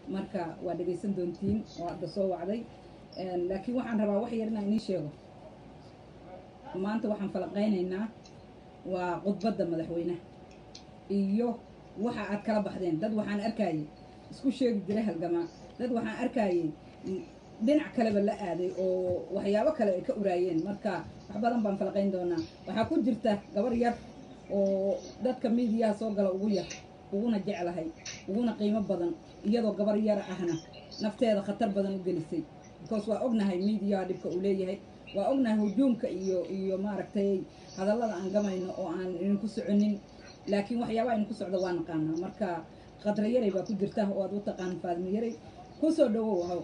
marka waa dhegaysan doontiin oo hadda soo wacday laakiin waxaan rabaa wax yar inaan inii sheego maanta waxaan falaqaynaynaa waa khudbadda madaxweynaha iyo waxa aad kala baxdeen dad waxaan arkayay isku sheegi jiray halgamaa dad waxaan arkayay dhinac kaleba la aaday oo waxyaabo kale ay ka uraayeen marka wax badan baan falaqayn doonaa waxaa ku jirta gabar yar oo dadka miidiyaha soo gala ugu yar uguna jeclahay uguna qiimo badan iyadoo gabar yar ahna nafteeda khatar badan u gelisay because waa ognahay miidiyaha dhibka uu leeyahay waa ognahay hujuumka iyo iyo maaragtay hadallada aan gamayno oo aan idinku soconin laakiin waxyaaba idinku socdo waa naqaanaa marka khadra yaray baa ku jirta oo aad u taqaan faadmo yaray kusoo dhawow haw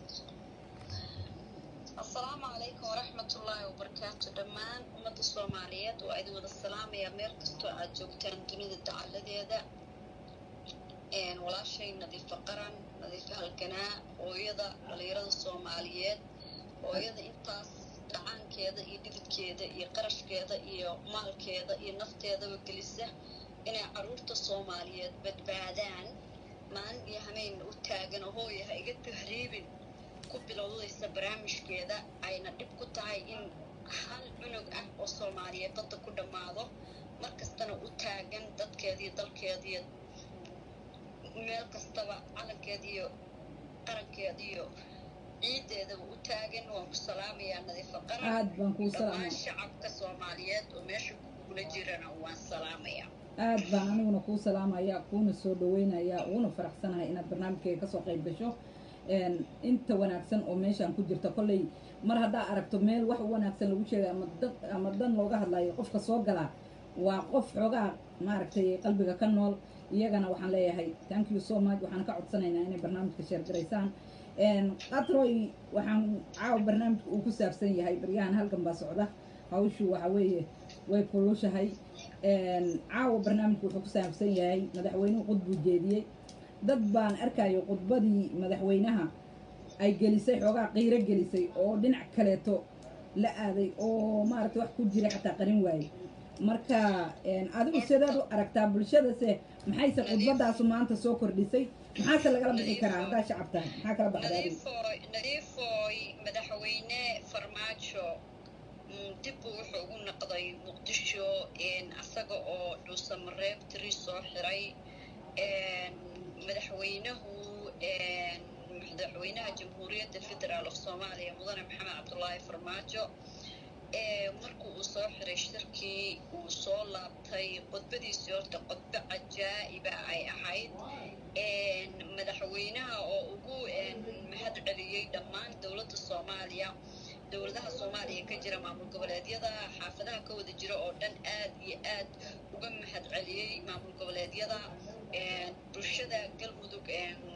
asalaamu calaykum waraxmatullaahi wabarakaatu dhammaan ummadda soomaaliyeed waa idin wada salaamaya meel kastoo aad joogtaan dunida dacaladeeda walaashay nadiifa qaran nadiifa halganaa hooyada dhalinyarada soomaaliyeed hooyada intaas dhacaankeeda iyo dhididkeeda iyo qarashkeeda iyo maalkeeda iyo nafteedaba gelisa inay caruurta soomaaliyeed badbaadaan maalin iyo hameenna u taagan hooya ha iga tahriibin ku bilowdaysa barnaamijkeeda ayna dhib ku tahay in hal cunug ah oo soomaaliyeed dadda ku dhammaado mar kastana u taagan dadkeediiyo dalkeediiyo meel kastaba calankeediiyo qarankeediiyo ciideedaba u taagan waan ku salaamayaa nadiifa qaran aad baan kuu dhammaan salaamaya shacabka soomaaliyeed oo meesha kugula jirana waan salaamayaa aad baan aniguna kuu salaamaya kuuna soo dhaweynaya uguna faraxsanahay inaad barnaamijkayga kasoo qayb gasho inta wanaagsan oo meeshaan ku jirta kolley mar haddaa aragto meel wax wanaagsan lagu sheegay ama dad ama dan looga hadlayo qofka soo galaa waa qof xoogaa maaragtay qalbiga ka nool iyagana waxaan leeyahay thank you so much waxaan ka codsanaynaa inay barnaamijka sheergaraysaan qatroy waxaan caawa barnaamijka uu ku saabsan yahay baryahan halkan baa socda hawshu waxa weeye way kulushahay caawa barnaamijku wuxuu ku saabsan yahay madaxweynuhu qudbuu jeediyey dad baan arkayo khudbadii madaxweynaha ay gelisay xoogaa qiiro gelisay oo dhinac kaleeto la aaday oo maaragtay wax ku jira xataa qarin waaye marka adigu sidaad u aragtaa bulshadase maxayse khudbadaasu maanta soo kordhisay maxaase lagala bixi karaa haddaa shacab tahay maxaa kala baxda adigu nadiifooy nadiifooy madaxweyne farmaajo mm, dib buu wuxuu ugu noqday muqdisho asaga oo dhuusamareeb tiri soo xiray madaxweynahu madaxweynaha jamhuuriyadda federaal of soomaaliya mudane maxamed cabdulaahi farmaajo markuu uu soo xiray shirkii uu soo laabtay khudbadiisii horta khudbo cajaa'iba ay ahayd madaxweynaha oo ugu mahad celiyey dhammaan dowladda soomaaliya dowladaha soomaaliya ka jira maamul goboleedyada xaafadaha ka wada jira oo dhan aad iyo aad uga mahad celiyey maamul goboleedyada bulshada galmudug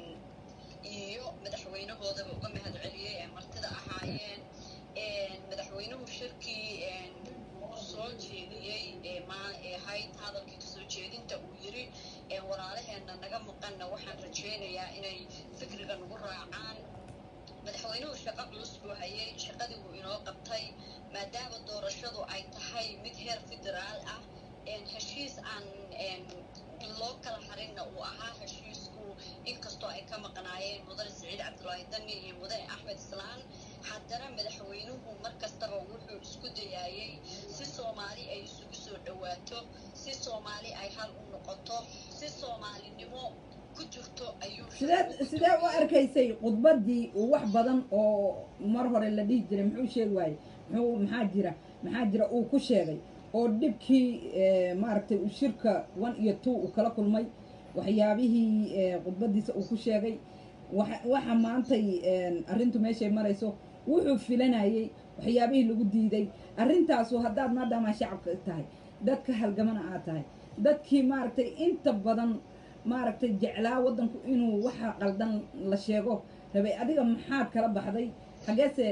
iyo madaxweynahoodaba uga mahad celiyey ee martida ahaayeen madaxweynuhu shirkii soo jeediyey ee ahayd hadalkii kasoo jeedinta uu yiri walaalaheena naga maqanna waxaan rajaynayaa inay fikriga nagu raacaan madaxweynuhu shaqo culus buu hayay shaqadii wuu inoo qabtay maadaama doorashadu ay tahay mid heer federaal ah heshiis aan loo kala harinna uu ahaa heshiisku inkastoo ay ka maqnaayeen mudane saciid cabdulaahi dani iyo mudane axmed islaan haddana madaxweynuhu mar kastaba wuxuu isku dayaayey si soomaali ay isugu soo dhowaato si soomaali ay hal u noqoto si soomaalinimo ku jirto ayuu sideed sidee u arkaysay khudbaddii uu wax badan oo mar hore la dhihi jiray muxuu sheegi waayey muxuu maxaa jira maxaa jira uu ku sheegay oo dhibkii maaragtay uu shirka one iyo two uu kala kulmay waxyaabihii khudbaddiisa uu ku sheegay waxa waxa maantay arrintu meeshay marayso wuxuu filanayey waxyaabihii lagu diiday arrintaasu haddaad maadaama shacabka tahay dadka halgamana aad tahay dadkii maaragtay inta badan maaragtay jeclaa waddanku inuu waxa qaldan la sheego rabay adiga maxaad kala baxday xageese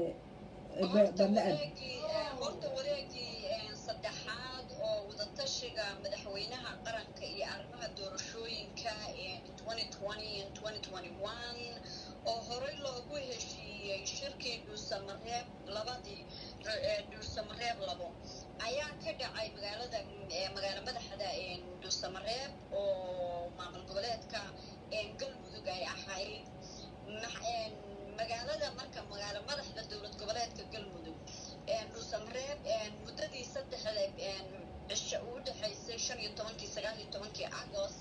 horta badla aad wareegii horta wareegii saddexaad oo wadatashiga madaxweynaha qaranka iyo arrimaha doorashooyinka 2020 and 2021 oo horey loogu heshiiyey shirkii dhuusamareeb labadii dhuusamareeb labo ayaa ka dhacay magaalada magaalo madaxda dhuusamareeb oo maamul goboleedka galmudug ay ahayd magaalada marka magaalo madaxda dowlad goboleedka galmudug dhuusamareeb muddadii saddexda cisho uu dhexaysay shan iyo tobankii sagaal iyo tobankii agost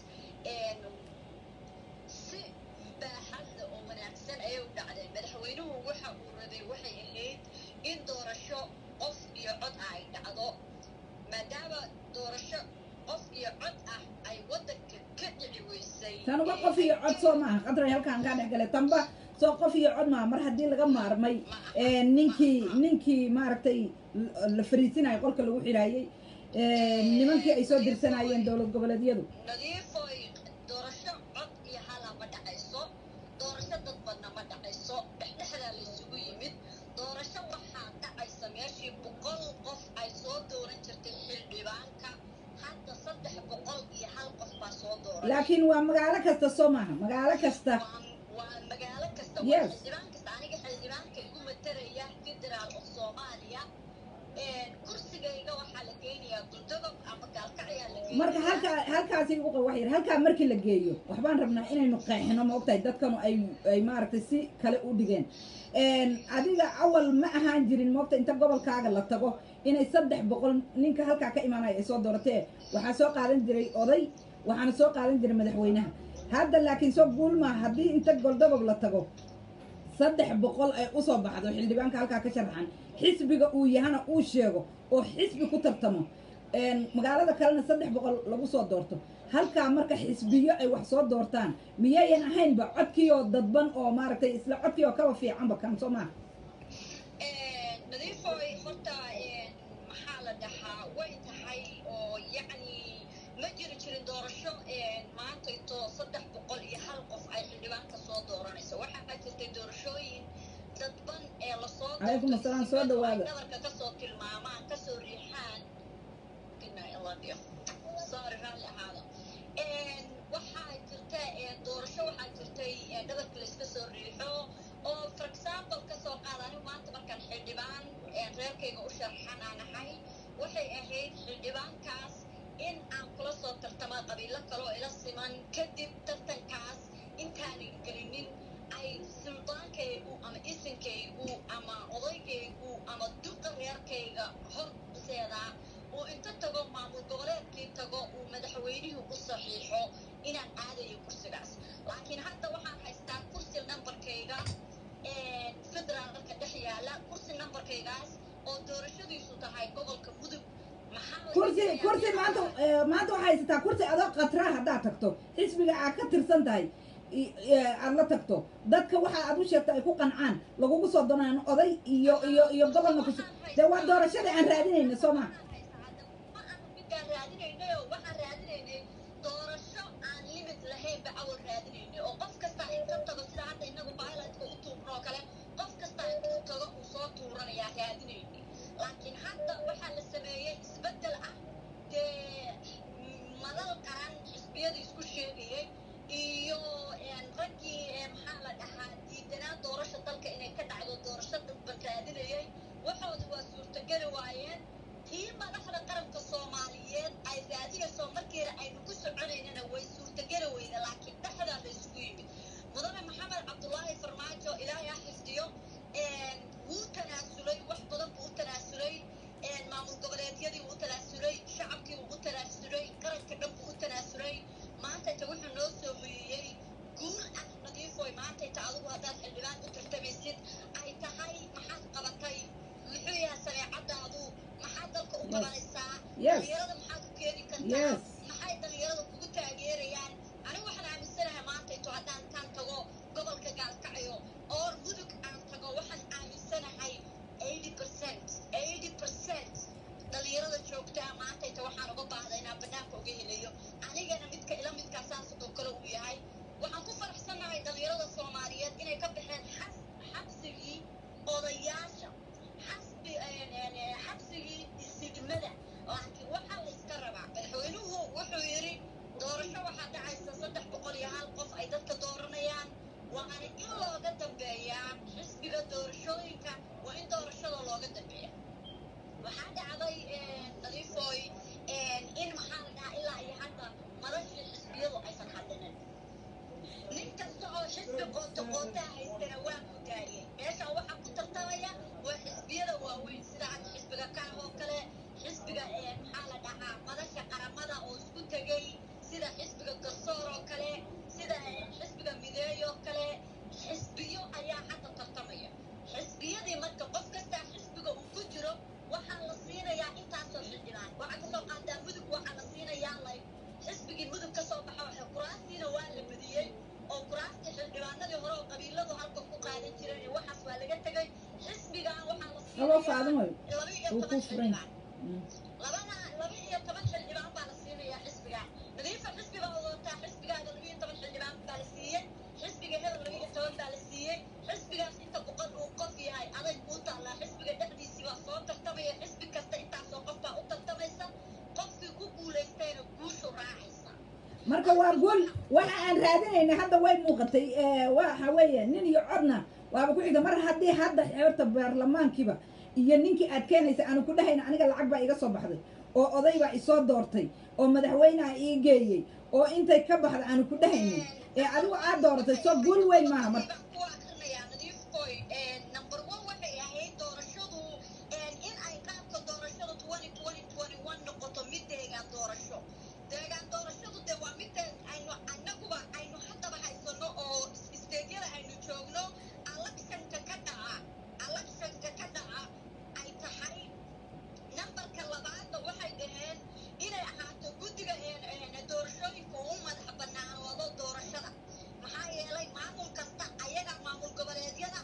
si baaxadda oo wanaagsan ayay u dhacdeen madaxweynuhu waxa uu rabay waxay ahayd in doorasho qof iyo cod ah ay dhacdo maadaama doorasho qof iyo cod ah ay waddanka ka dhici weysay tanuba qof iyo cod soo maaha qadray halkaan kaa dhex galay tanba soo qof iyo cod maaha mar haddii laga maarmay ninkii ninkii maaragtay la fariisinayo qolka lagu xidhaayey nimankii ay soo dirsanayeen dowlad goboleedyadu nadiifoy doorasho cod iyo hala ma dhacayso doorasho dad badna ma dhacayso dhexdhexdaa la isugu yimid doorasho waxaa dhacaysa meeshii boqol qof ay soo dooran jirtay xildhibaanka hadda saddex boqol iyo hal qof baa soo dooran laakiin waa magaalo kasta soo maaha magaalo kasta waa magaalo kasta Yes. waa xildhibaan kasta aniga xildhibaanka igu matalaya federaal of soomaaliya kursigayga waxaa la geynayaa duldogob ama gaalkacyaa la geynayaa marka halkaa halkaasi uqa wax yar halkaa markii la geeyo waxbaan rabnaa inaynu qeexino ma ogtahay dadkanu ay ay maaragtay si kale u dhigeen adiga awal ma ahaan jirin moogta inta gobolkaaga la tago inay saddex boqol ninka halkaa ka imaanaya ay soo dooratee waxaa soo qaadan jiray oday waxaana soo qaadan jiray madaxweynaha hadda laakiin soo guulmaa haddii inta goldogob la tago saddex boqol ay usoo baxdo xildhibaanka halkaa ka sharaxan xisbiga uu yahana uu sheego oo xisbi ku tartamo magaalada kalena saddex boqol lagu soo doorto halkaa marka xisbiyo ay wax soo doortaan miyayan ahaynba codkiioo dadban oo maaragtay isla codkii oo kaba fiicanba kan soo maaha nadiifoy horta maxaa la dhahaa way tahay oo yacni ma jiri jirin doorasho maantayto saddex boqol iyo hal qof ay xildhibaanka soo dooranayso waxaa jirtay doorashooyin dadban ee lasoo Calaykum assalaam, soo dhawaada. dhabarka kasoo tilmaamaan kasoo riixaan sorry raalli ahaada waxaa jirta doorasho waxaa jirtay dhabarka layska soo riixo oo for example kasoo qaada anigu maanta markaan xildhibaan reerkayga u sharxanaanahay waxay ahayd xildhibaankaas in aan kula soo tartama qabiilo kale oo ila siman kadib tartankaas intaanan gelinin ay suldaankaygu ama isinkaygu ama odaygaygu ama duqa reerkayga horseedaa uu inta tago maamul goboleedkii tago uu madaxweynihii u saxiixo inaan aadayo kursigaas laakiin hadda waxaan haystaa kursi nambarkayga federaalka dhex yaala kursi nambarkaygaas oo doorashadiisu tahay gobolka mudug maxaa laga kursi filayaa kursi inaan- maanta eh, maanta waxaa haysataa kursi adoo khatra haddaad tagto xisbiga aad ka tirsan tahay i- eh, aad la tagto dadka waxa aad u sheegta ay ku qancaan lagugu soo doonaan oday iyo iyo iyo gobolna kus dee waa doorashada aan raadinayna soo maa ma aha midaan raadinaynayo waxaan raadinaynay doorasho aan limit lahaynba awal raadinaynay oo qof kasta inta tago sida hadda inagu bailotka u tuurno oo kale qof kasta inta tago uu soo tuuranayaa raadinaynay laakiin hadda waxaa la sameeyey isbeddel ah dee madal qaran xisbiyada isku sheegayay iyo raggii ee maxaa la dhahaa diidanaa doorasha dalka inay ka dhacdo doorasho dadban raadinayay waxooda waa suurtogeli waayeen tii madaxda qaranka soomaaliyeed ay raadinayso markiina aynu ku soconaynana way suurtogeli weyda laakiin dhexdaa la isugu yimid mudane maxamed cabdulaahi farmaajo ilaahay ha xifdiyo wuu tanaasulay wax badan buu u tanaasulay maamul goboleedyadii wuu u tanaasulay shacabkii wuu u tanaasulay qaranka dhan buu u tanaasulay maantayta wuxuu noo soo hoyiyey guul ah nadiifoy maantayta adigu haddaad xildhibaan u tartamaysid ay tahay maxaad qabatay muxuu yahay sareecadaadu maxaad dalka u Yes. qabanaysaa Yes. dhalinyarada maxaad u keeni kartaa Yes. maxay dhalinyarada kugu taageerayaan anigu waxaan aaminsanahay maantayto haddaan taan tago gobolka gaalkacyo oo mudug aan tago waxaan aaminsanahay 80% 80% dhalinyarada joogtaa maantayta waxaan uga baahda inaan banaanka uga helayo anigana midka ila midkaa saas oo kale uu yahay waxaan ku faraxsanahay dhalinyarada soomaaliyeed inay ka baxeen xas xabsigii odayaasha xasbi xabsigii isigmada laakiin waxaa la iska rabaa madaxweynuhu wuxuu yidhi doorasho waxaa dhacaysa saddex boqol iyo hal qof ay dadka dooranayaan waana in looga dambeeyaa xisbiga doorashooyinka waa in doorashada looga dambeeya waxaa dhacday nadiifoy in maxaa la dhahaa ilaa iyo hadda madashii xisbiyadu aysan hadlinin nin kasta oo xisbi qoonto qoontaa haystana waa ku daariyey meesha waxaa ku tartamaya waa xisbiyada waaweyn sida hadda xisbiga kaah oo kale xisbiga maxaa la dhahaa madasha qaramada oo isku tegay sida xisbiga garsoor oo kale sida xisbiga mideeyo oo kale xisbiyo ayaa hadda tartamaya xisbiyadii marka qof kastaa xisbiga uu ku jiro waxaa la siinayaa intaasoo xildhibaan waxaa kasoo qaataa mudug waxaa la siinayaa lay xisbigii mudug kasoo baxa waxa kuraastiina waa la badiyey oo kuraastii xildhibaanadii hore oo qabiiladu halka ku qaadan jireen waxaas waa laga tegay xisbigan waxaa la Halo siinayaa Faadimo. laba iyo Uu toban ku furan. xildhibaan labada laba iyo toban xildhibaan baa la siinayaa xisbiga nadiifa xisbiga wadataa xisbigaaga laba iyo toban xildhibaan baa la siiyey xisbiga hebel laba iyo toban baa la siiyey xisbigaas inta boqol uu qof yahay adag kuu taallaa xisbiga dhexdiisii baa soo tartamaya xisbi kasta intaasoo qof baa u tartamaysa qofkii ku guulaystayna guushu raacaysa marka waa guul waxa aan raadinayna hadda way muuqatay ee, waxa weeye nin iyo codna waaba ku xigta mar haddii hadda xeerta baarlamaankiiba iyo ninkii aad keenaysa aanu ku dhahayna aniga lacag baa iga soo baxday oo oday baa isoo doortay oo madaxweyneha ii geeyey oo intay ka baxda aanu ku dhahaynin ee adigu aad dooratay soo guul weyn maaha marka baan ku akrinayaa nadiifkoy number one waxay ahayd doorashadu in ay qaabka doorashadu twenty twenty twenty one noqoto mid deegaan doorasho deegaan doorashadu de waa midda aynu annaguba aynu haddaba haysano oo isteedyada aynu joogno electionka ka dhaca electionka ka dhaca ay tahay nambarka labaadna waxay dhaheen inay ahaato guddiga doorashooyinka u madax banaanoodo doorashada maxaa yeelay maamul kasta ayaga maamul goboleedyada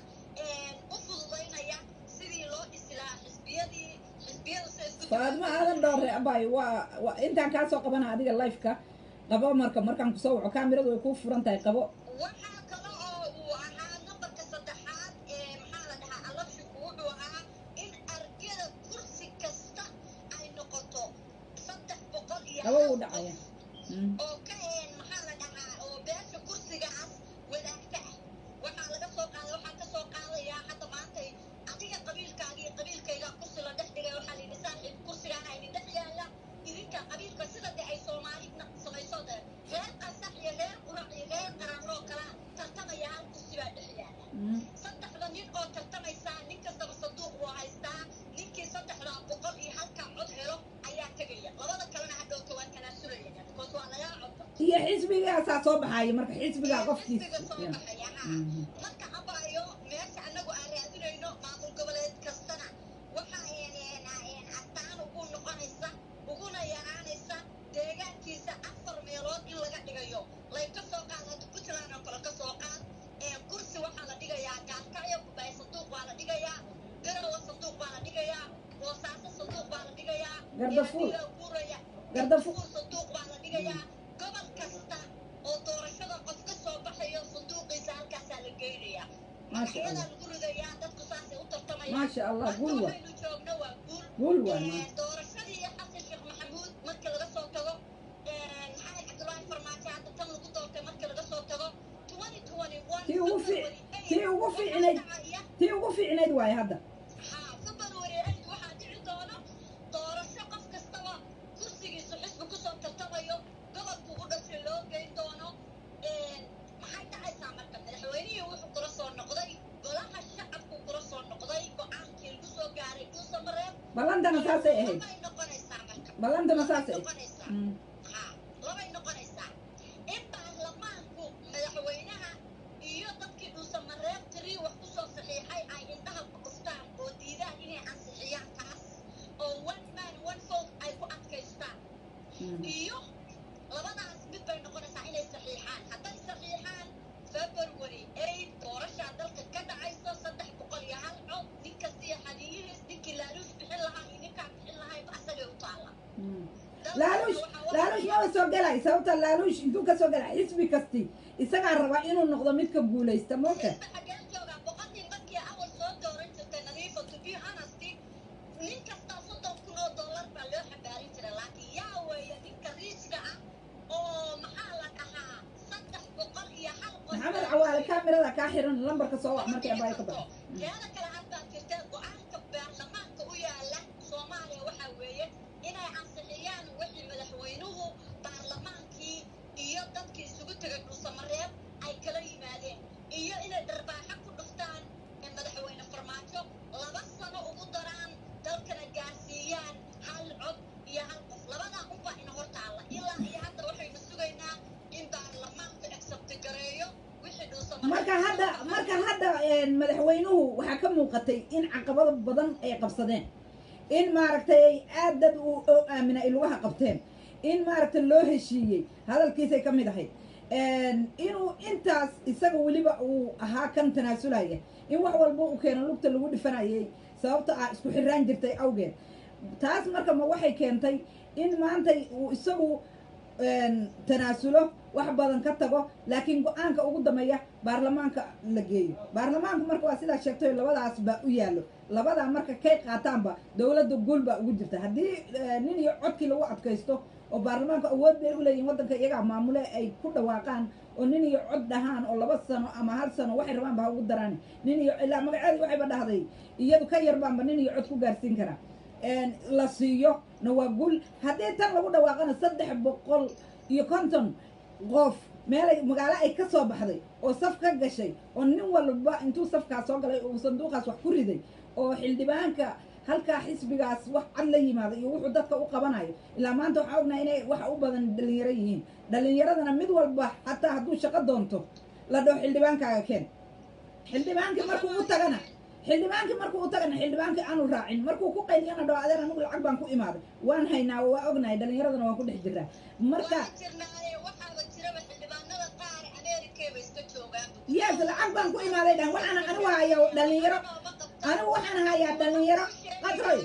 u fududaynaya sidii loo dhisi lahaa xisbiyadii xisbiyadu sida isku faadmo aadan dhoore abay waa waa intaan kaa soo qabana adiga lifeka qabo marka markaan kusoo waco kaamiradu way kuu furan tahay qabo waxaa kale oo uu ahaa nambarka saddexaad ee maxaa la dhahaa alabshinku wuxuu ahaa in argada kursi kasta ay noqoto saddex boqol iyo qabo wuu hal dhacaya qof Mm. oo ka een maxaa la dhahaa oo beesha kursigaas wadaagta ah waxaa laga soo qaaday waxaa ka soo qaadayaa hadda maantay adiga qabiilkaaga iyo qabiilkayga kursi la dhex dhigay waxaa la yidhi saaxiib kursigaana idin dhex yaalla idinka qabiilka sida de ay soomaalina samayso de reer qasax iyo reer qurac iyo reer qaranoo kala tartamaya hal kursi baa dhex yaalla Mm. saddexda nin oo tartamaysaa nin kastaba sanduuq buu haystaa ninkii saddexdaa boqol iyo halkaa cod helo ayaa tegaya labada kalena hadhowta waa tanaasulaya because waa lagaa codba iyo xisbigaasaa soo baxaya marka xisbigaa qofkiisa xisbiga soo Yeah. baxaya ha Mhm. marka abaayo meesha annagu aan raadinayno maamul goboleed kastana waxa astaan ugu noqonaysa uguna yaraanaysa deegaankiisa afar meelood in laga dhigayo lay ka soo qaad hadda puntland oo kale ka soo qaad kursi waxaa la dhigayaa gaalkacyo kubay sanduuq baa la dhigayaa garowa sanduuq baa la dhigayaa boosaaso sanduuq baa la dhigayaa Gardafuul. Eedadiga guuraya Gardafuul. gardafuul sanduuq baa la dhigayaa gobol kasta oo doorashada qof ka soo baxayo sanduuqiisa halkaasaa la geynayaa Maasha Allah. magaxyadaa lagu ridayaa dadku saasay u tartamayaan Maasha Allah, Marka guul waa. waxaynu joogno waa guul guul waa Ee, maanta doorashadii xasan sheekh maxamuud marka laga soo tago ee, maxamed cabdulaahi farmaajo hadda tan lagu doortay marka laga soo tago 2021 tii ugu fi February tii ugu waxaa fiicnayd dhacaya tii ugu fiicnayd waaye hadda haa February 8 waxaa dhici doona doorasho qof kastaba kursigiisu xisbi kusoo tartamayo gobolku u dhashay loo geyn doono Ee, maxay dhacaysaa marka madaxweynihii wuxuu kula soo noqday golaha shacabku kula soo noqday go-aankii lagu soo gaaray dhuusamareeb ballantana saasay ahayd labay noqonaysaa marka ballantana labay saasay ahayd noqonaysaa Mm. haa labay noqonaysaa in baarlamaanku madaxweynaha iyo dadkii dhuusamareeb tirii wax kusoo saxiixay ay indhaha ku dhuftaan oo diidaan inay ansixiyaan taas oo one man one vote ay ku adkaystaan Mm. iyo labadaas mid bay noqonaysaa inay saxiixaan hadday saxiixaan february eight doorashaa dalka ka dhacayso saddex boqol iyo hal cod nin kasta iyo hadiyihiis ninkii laaluush bixin lahaa iyo ninkaan bixin lahayba asagay u taalla Mm. Dalka laaluush waxaa laaluush wadayaa- maba soo gelay sababta laaluush intuu ka soo gelay xisbi kasti isagaa rabaa inuu noqdo midka guulaysta mooka xisbi xageen joogaa boqol nin markii awal soo dooran jirtay nadiifa to be honesty nin kastaa soddon kun oo dollar baa loo xambaarin jiray laakiin yaa weeye ninka riiska ah oo maxaa la dhahaa saddex boqol iyo hal qof maxamed cawaale kaamirada kaa xiran lambarka soo wac markay abaayo ka baxo teeda kale haddaa jirtee go-aanka baarlamaanka u yaala soomaaliya waxaa weeye inay ansixiyaan wixii madaxweynuhu baarlamaankii iyo dadkii isugu tegay dhuusamareeb ay kala yimaadeen iyo inay dharbaaxo ku dhuftaan ee marka hadda marka hadda een, madaxweynuhu waxaa ka muuqatay in caqabado badan ay qabsadeen in maaragtay aad dad uu oo aamina ay lugaha qabteen in maaragtay loo heshiiyey hadalkiisay ka mid ahayd Een, inuu intaas isaga weliba uu ahaa kan tanaasulaya in wax walba uu keeno lugta lagu dhifanayay sababta ah isku xiraan jirtay awgeed taas marka ma waxay keentay in maanta uu isagu een, tanaasulo wax badan ka tago laakiin go-aanka ugu dambeeya baarlamaanka la geeyo baarlamaanku marka waa sidaa sheegtay labadaas baa u yaallo labadaa marka kay qaataanba dowladda guul baa ugu jirta haddii eh, nin iyo codkii lagu adkaysto oo baarlamaanka awood bay u leeyihin waddanka iyagaa maamule ay ku dhawaaqaan oo nin iyo cod dhahaan oo laba sano ama hal sano waxay rabaan ba ha ugu daraan nin iyo ilaa magaceedii waxayba dhahday iyadu ka yar baanba nin iyo cod ku gaarsiin karaa een, la siiyo na waa guul haddii tan lagu dhawaaqana saddex boqol iyo konton qof meelay magaalo ay ka soo baxday oo saf ka gashay oo nin walba intuu safkaas soo galay uu sanduuqaas wax ku riday oo xildhibaanka halkaa xisbigaas wax cad la yimaado iyo wuxuu dadka u qabanayo ilaa maanta waxaa ognahay inay waxa u badan dhalinyaro yihiin dhalinyaradana mid walba xataa hadduu shaqo doonto la dhaho xildhibaankaaga keen xildhibaankii markuu u tagana xildhibaankii markuu u tagana xildhibaankii aanu raacin markuu ku qayliyana dhaho adeer anigu lacag baan ku imaaday waan haynaa waa ognahay dhalinyaradana waan ku dhex jiraa marka Waan jirnaaye waxaaba jiraba xildhibaanada qaar Ameerikee bay iska joogaan. yes lacag baan ku imaaday dhan waxaana anigu hayaa dhalinyaro anigu waxaan hayaa dhalinyaro qadray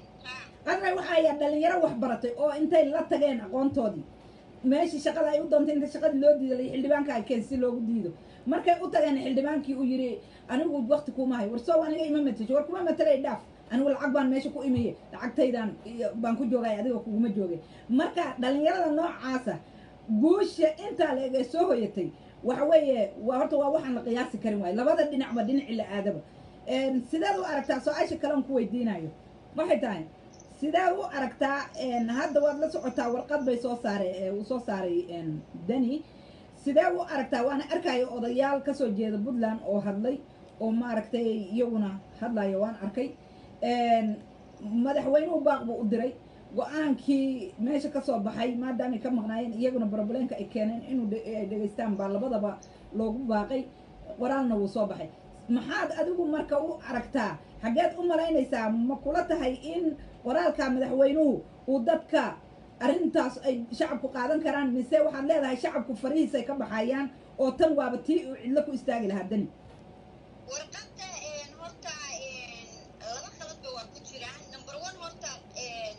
qadray waxaa hayaa dhalinyaro wax baratay oo intay la tageen aqoontoodii meeshii shaqada ay u doontay inta shaqadii loo diiday xildhibaanka ay keen si loogu diido markay u tageen xildhibaankii uu yidhi anigu wakti kuma hayo war soo aniga ima matasho war kuma matalay dhaaf anigu lacag baan meesha ku imiye lacagtaydan iyo baan ku joogay adiga kuguma joogay marka dhalinyarada noocaasa guusha intaa la eg ee soo hoyatay waxa weeye waa horta waa waxaan la qiyaasi karin waayo labada dhinacba dhinaci la aadaba Een, sideed u aragtaa su-aasha kale aan ku weydiinayo waxay tahay sidee u aragtaa een, hadda waad la socotaa warqad bay soo saaray ee uu soo saaray een, dani sidee u aragtaa waana arkayo odayaal kasoo jeeda puntland oo hadlay oo maaragtay iyaguna hadlayo waan arkay Een, madaxweynuhu baaq buu u diray go-aankii meesha kasoo baxay maadaamay ka maqnaayeen iyaguna baroblenka ay keeneen inuu dhe- ay dhegaystaan baa labadaba loogu baaqay qoraalna wuu soo baxay maxaad adigu marka u aragtaa xaggeed u malaynaysaa ma kula tahay in qoraalka madaxweynuhu uu dadka arrintaas ay shacabku qaadan karaan mise waxaad leedahay shacabku farihiisay ka baxayaan oo tan waaba tii uu cidlo ku istaagi lahaa dani warqadda een, horta een, laba khaladba waa ku jiraan number one horta een,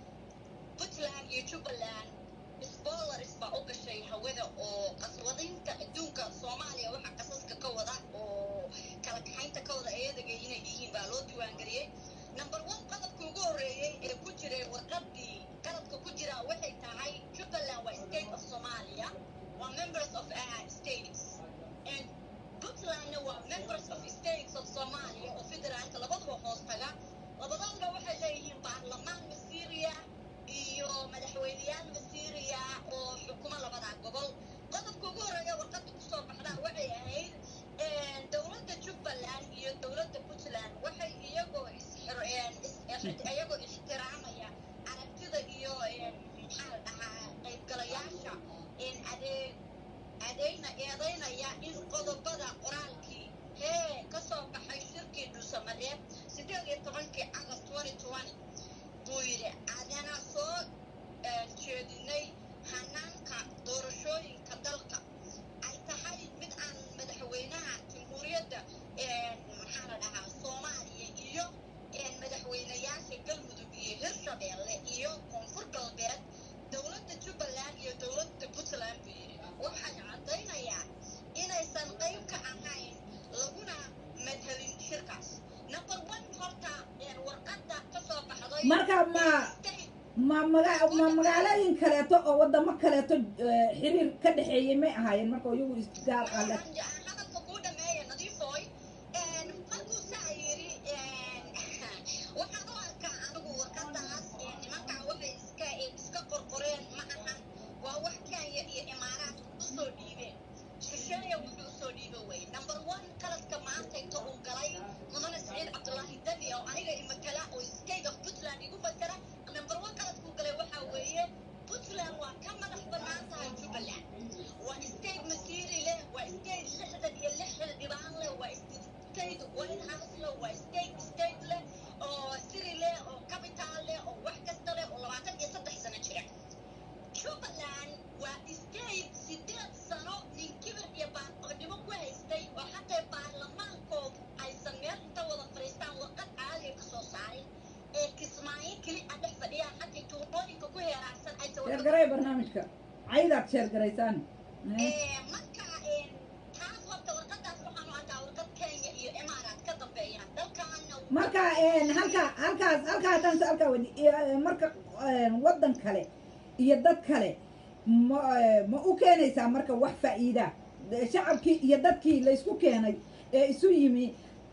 puntland iyo jubbaland spoilers baa u gashay hawada oo qaswadinta adduunka soomaaliya waxa qasaska ka wada oo kala kaxaynta ka wada eedaga inay yihiin baa loo diiwaangeliyey number one qodobka ugu horreeyey ee ku jiray warqadii qaladka ku jira waxay tahay jubbaland waa state of somalia waa members of uh, states and puntlandna waa members of states of somalia oo federaalka labaduba hoos taga labadoodba waxay leeyihiin baarlamaan masiiriya iyo madaxweyneyaal masiiriya oo xukuma labadaa gobol qodobka ugu horreeya warqadda kusoo baxdaa waxay ahayd een, dowladda jubbaland iyo dowladda puntland waxay iyagoo isxir- een, is- ix- iyagoo ixtiraamaya aragtida iyo een, maxaa la dhahaa qaybgalayaasha een, adeeg adeyna eedaynaya in qodobada qoraalkii hee ka soo baxay shirkii dhuusamareeb sideed iyo tobankii august twenty twenty buu yidhi adana soo eh, jeedinay hanaanka doorashooyinka dalka ay tahay mid aan madaxweynaha jamhuuriyadda eh, maxaa la dhahaa soomaaliya iyo eh, madaxweynayaasha galmudug iyo hirshabeelle iyo koonfur galbeed dowladda jubbaland iyo dowladda puntland buu yidhi waxay caddaynayaan inaysan qayb ka ahayn laguna madhabin shirkaas number one horta een, warqadda ka soo baxday Marka ma- ma maga ma magaalooyin kaleeto oo wadamo kaleeto eh, xiriir ka dhexeeyey may ahaayeen marka iyagu isgaar ale hadalka kuu dhameeya nadiifoy Een, markuu saa yidhi een, waxaan u arkaa anigu warqadaas een, nimankaa waxay iska iska qorqoreen ma ahan waa wax kenya iyo imaaraat usoo dhiibeen shisheeya wuxuu usoo dhiiba wey number one qaladka maanta inta uu galay mudane saciid cabdulaahi dani oo aniga imatala oo state of puntland igu matala number one qaladkuu galay waxaa weeye puntland waa ka madax bannaan tahay jubbaland waa state masiiri leh waa state waa state state leh oo siri leh oo capital leh oo wax kasta leh oo labaatan iyo saddex sano jira jubbaland waa state sideed sano nin kibir iyo baanqabnimo ku haystay oo xataa baarlamaankoodu aysan meel inta wada fadhiistaan warqad caaliga ka soo saarin ee kismaayo keli a dhex fadhiyaan xataa tuulooyinka ku heeraarsan aysan warqad sheergaray barnaamijka caydaad sheergaraysaan Ee, marka een, taas horta warqadaas waxaan u arkaa warqad kenya iyo imaaraat ka dambeeyaan dalkaana marka een, halka halkaas halka haddaan su-aalkaa wadi iyo, marka een, waddan kale iyo dad kale ma eh, ma u keenaysaa marka wax faa'iida De- shacabkii iyo dadkii laysku keenay ee isu yimi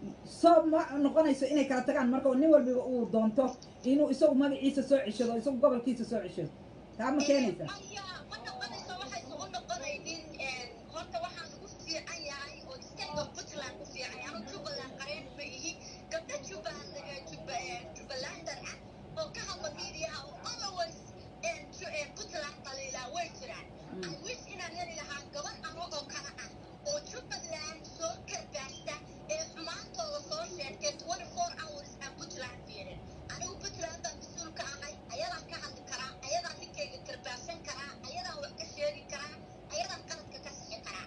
soo ma noqonayso inay kala tagaan marka nin walbiba uu doonto inuu isagu magaciisa soo ceshado isagu gobolkiisa soo ceshado taa ma keenaysaa maya ma noqonayso waxaysan u noqonaynin een, horta waxaan ugu fiican yahay oo state of puntland ku fiican yahay anu jubbaland qareen ma ihi gabdho jubbaland eh, Jubba- eh, jubbalander ah oo ka hadla media oo always een, ju- eh, puntland dhaliilaa way jiraan Mm. I wish inaan heli lahaa gabar ano oo kale ah oo jubbaland soo karbaashta ee xumaantooda soo sheegtay 24 hours aan puntland fiirin anigu puntland baan mas-uul ka ahay ayadaan ka hadli karaa ayadaan ninkayga karbaashan karaa ayadaan wax ka sheegi karaa ayadaan qaladka ka sixi karaa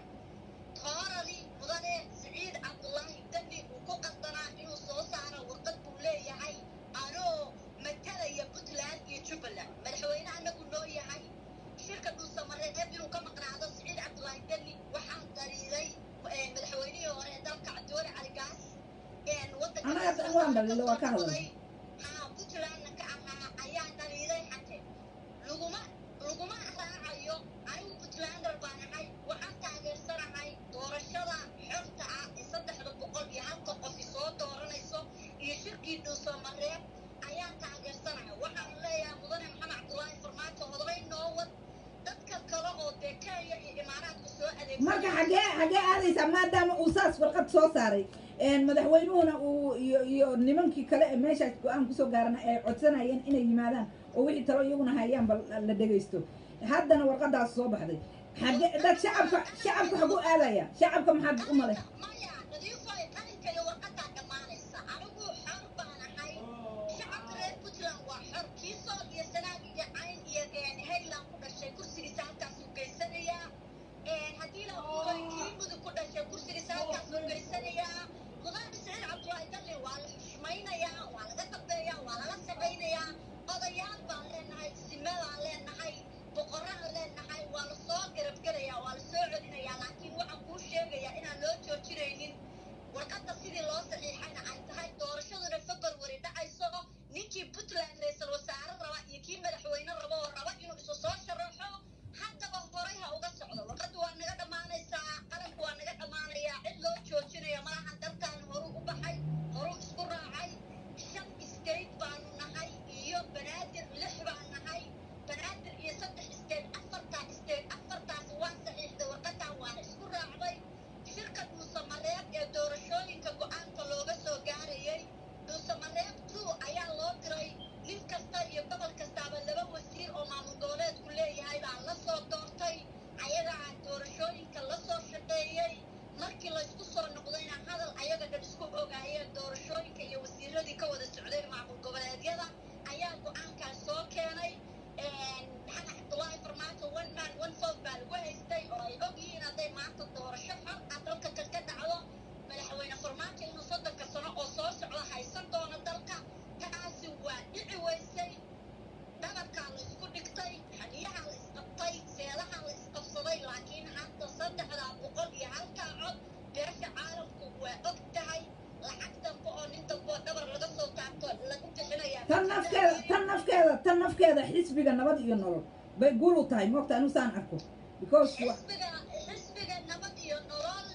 toorali mudane siciid cabdullaahi dani uu ku qaldanaa inuu soo saaro warqad buu leeyahay anoo matalaya puntland iyo jubbaland madaxweyne anagu noo yahay shirka dhuusamareeb inuu ka maqnaado siciid cabdullaahi dani waxaa daliilay eh, madaxweynihii hore ee dalka cabdiwali cali gaas een, wadanka Anaga hadda waan dhaliilay, waa ka hadalnay. haa puntlandna ka ahaa ayaa dhaliilay xate laguma laguma raacayo anigu puntlander baan ahay waxaan taageersanahay doorashada xorta ah ee saddexda boqol iyo halka qofi soo dooranayso iyo shirkii dhuusamareeb ayaan taageersanahay waxaan leeyahay mudane maxamed cabdulaahi farmaajo odaday noo wad dadka kale oo dee kenya iyo imaaraadka soo adeegsan marka xagee xagee aadaysaa maadaama uu saas warqad soo saaray een, madaxweynuhuna uu iyo iyo nimankii kale ee meeshaas go-aan kusoo gaarana ay codsanayeen inay yimaadaan oo wixii talo iyaguna hayaan bal la dhegaysto haddana warqadaas soo baxday xagee dad shacabka shacabka xagu aadaya shacabka maxaad u malay maya nadiifoy qalinka iyo warqadaa dhammaanaysa anigu xor baan ahay shacabka reer puntland waa xor kii sool iyo sanaag iyo cayn iyo een, hayland ku dhashay kursigiisa halkaasuu geysanayaa Een, haddii la huray kii mudug ku dhashay kursigiisa halkaasuu geysanayaa mudane siciid cabdullaahi dalli waa la xushmaynayaa waa laga dambeeyaa waa lala shaqaynayaa odayaal baan leenahay simadaan leenahay boqoraan leenahay waa la soo garabgelayaa waa la soo celinayaa laakiin waxaan kuu sheegayaa inaan loo joojinaynin warqadda sidii loo saxiixayna ay tahay doorashaduna february dhacayso ninkii puntland ra-iisul wasaare raba iyo kii madaxweyne raba oo raba inuu isu soo sharaxo haddaba horay ha uga socdo warqaddu waa naga dhammaanaysaa qalanku waa naga dhammaanayaa cid loo joojinaya malahan dalkan horuu u baxay horuu isku raacay shan state baanu nahay iyo banaadir lix baan nahay banaadir iyo saddex state afartaa state afartaas waa saxiixday warqadan waana isku raacday shirka dhuusamareeb ee doorashooyinka go-aanka looga soo gaarayay dhuusamareeb two ayaa loo diray nin kasta iyo gobol kastaaba laba wasiir oo maamul goboleedku leeyahay baa la soo doortay ayagaa doorashooyinka la soo shaqeeyey markii laysku soo noqdayna hadal ayaga dhan isku ogaayeen doorashooyinka iyo wasiiradii ka wada socday maamul goboleedyada ayaa go-aankaas soo keenay maxamed cabdulaahi farmaajo one man one vote baa lagu haystay oo ay og yihiin hadday maanta doorasho xor ah dalka kan ka dhacdo madaxweyne farmaajo inuu soddonka sano oo soo socda haysan doono dalka taasi waa dhici weysay dhabarkaa la isku dhigtay xaniyaha la isqabtay seedaha la isqabsaday laakiin hadda saddexdaa boqol iyo halkaa cod beesha caalamku waa og tahay lacag dambe oo nin dambe oo dhabar laga soo taabto lagu bixinayaa tan nafkeeda tan nafkeeda tan nafkeeda xisbiga nabad iyo nolol bay guul u tahay moogta anu saan arko because wa- xisbiga xisbiga nabad iyo nolol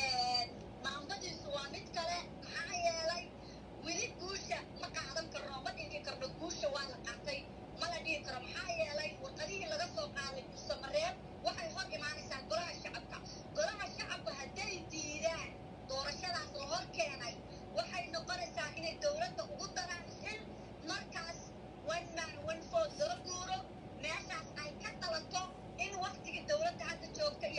maamadiisu waa mid kale maxaa yeelay weli guusha ma qaadan karno ma dhigi karno guusha waa la qaatay ma la dhigi karo maxaa yeelay warqadihii laga soo qaaday dhuusamareeb waxay hor imaanaysaa golaha shacabka golaha shacabka hadday diidaan doorashadaas la hor keenay waxay noqonaysaa inay dowladda ugu daraan xil markaas one man one vote loo guuro meeshaas ay ka dhalato in waktigii dowladda hadda joogta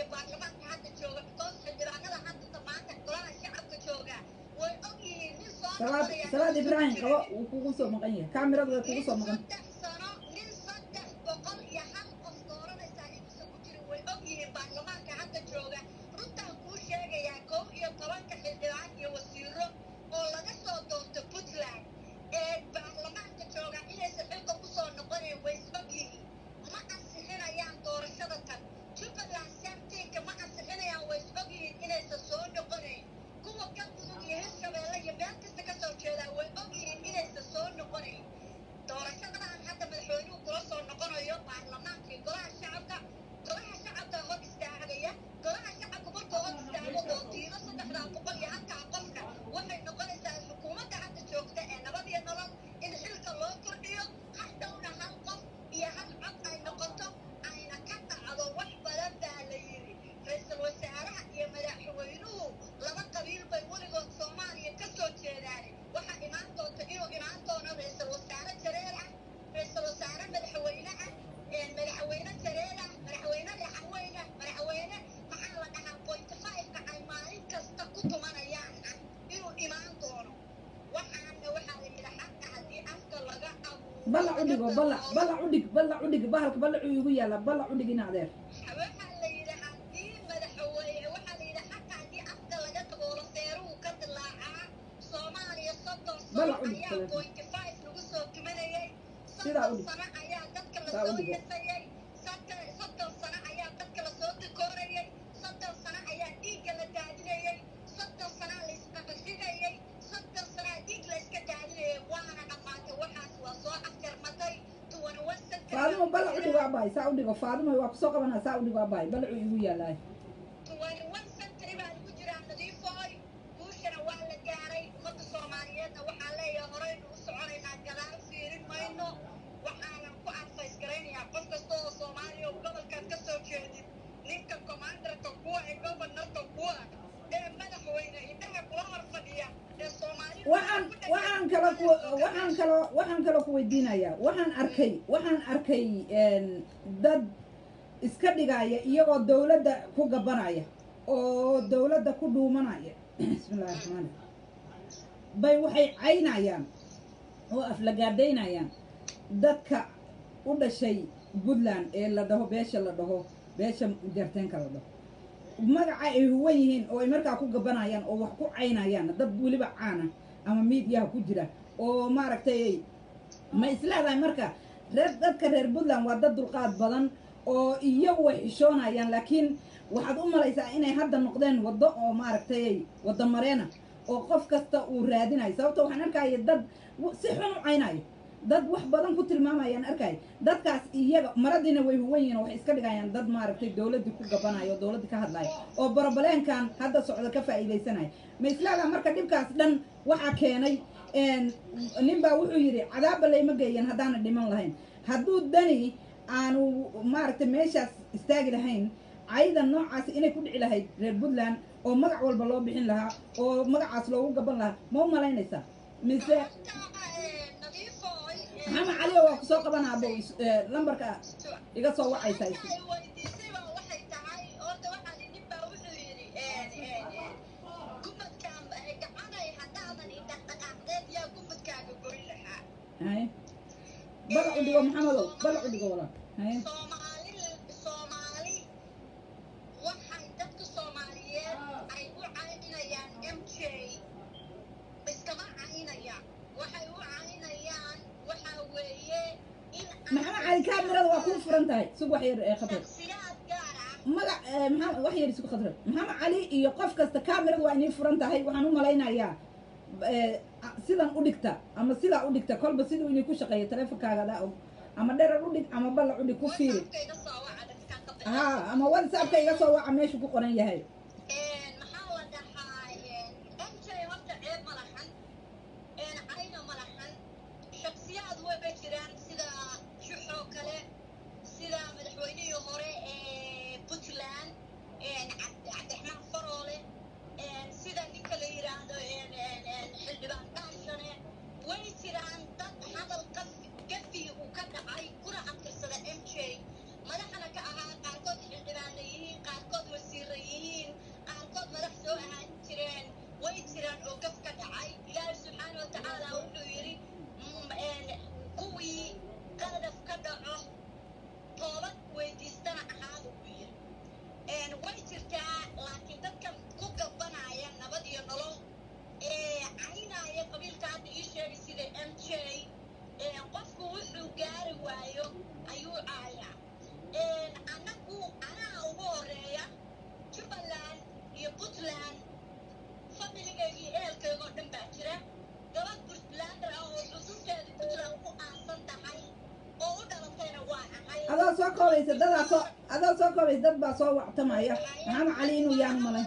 sabaad noqonayaa sabaad nin ibraahim soo qabo jiray. wuu kugu soo maqan yahay kaamiradu way kugu nin soo maqan saddex sano nin saddex boqol iyo hal qof dooranaysaa inuusan ku jirin way og yihiin baarlamaanka hadda jooga runtaan kuu sheegayaa kow iyo tobanka xildhibaan iyo wasiiro oo laga soo doorto puntland ee baarlamaanka jooga inaysan xilka ku soo noqonayn way is og yihiin ma ansixinayaan doorashada tan jubbaland samtinka ma ansixinayaan way is og yihiin inaysan soo noqonayn kuwa galmudug iyo hirshabeelle iyo meel kasta ka soo jeedaa way og yihiin inaysan soo noqonayn doorashadadan hadda madaxweynuhu kula soo noqonayo baarlamaankii golaha shacabka golaha shacabka hor istaagaya golaha shacabka markuu hor istaago oo diido saddexdaa boqol iyo halkaa qofka waxay noqonaysaa xukuumadda hadda joogta ee nabad iyo nolol in xilka loo kordhiyo hadhowna hal qof iyo hal cod ay noqoto ayna ka dhacdo wax badan baa la yidhi ra-iisul wasaaraha iyo madaxweynuhu laba qabiil bay weligood soomaaliya ka soo jeedaane waxaa imaan doonta inuu imaan doono ra-iisul wasaare jareer ah ra-iisul wasaare madaxweyne ah ee madaxweyne jareer ah madaxweyne dhaxaweyne ah madaxweyne maxaa la dhahaa point five-ka ay maalin kasta ku tumanayaan ah inuu imaan doono waxaana waxaa la yidhi xaqa haddii afka laga abuuro ballac u dhigo ballac ballac u dhig ballac u dhig bahalka ballacuu igu yaalla ballac u dhig in adeer waxaa la yidhi haddii madaxweyne waxaa la yidhi xaqa haddii afka laga daboolo seeruhu ka dilaacaa soomaaliya soddon Balac sano u dhig ayaa telefoon. point five lagu soo tumanayay Sidaa u soddon dhig. sano ayaa dadka Saa u lasoo dhigo. yasayay soddon- soddon sano ayaa dadka lasoo dikoorayay soddon sano ayaa dhiigga la daadinayay soddon sanaa la isqaqashigayay soddon sanaa dhiig la iska daadinayay waana dhammaatay waxaas waa soo afjarmatay tuwan wasanka faadimo ballac u dhigo abaay saa u dhigo faadimo waa kusoo qabanaa saa u dhigo abaay ballacuu igu yaallaa tuwaniwan sentry baa lagu jiraa nadiifooy guushana waa la gaaray ummadda soomaaliyeedna waxaa leeyahay horeynu u soconaynaa gadaal fiirin mayno waxaanan ku adfays garaynayaa qof kasta oo soomaaliya oo gobolkan ka soo jeedin ninka commandarka kuwa ee gobanarka kuwa ee madaxweyne indhaha kula hor fadhiya ee soomaalida waxaan waxaan kalo ku waxaan kalo waxaan kaloo ku weydiinayaa waxaan arkay waxaan arkay een, dad iska dhigaya iyagoo dawladda ku gabanaya oo dawladda ku dhuumanaya bismillahi raxmaani bay waxay caynayaan oo aflagaadaynayaan dadka u dhashay puntland ee la dhaho beesha la dhaho beesha jarteenka la dhaho magaca ay huwan yihiin oo ay markaa ku gabanayaan oo wax ku caynayaan dad weliba caana ama miidiyaha ku jira oo maaragtay ma isleedahay marka reer dadka reer puntland waa dad dulqaad badan oo iyagu way xishoonayaan laakiin waxaad u malaysaa inay hadda noqdeen waddo oo maaragtay waddo mareena oo qof kasta uu raadinayo sababto waxaan arkaya dad w- si xun u caynayo dad wax badan ku tilmaamayaan arkaya dadkaas iyaga maradiina way huwan yihiin oo waxay iska dhigayaan dad maaragtay dawladdii ku gabanayo oo dawladdii ka hadlayo oo borobaleenkan hadda socda ka faa'iidaysanaya ma islaadaa marka dhibkaas dhan waxaa keenay een, nin baa wuxuu yidhi cadaabba layma geeyan haddaana dhiman lahayn hadduu dani aanu maaragtay meeshaas istaagi lahayn cayda noocaas inay ku dhici lahayd reer puntland oo magac walba loo bixin lahaa oo magacaas loogu gaban lahaa ma u malaynaysaa mise nadiifooy maxamed cali waa kusoo qabanaa abo lambarka iga soo wacaysaa Waxa ay weydiisay baa waxay tahay horta waxaa li nin baa wuxuu yidhi gumadkaan gacanay haddaadan idhaqdhaqaaqdeed yaa gumadkaaga goyn lahaa haye balac u dhigo maxamedow balac u dhigo walaal haye soomaali soomaali waxay dadka soomaaliyeed ay u caynayaan m j iskama caynayaan waxay u caynayaan waxaa weeye in maxamed cali kaamirada waa kuu furan tahay sug wax yar ee khatar shaksiyaad gaar ah magac eh, maxamed wax yar isku khadra maxamed cali iyo qof kasta kaamirada waa inay furan tahay waxaan u malaynayaa eh, sidan u dhigta ama sidaa u dhigta kolba siduu inay ku shaqeeyo taleefonkaaga adaa og ama dherar u dhig ama ballac u dhig ku fiiri WhatsApp-kayga soo waca dadkaan ka bixin. ha ama whatsappka iga soo waca meeshu ku qoran yahay Een, maxaa la dhahaa een, MJ horta ceeb ma lahan een, cayna ma lahan shaksiyaad way jiraan sida shuxoo kale sida madaxweynihii hore ee puntland een, Cabdi- cabdiraxmaan faroole een, sida ninka la yidhaahdo een, een, een, xildhibaan dhaashane way jiraan dad hadal qaf- gafi uu ka dhacay kuna abtirsada m j madaxana ka ahaa qaarkood xildhibaana yihiin qaarkood wasiira yihiin qaarkood madax soo ahaan jireen way jiraan oo gaf ka dhacay ilaahay subxaana koobaysa dadaa soo adoo soo koobaysa dad baa soo wactamaya maxamed cali inuu yaanu malay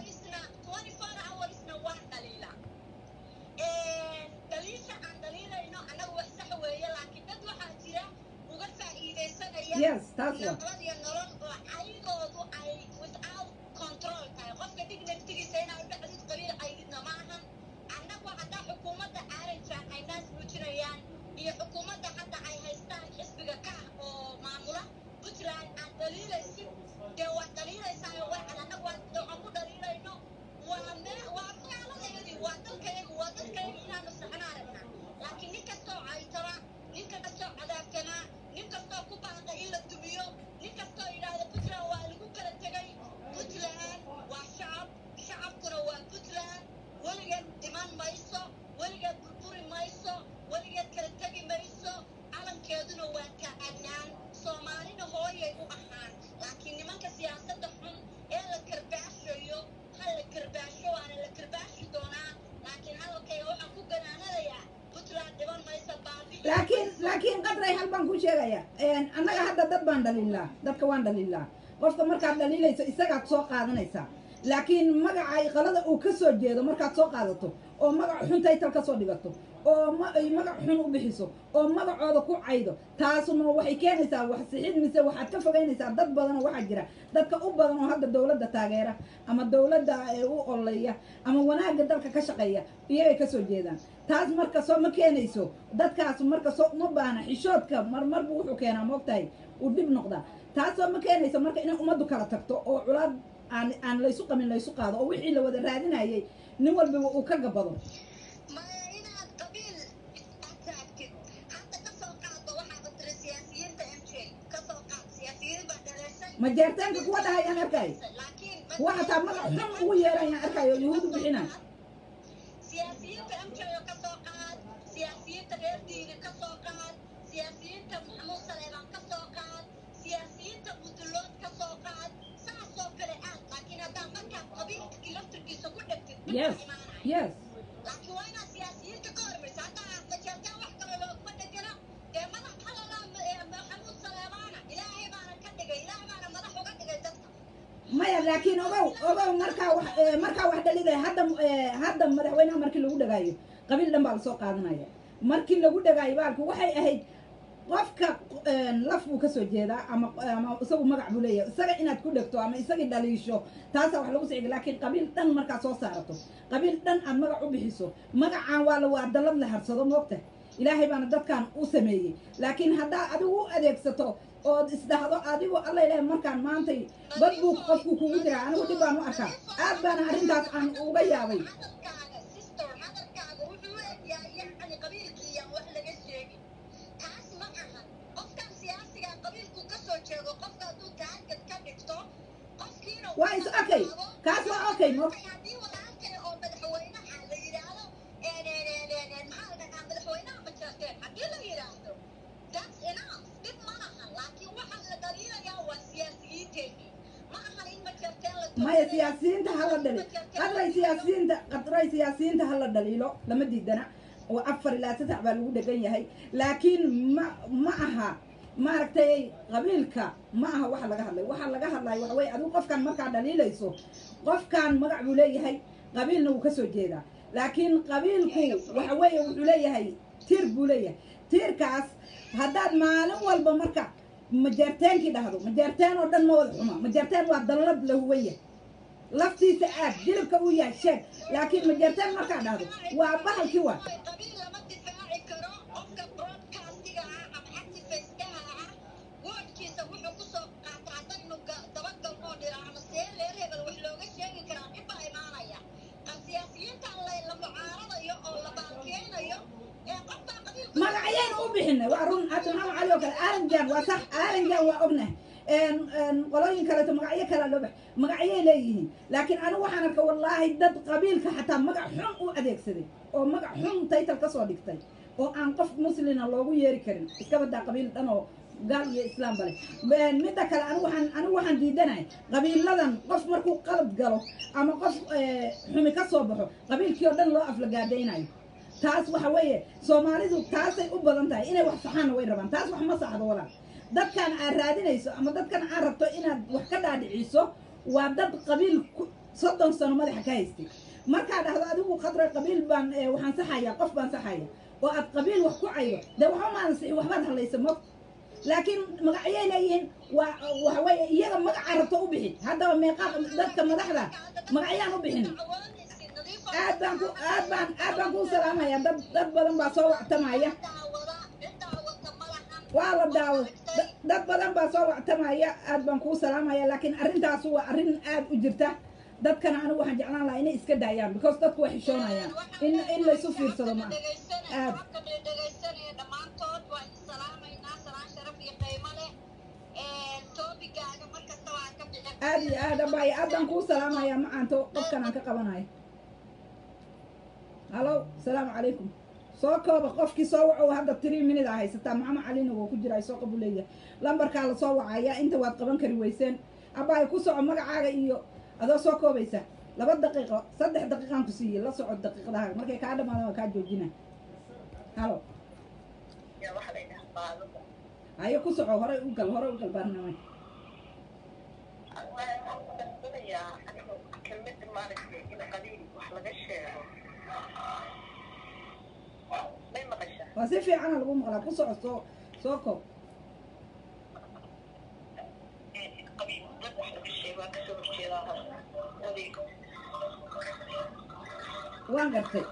yes taas waa nabadiyo nolol oo ayagoodu ay without control tahay qofka dhig naftigiisa inaa udhacdid qabiil caydidna ma ahan annagu haddaa xukuumadda aaranjaan ay naas muujinayaan iyo xukuumadda hadda ay haystaan xisbiga ka ah oo maamula puntland aad dhaliilaysid dee waad dhaliilaysaayo waxan annagu waxaan ku dhaliilayno waa mee waa magaaladayadii waa dalkayagi waa dadkayagi inaanu saxna aragnaa laakiin nin kastoo caytama nin kastoo cadaabtanaa nin kastoo ku baaqda in la dumiyo nin kastoo yidhaahda puntland waa lagu kala tegay puntland waa shacab shacabkuna waa puntland weligeed dhiman mayso weligeed burburi mayso weligeed kala tegi mayso calankeeduna waa taagnaan soomaalina hooyay u ahaan laakiin nimanka siyaasadda xun ee la karbaashayo ha la karbaasho waana la karbaashi doonaa laakiin hadalkayga waxaan ku ganaanadayaa puntland dhiman mayso baabi laakiin laakiin qadray hal baan ku sheegaya annaga hadda dad baan dhaliilaa dadka waan dhaliilaa qofka markaad dhaliilayso isagaad soo qaadanaysaa laakiin magaca ay qalada uu ka soo jeedo markaad soo qaadato oo magac xun taytal ka soo dhigato oo ma- ay magac xun u bixiso oo magacooda ku caydo taasuna waxay keenaysaa wax sixid mise waxaad ka fogaynaysaa dad badan oo waxaa jira dadka u badan oo hadda dowladda taageera ama dowladda ee u ololeya ama wanaagga dalka ka shaqeeya iyagay ka soo jeedaan taas marka soo ma keenayso dadkaas marka soo uma baahna xishoodka marmarbu wuxuu keenaa moogtahay uu dhib noqdaa taas soo ma keenayso marka inay ummaddu kala tagto oo culaad aan aan laysu qamin laysu qaado oo wixii la wada raadinayay nin walbiba uu ka gabado maya inaad qabiil aad taagtid hadda ka soo qaado waxaaba tiri siyaasiyiinta m j ka soo qaad siyaasiyiin baa dhaleeshay ma jeertaanka kuwa dhahayaan arkay laakiin kuwa hataa magac xun ugu yeerayaan arkayo yuhuud u bixinay siyaasiyiinta m j oo ka soo qaad siyaasiyiinta reer diini ka soo qaad siyaasiyiinta maxamuud saleebaan ka soo qaad siyaasiyiinta mudulood ka soo qaad saasoo kale aad laakiin haddaa markaad qabiilkii laftirkiisa ku dhegtid yes yes laakiin waa inaad siyaasiyiinta ka hormaysa haddaa majeertaan wax kale looguma dhegano dee madax halalaa maxamuud saleebaana ilaahay baana ka dhigay ilaahay baana madax uga dhigay dadka maya laakiin ogow ogow markaa wax eh, markaa wax dhalidaya hadda eh, hadda madaxweynaha markii lagu dhagaayo qabiil dhan baa lasoo qaadanaya markii lagu dhagaayo baalku waxay ahayd qofka eh, laf buu kasoo jeedaa ama ama isagu magac buu leeyahay isaga inaad ku dhegto ama isagii dhaliisho taasaa wax lagu sicga laakiin qabiil dhan markaad soo saarato qabiil dhan aad magac u bixiso magacaan waa la waa dalad la harsado moogta ilaahay baana dadkan u sameeyey laakiin haddaa adigu u adeegsato ood isdhahdo adigu alla ilaahay markaan maantay bad buu qofku kugu jiraa anigu dhib baan u arkaa aad baana arrintaas aan uga yaabay hadalkaaga sister hadalkaaga wuxuu u egyahay yacni qabiilkiiyaan wax laga sheegin taas ma aha qofkan siyaasiga qabiilku ka soo jeedo qofka hadduu taarget ka dhigto qofkiina waa is okay kaas waa okay mo haddii walaalkay oo madaxweynaha la yidhaahdo maxaa la dhahaa madaxweynaha ma jeerteen haddii la yidhaahdo that's enough dhib ma aha laakiin waxaa la dhaliilayaa waa siyaasiyiinteennii ma ahan in ma jeerteen la maya siyaasiyiinta hala dhali qadray siyaasiyiinta qadray siyaasiyiinta hala dhaliilo lama diidana oo afar ilaa saddex baa lagu dhegan yahay laakiin ma ma aha maaragtay qabiilka ma aha waxa laga hadlay waxa laga hadlayo waxa weye adigu qofkan markaa dhaliilayso qofkan magac buu leeyahay qabiilna wuu kasoo jeedaa laakiin qabiilku waxa weeye wuxuu leeyahay tiir buu leeyahay tiirkaas haddaad maalin walba marka majeerteenkii dhahdo majeerteen oo dhan ma wada xuma majeerteen waa dallad la huwan yahay laftiisa aad jilibka uu yahay sheeg laakiin majeerteen markaa dhahdo waa bahalkii waa qabiil lama difaaci karo qofka broadcastiga ah ama activistaha ah woodkiisa wuxuu kusoo qaata haddaynu ga- dabagal oo dhira ama see reer hebel wax looga sheegi karaa dhib baa imaanaya qal siyaasiyiintan la la mucaaradayo oo la baalkeenayo ee qofbaa qabiilka magacyaynu u bixinay waa run hadda maxamed cali oo kale aaranjan waa sax aaranjan waa ognahay een- een qolooyin kaleeto magacyo kale loo bax magacyay leeyihiin laakiin anigu waxaan arka wallaahi dad qabiilka xataa magac xun u adeegsaday oo magac xun taytal ka soo dhigtay oo aan qof muslina loogu yeeri karin iska badaa qabiil dhan oo gaal iyo islaam bale Een, midda kale anigu waxaan anigu waxaan diidanahay qabiiladan qof markuu qalad galo ama qof eh, xumi ka soo baxo qabiilkii oo dhan loo aflagaadaynayo taas waxa weeye soomaalidu taasay u badan tahay inay wax saxaanna way rabaan taas wax ma saxdo walaal dadkan aad raadinayso ama dadkan aad rabto inaad wax ka dhaadhiciso waa dad qabiil ku- soddon sano madaxa ka haystay markaa dhahdo adigu khadra qabiil baan eh, waxaan saxaya qof baan saxaya oo aad qabiil wax ku caydo dee waxba maadan sixin waxbaad hadlaysa mo laakiin magacyay leeyihiin waa waxa weeye iyaga magaca rabto u bixin haddaba meeqa dadka madaxda magacyaan u bixin aad baan ku aad baan aad baan kuu salaamaya dad dad badan baa soo wactamaya waa la daawo da- dad badan baa soo wactamaya aad baan kuu salaamaya laakiin arrintaas waa arrin aad u jirta dadkana anigu waxaan jeclaan lahaa inay iska daayaan because dadku way xishoonayaan in in laysu fiirsado ma aad dhegaysanaya dhammaantood waa idin salaamaynaa salaan sharaf iyo qiimo leh toobigaaga mar kasta waan ka bixin aad iyo aad abaayo aad baan kuu salaamaya macaanto qofkan aan ka qabanayo halo salaamu calaykum soo kooba qofkii soo waco hadda three minute a haysataa maxamed calina wuu ku jiraa soo qabu leeyahay lambarkaa la soo wacaya inta waad qaban kari weyseen abaayo ku soco magacaaga iyo adoo soo koobaysa laba daqiiqo saddex daqiiqaan ku siiyey la soco daqiiqadaha markay kaa dhamaadaan waa kaa joojina halo hayo ku soco horay u gal horay u gal barnaamij kelmada maaragtay in qabiil wax laga sheego may maqashaa waa si fiicana lagu maqlaa ku soco soo soo koob qabiil dad wax laga sheego waa kasoo horjeedaa oday waan gartay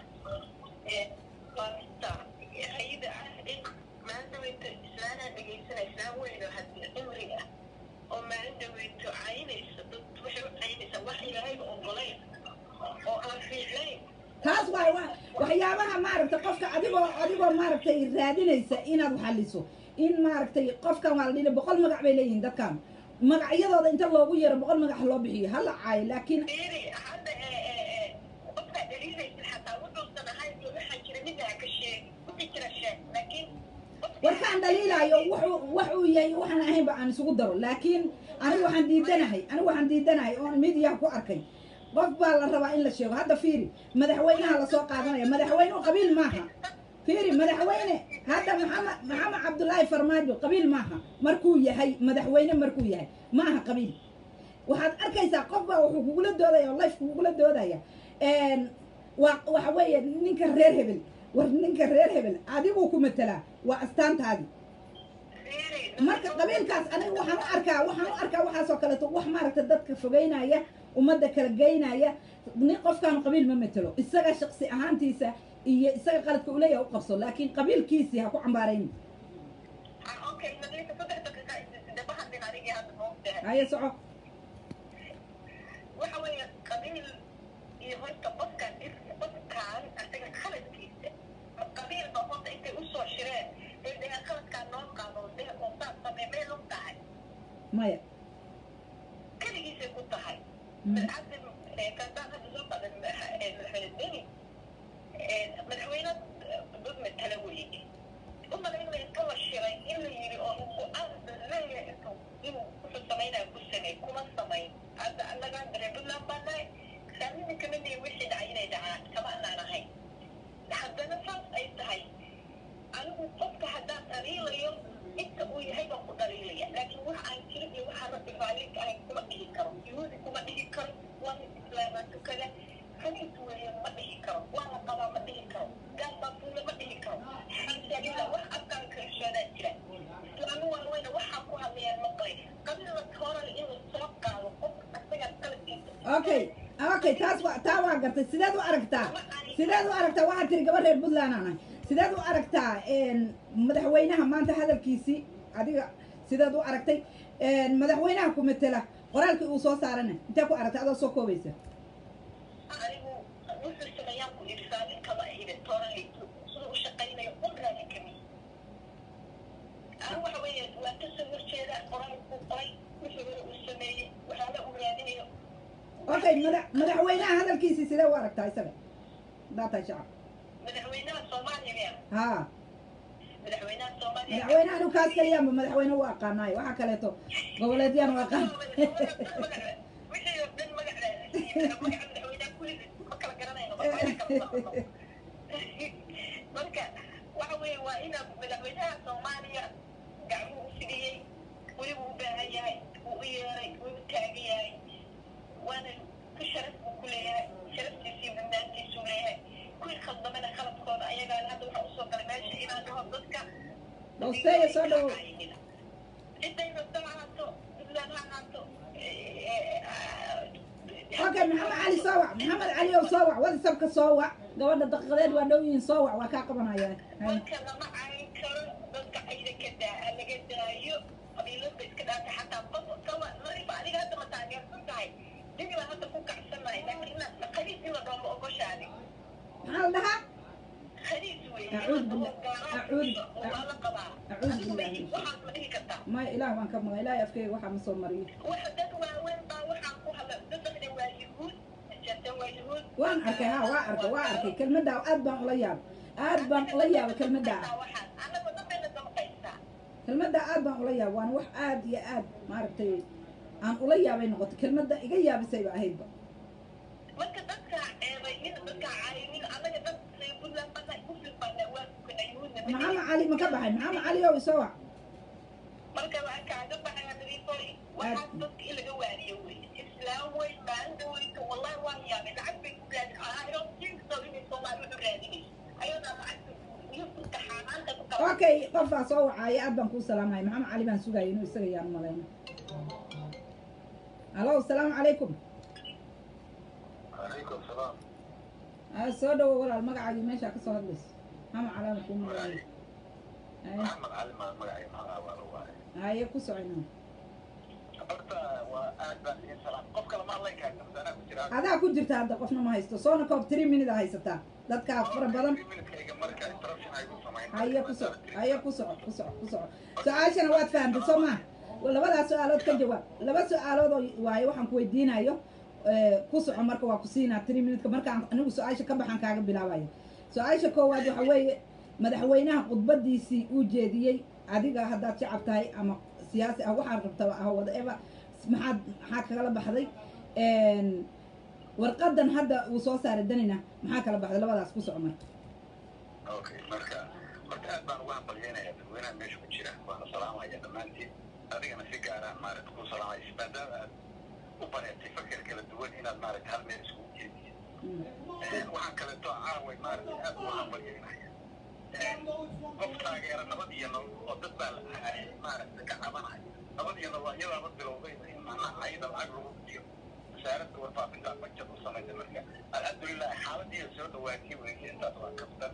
baarista ayada ah in maalin dhaweyto islaanaa dhegaysana islaan weyn oo hadii cimri ah oo maalin dhaweyto caynaysa dad waxay u caynaysaa wax ilaahayba ogolayn oo aan fiicnayn taas waay wa waxyaabaha maaragtay qofka adigoo adigoo maaragtay raadinaysa inaad xaliso in maaragtay qofkan waa la dhihi boqol magac bay leeyihiin dadkan magacyadooda inta loogu yeero boqol magac loo bixiyo hala caayo laakiin fiiri hadda qofkaa dhaliilaysid xataa wuxuusan ahayn iyo waxaa jira midaa ka sheeg wixii jira sheeg laakiin warkaan dhaliilaayo wuxuu wax uu yahay waxaan ahaynba aan isugu daro laakiin anigu waxaan diidanahay anigu waxaan diidanahay oon midiyaha ku arkay qof baa la rabaa in la sheego hadda fiiri madaxweynaha lasoo qaadanaya madaxweynuhu qabiil maaha fiiri madaxweyne hadda maxamed maxamed cabdullaahi farmaajo qabiil maaha markuu yahay madaxweyne markuu yahay maaha qabiil waxaad arkaysaa qof baa wuxuu kugula doodaya oo life kugula doodaya waa waxa weeye ninka reer hebel war ninka reer hebel adiguu ku matelaa waa astaantaadi marka qabiilkaas aniga waxaan u arkaa waxaan u arkaa waxaasoo kaleeto wax maaragta dadka fogeynaya ummadda kala geynaya nin qofkaanu qabiil ma matelo isaga shaqsi ahaantiisa iyo isaga qaladka uleeyaha u qabso laakiin qabiilkiisii ha ku cambaarayn okay nadiifa saddex daqiiqa dabaha din anigii hadda moogtahay haye soco waxa weeye qabiil iyo horta qofkaan qofkaan asaga khaladkiisa qabiilba horta intay usoo shireen ee dhehe khaladkaan noo qaado dhehe oosaa samee meel u tahay maya keligiisay ku tahay Mm. hadda kastaan hadda soo qadan madaxweyne deni madaxweyne dad matala weeye umalaynaya inta la shiray in la yiri oo go-aan leeyahay intuu inuu wuxuu samaynaya ku sameey kuma samayn hadda annagaan dareen puntland baan nahay saamina kama dhihin wixii dhacay inay dhacaan kama anaan ahayn haddana saas ay tahay anigu qofka haddaan dhaliilayo inta uu yahay baan ku dhaliilaya laakiin wax aan jirin iyo waxaan rabbi raallinka ahayn kuma dhihi karo yuhuudi kuma dhihi karo waa mid islaamaa tukada xanis weeye ma dhihi karo waa la qabaa ma dhihi karo gaal baa fuula ma dhihi karo xamsalila wax afkaan kalsoonaa jira islaamu waaweyna waxaa ku hadlayaan maqlay qabilada horale in la soo qaado qof asaga qalabkiisa okay okay taas waa taa waa gartay sideed u aragtaa sideed u aragtaa waxaad tiri gaba reer puntland aan ahay sideed u aragtaa madaxweynaha maanta hadalkiisii adiga sideed u aragtay madaxweynaha ku matela qoraalkii uu soo saarana intee ku aragtay adoo soo koobaysa anigu wuxuu sameeyaan ku idhi saalin kama ahide toorali siduu u shaqaynayo un raali kami anigu waxa weeye waa ka soo horjeeda qoraalkuu qoray wuxuu hore uu sameeyey waxaala uu raadinayo okay mada madaxweynaha hadalkiisii sidee u aragtaa isaga hadaa tahay shacab madaxweynaha soomaaliya miya haa madaxweynaha soomaaliya madaxweynaha anu kaas kaliyaanba madaxweyne u aqaanaayo waxaa kaleeto goboleedyaan u aqaan wixii oo dhan magac magaca madaxweynaha kulligiis ma kala garanayno ma kala socono marka waxa weeye waa inaa madaxweynaha soomaaliya gacmuhu u fidhiyey weliba u baahan yahay wuu u yeeray wuu u taagan yahay waana ku sharaf buu ku leeyahay sharaftiisii badnaantiisuu leeyahay kuwii khaldamana khaladkooda ayagaan hadda waxaa usoo galay meesha inaan dhaho dadka hoosteeya soo dhowo ciday rabta ha ahaato puntland ha ahaato okay maxamed cali soo wac maxamed cali ow soo wac whatsapka soo wac gabadha daqiiqadeed waa dhow yihiin soo wac waa kaa qabanaya Hay. marka lama cayn karo dadka cayda ka daa laga daayo qabiilada iska dhaata xataa qof kawa narifa adiga hadda ma taageersan tahay dini baa hadda ku kacsanahay laakiin inaad khaliis in la dhoomo ogoshaadi maxaa la dhahaa khaliis weeye Acuud billah. Acuud. waa la qabaa Acuud adigu ma billah. waxaad ma dhihi kartaa maya ilaah waan ka maga ilaahay afkeyga waxaa ma soo mariyo waxa dad waaweyn baa waxaan ku hadla dadana waa yuhuud jatan waa yuhuud waan arkay ha waa arkay waa arkay kelmaddaa aad baan ula yaabay aad baan ula yaabay kelmaddaa waxaan anagu dadbayna damqaysaa kelmaddaa aad baan ula yaabay waana wax aad iyo aad maaragtay aan ula yaabay noqotay kelmadda iga yaabisayba ahaydba marka dadka ceebaynin dadka caayinin anaga dad say puntland bana muslim bana waa tukana yuhuudna ma maxamed nihin. cali ma ka baxay maxamed cali ow isoo wac marka waxaan kaaga baxaya nadiifoy waxaa dadka in laga waaniyo weye islaam wey maalinta weyka wallahi waan yaabay lacag bay ku raadin I don't think so inay soomaali wuxu raadinayso ayadaa lacagta iyo dadka xaanaanta ku kala okay qof baa soo wacaya aad baan kuu salaamaya maxamed cali baan sugaya inuu isaga yaan malayna alo asalaamu calaykum عليكم السلام Ah, soo dhawo walaal magacaagii meeshaa kasoo hadlayso maxamed cali aan kuu malayna محمد علي ما مقعي ما waa la waaye haye ku socona horta waa aad baan idin salaam qof kale ma hadlayn kaarta masanaa ku jira adaa ku jirta hadda qofna ma haysto soona koob three minute haysataa dadkaa fara badan minuteyga marka interruption ay ku samayn haye ku soco haye ku soco ku soco ku soco su-aashana waad fahamtay soo maa labadaas su-aalood ka jawaab laba su-aalood oo waaye waxaan ku weydiinayo eh, ku soco marka waa ku siinaa three minute markaan anigu su-aasha ka baxan kaaga bilaabayo su-aasha koowaad waxa weeye madaxweynaha khudbadiisii uu jeediyey adiga haddaad shacab tahay ama siyaasi ah waxaad rabtaa ah whatever maxaad maxaa kagala baxday Een, warqadan hadda uu soo saaray danina maxaa kala baxday labadaas ku soco marka okay marka horta aad baan uga hambalyeynaya dadweynaha meesha ku jira waana salaamaya dhammaantiin adigana si gaaraan maaragta ku salaamaya maadaama aad u bareertay fakar kala duwan inaad maaragta hal meel iskugu jeediyo Mm. waxaan kaleeto caaway maaragtay aad uga hambalyeynaya qof taageera nabad iyo nolol oo dad baa la ahay maaragta ka cabanaya nabad iyo nolol iyadaaba bilowday in macnaha ayada lacag lagu bixiyo wasaaradda warfaafinta bajad u samaysa marka alxamdulilah xaaladii soo dhawaatay weeye intaas waa kaftan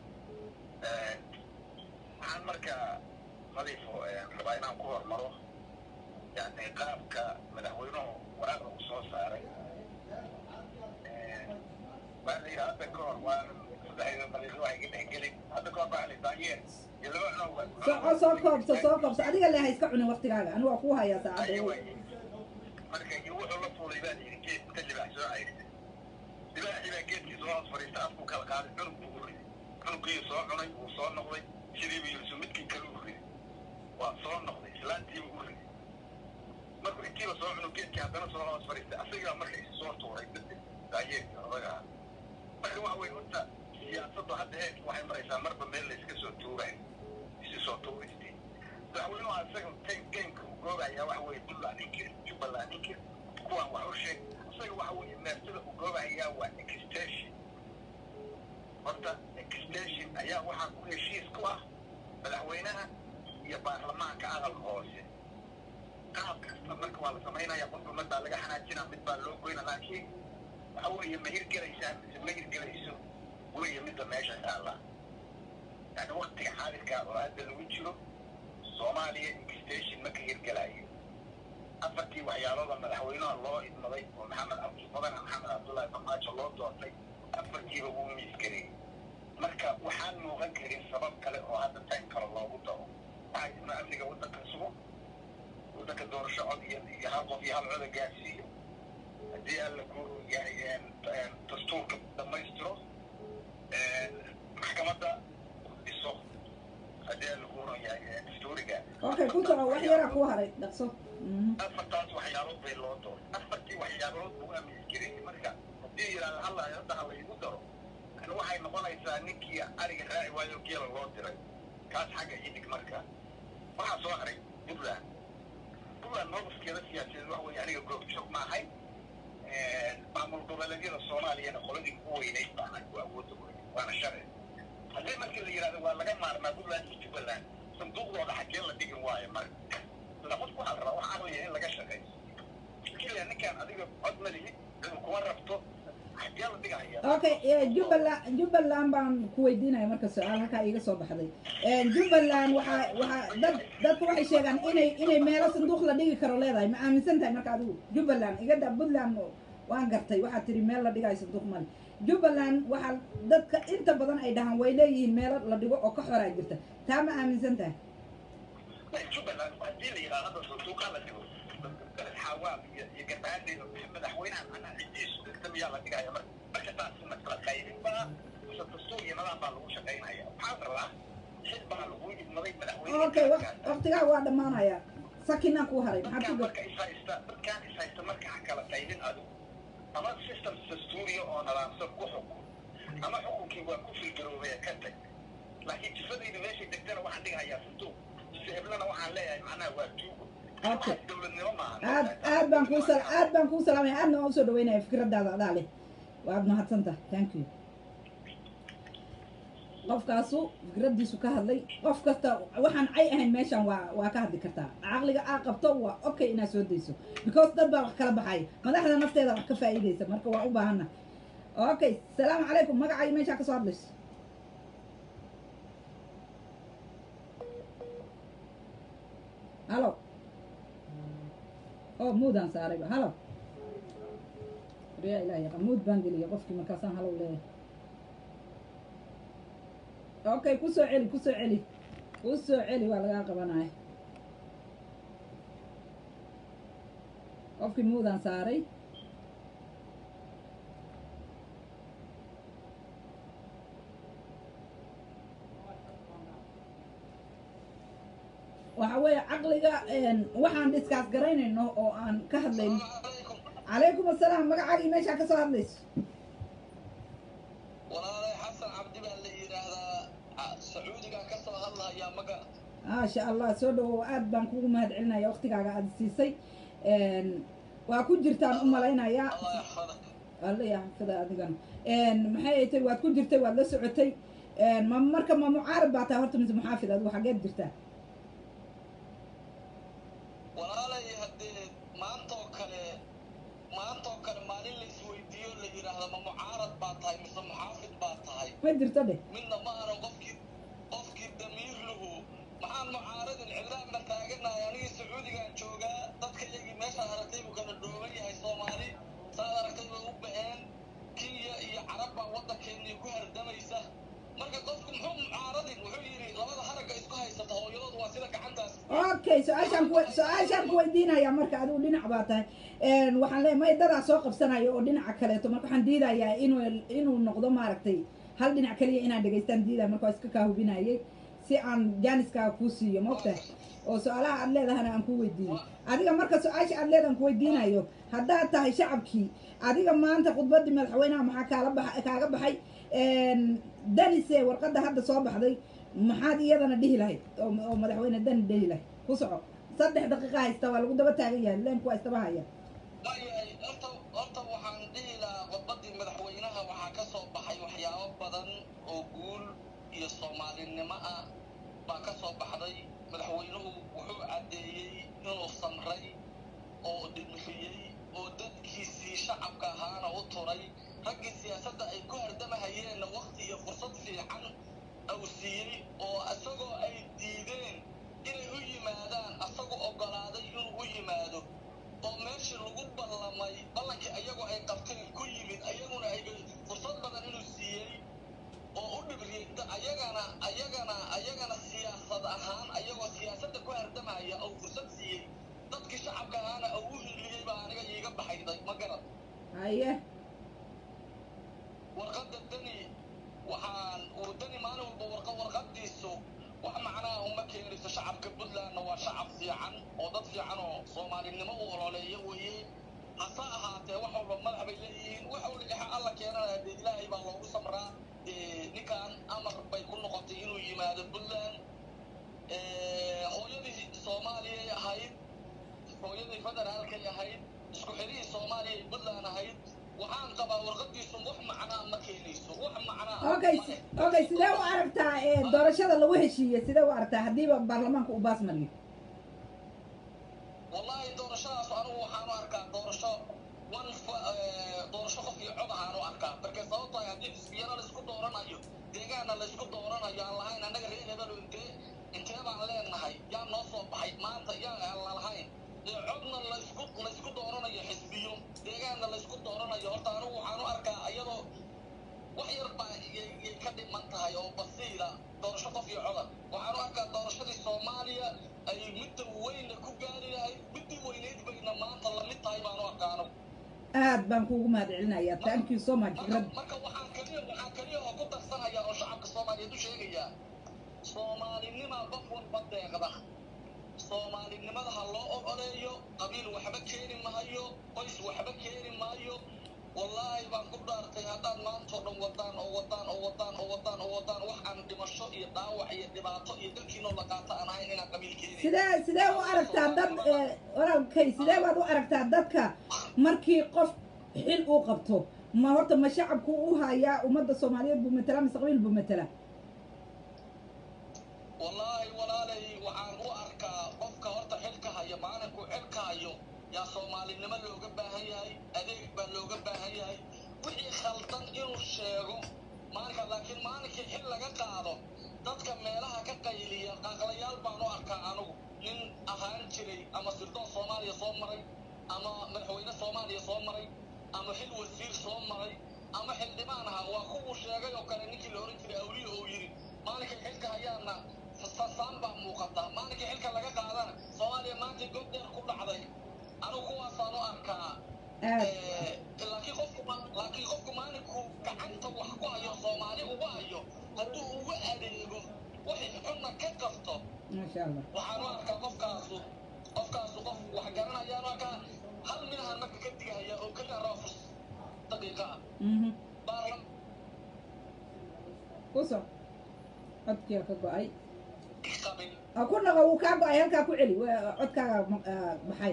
waxaan marka nadiifo rabaa inaan ku hormaro yani qaabka madaxweynuhu waraaqda uu soo saaray waa la yidhi hadda ka hor waa saddexda daqiiqo waxay ka dhexgelin hadda ka hor baa la daayeer iyo laba cunug soco soo koobso soo koobso adiga le ha iska cunin waktigaaga anigu waa kuu hayaa saacadda marka iyo wuxuu la fuulay baa layidhi geed inta libaax soo cayrtay libaaxii baa geedkii soo hoos fadhiista afku kala qaaday cunug buu u riday cunugkii soo cunay wuu soo noqday sidii buu yidhi midkii kale u riday waa soo noqday islaantiibu u riday markuu intiiba soo cunug geedkii haddana soo hoos fadhiistay asagaa marka isu soo tuuray daayeerkii odaga ah marka waxa weye horta siyaasaddu hadda heerka waxay maraysaa marba meel layska soo tuuray isu soo tuuraystay madaxweynuhu isaga tan gameka uu goobayaa waxa weye puntland inkir jubbaland inkir kuwaan wax u sheeg isaga waxa weye meertada uu goobayaa waa extension horta extension ayaa waxaa ku heshiis ku ah madaxweynaha iyo baarlamaanka aqalka hoose qaab kasta marka waa la samaynaya qofka mid baa laga xanaajina mid baa loo goyna laakiin waxa weeye ma hirgelaysaa mise ma hirgelayso weeye midda meesha taalla yani waktiga xaadirka oo hadda lagu jiro soomaaliya extension ma ka hirgelayo afartii waxyaalooda madaxweynaha loo idmaday oo maxamed cabdi mudane maxamed cabdullaahi farmaajo loo doortay afartiiba wuu miisgareeyey marka waxaan muuqan karin sabab kale oo hadda tan kale loogu daro waxaa jirna amniga waddanka sugo waddanka doorasho cod iyo iyo hal qof iyo hal coda gaarsiiyo haddii alla ku yahay dastuurka dhammaystiro maxkamadda dhiso haddii alla ku ron yahay dastuuriga okay ku soco wax yaraa kuu haray dhaqso Mhm. afartaas waxyaalood bay loo dooray afartii waxyaalood buu aamis jiray marka haddii yidhahda halla hadda ha laygu daro yani waxay noqonaysaa ninkii ariga raaci waayo geela loo diray kaas xagga idig marka waxaa soo haray puntland puntland mowqifkeeda siyaasadeed waxa weeye aniga goobjoog ma ahay maamul goboleedyada soomaaliyana qoladii ugu weynayd baa ahay waa awoodda weyn waana sharci haddii markii la yidhahdo waa laga maarmaa puntland iyo jubbaland sanduuqdooda xagee la dhigin waayo marka ila qofku waxaa la rabaa waxaa weeye in laga shaqeeyo keliya ninkaan adiga cod ma lihid ciduu kuma rabto xagee la dhigaya okay eh, jubbaland jubbaland baan ku weydiinaya marka su-aal halkaa iiga soo baxday Eh, jubbaland waxaa waxaa dad dadku waxay sheegaan inay inay meelo sanduuq la dhigi karo leedahay ma aaminsan tahay marka adigu jubbaland iga da puntland waan gartay waxaad tiri meel la dhigayo sanduuq male jubbaland waxaa dadka inta badan ay dhahaan way leeyihiin meelo la dhigo oo ka xoraa jirta taa ma aaminsan tahay jubbaland haddii la yidhahdo hadda sanduuqa la dhigo xawaab iyo iyo gabaadeeda madaxweynaha macnaha cidiisu dhigta miyaa la dhigaya marka marka taasi ma kala qaybin baa mise dastuur iyo nidaam baa lagu shaqaynaya waxaa la rabaa xil baa lagu idmaday madaxweyne okay waq- waqtigaa waa dhammaanaya sakinaa ku haray maxaad ku dadkaan gar marka is haysta dadkaan is haysta marka ha kala qaybin adigu ama system dastuuriya oo nadaamsan ku xukun ama xukunkii waa ku filgaroobay ka tag laakiin jifadayda meeshay degtana waxaan dhigayaa sanduuq jise heblana waxaan leeyahay macnaha waa tuugo Okay. waxaas dowladnimo maaha aad aad baan kuu sal aad baan kuu salaamaya aadna waan usoo dhaweynaya fikradaada adaa leh waad mahadsantaha thank you qofkaasu fikradiisu ka hadlay qof kasta waxaan cay ahayn meeshan waa waa ka hadli kartaa caqliga aa qabto waa okay inaad soo dayso because dad baa wax kala baxaya madaxda nafteeda wax ka faa'iidaysa marka waa u baahana okay salaamu calaykum magacaayo meeshaa kasoo hadlayso halo oo muudaan saarayba halo riyaa ilaah yaqa muud baan geliya qofkii markaasaan halow leeyahay okay ku soo celi ku soo celi ku soo celi waa lagaa qabanaya qofkii muudaan saaray waxa weeye caqliga waxaan diskaas garaynayno oo aan ka hadlayno calaykum assalaam magacaagii meeshaa ka soo hadlayso walaalay xasan cabdi baa la yidhaahdaa sacuudigaa ka soo hadlahayaa maga maasha allah soo dhawow aad baan kugu mahad celinaya waktigaaga aada siisay waa ku jirtaan u malaynayaa allah yaxfadak alla yaxfida adigana maxay ay tay waad ku jirtay waad la socotay ma marka ma mucaarad baa tahay horta mise muxaafid adigu xageed jirtaa walaalay haddee maantoo kale maantoo kale maalin la isweydiiyo la yidhaahda ma mucaarad baa tahay mise muxaafid baa tahay ma jirto dheh midna ma aran qofkii qofkii damiir lahu maxaan mucaaradin cidlaan ma taaganahay anigii sacuudigaan joogaa dadka iyagii meeshaad aragtay buu kala dhooban yahay soomaali saad aragtay bay u ba'een kenya iyo carab baa waddankeennii ku hardamaysa marka qofku muxuu mucaaradin wuxuu yidhi labada haragga isku haysata hooyadoodu waa sida gacantaas okay su-aashaan ku su-aashaan ku weydiinaya marka adigu dhinac baa tahay waxaan leeyahay may dadaa soo qabsanayo oo dhinaca kaleeto marka waxaan diidayaa inuu inuu noqdo maaragtay hal dhinac kaliya inaan dhegaystaan diidaya marka waa iska kaa hubinayay si aan jaaniskaa kuu siiyo maogtahay oo su-aalaha aad leedahana aan kuu weydiiyo adiga marka su-aasha aad leedahan ku weydiinayo haddaad tahay shacabkii adiga maanta khudbaddii madaxweynaha maxaa kaala bax kaaga baxay danise warqadda hadda soo baxday maxaad iyadana dhihi lahayd oo oo madaxweyne dani dhihi lahayd ku soco saddex daqiiqa haysta waa lagu daba taagan yahay leenku waa istaba haya waayahay horta horta waxaan dhihi lahaa khudbaddii madaxweynaha waxaa ka soo baxay waxyaabo badan oo guul iyo soomaalinimo ah baa ka soo baxday madaxweynuhu wuxuu caddeeyey inuu samray oo dhimriyey oo dadkiisii shacabka ahaana u turay raggii siyaasadda ay ku hardamahayeenna wakti iyo fursad fiican uu siiyey oo isagoo ay diideen inay u yimaadaan asagu oggolaaday inuu u yimaado oo meeshii lagu ballamay ballankii ayagoo ay qabteen ku yimid ayaguna ay fursad badan inuu siiyey oo u dhibriyey ayagana ayagana ayagana siyaasad ahaan ayagoo siyaasadda ku hardamaya oo fursad siiyey dadkii shacabka ahaana uu u hiliyey baa aniga iiga baxayday ma garad haye warqadda dani waxaan uu dani maalin walba warqa warqadiisu wax macnaha uma keenayso shacabka puntlandna waa shacab fiican oo dad fiican oo soomaalinimo u ololeeya weeye hase ahaatee wax walba madax bay leeyihiin wax walba ixa alla keenanaya dee ilaahay baa loogu samraa dee ninkan amar bay ku noqotay inuu yimaado puntland hooyadii federaalkay ahayd isku xidhihii soomaaliya iyo puntland ahayd waxaan qabaa warqadiisu wax macnaa ma keenayso wax macnaa okay ma leh. okay sidee u aragtaa ee doorashada lagu heshiiyey sidee u aragtaa haddiiba baarlamaanka uu baas mariyo wallahi doorashadaas anigu waxaan u arkaa doorasho one fa- eh, doorasho qof iyo cod ahaan u arkaa marka sababto ay haddii xisbiyana laysku dooranayo deegaanna laysku dooranayo aan lahayn annaga reer hebel intee intee baan leenahay yaa noo soo baxay maanta yaan aan la lahayn ee codna laysku laysku dooranayo xisbiyo deegaanna laysku dooranayo horta anigu waxaan u arkaa iyadoo wax yar baa yay yay ka dhiman tahay oo basiira doorasho qof iyo coda waxaan u arkaa doorashadii soomaaliya ay midda weyna ku gaari lahayd middii weynayd bayna maanta lamid tahay baan u arkaa anigu aad baan kuugu mahad celinayaa thank you so much marka rab marka waxaan kaliya waxaan kaliya oo ku darsanaya oo shacabka soomaaliyeed u sheegayaa soomaalinima qof walba deeqda soomaalinimada ha loo ogoleeyo qabiil waxba keeni maayo qoys waxba keeni maayo wallaahi baan ku dhaartay haddaad maantao dhan wadaan oo wadaan oo wadaan oo wadaan oo wadaan wax aan dhimasho iyo dhaawac iyo dhibaato iyo dalkiinoo la qaato aan ahayn inaan qabiil keeni sidee sidee u aragtaa dad ee, walaalkay sidee baad u aragtaa dadka markii qof xil uu qabto ma horta ma shacabku u hayaa ummadda soomaaliyeed buu matala mise qabiil buu matala wallaahi walaalay waxaan u arkaa qofka horta xilka haya maalinku xilka hayo yaa soomaalinimo looga baahan yahay adeeg baa looga baahan yahay wixii khaldan inuu sheego maalinka laakiin maalinkii xil laga qaado dadka meelaha ka qayliya qaaqlayaal baan u arkaa anigu nin ahaan jiray ama sirdoon soomaaliya soo maray ama madaxweyne soomaaliya soo maray ama xil wasiir soo maray ama xildhibaan ahaa waa kuwuu sheegay oo kale ninkii la ohan jiray awliya oo yidhi maalinkay xilka hayaana fasaan baa muuqata maalinkii xilka laga qaadana soomaaliya maanta god dheer ku dhacday anigu kuwaasaan u arkaa aad Eh, laakiin qofku ma- laakiin qofku maalinku gacanta wax ku hayo soomaali uga hayo hadduu uga adeego waxay xunna ka qabto maasha allah waxaan u arkaa qofkaasu qofkaasu qof wax garanayaan u arkaa hal minahan marka ka digaya oo keliya roofus daqiiqa ah mhm baarlam ku soc codkiia ka go-ay qabin Ah, ku naqo wuu kaa go-ay halkaa ku celi waa- codkaaga ma- ah, baxay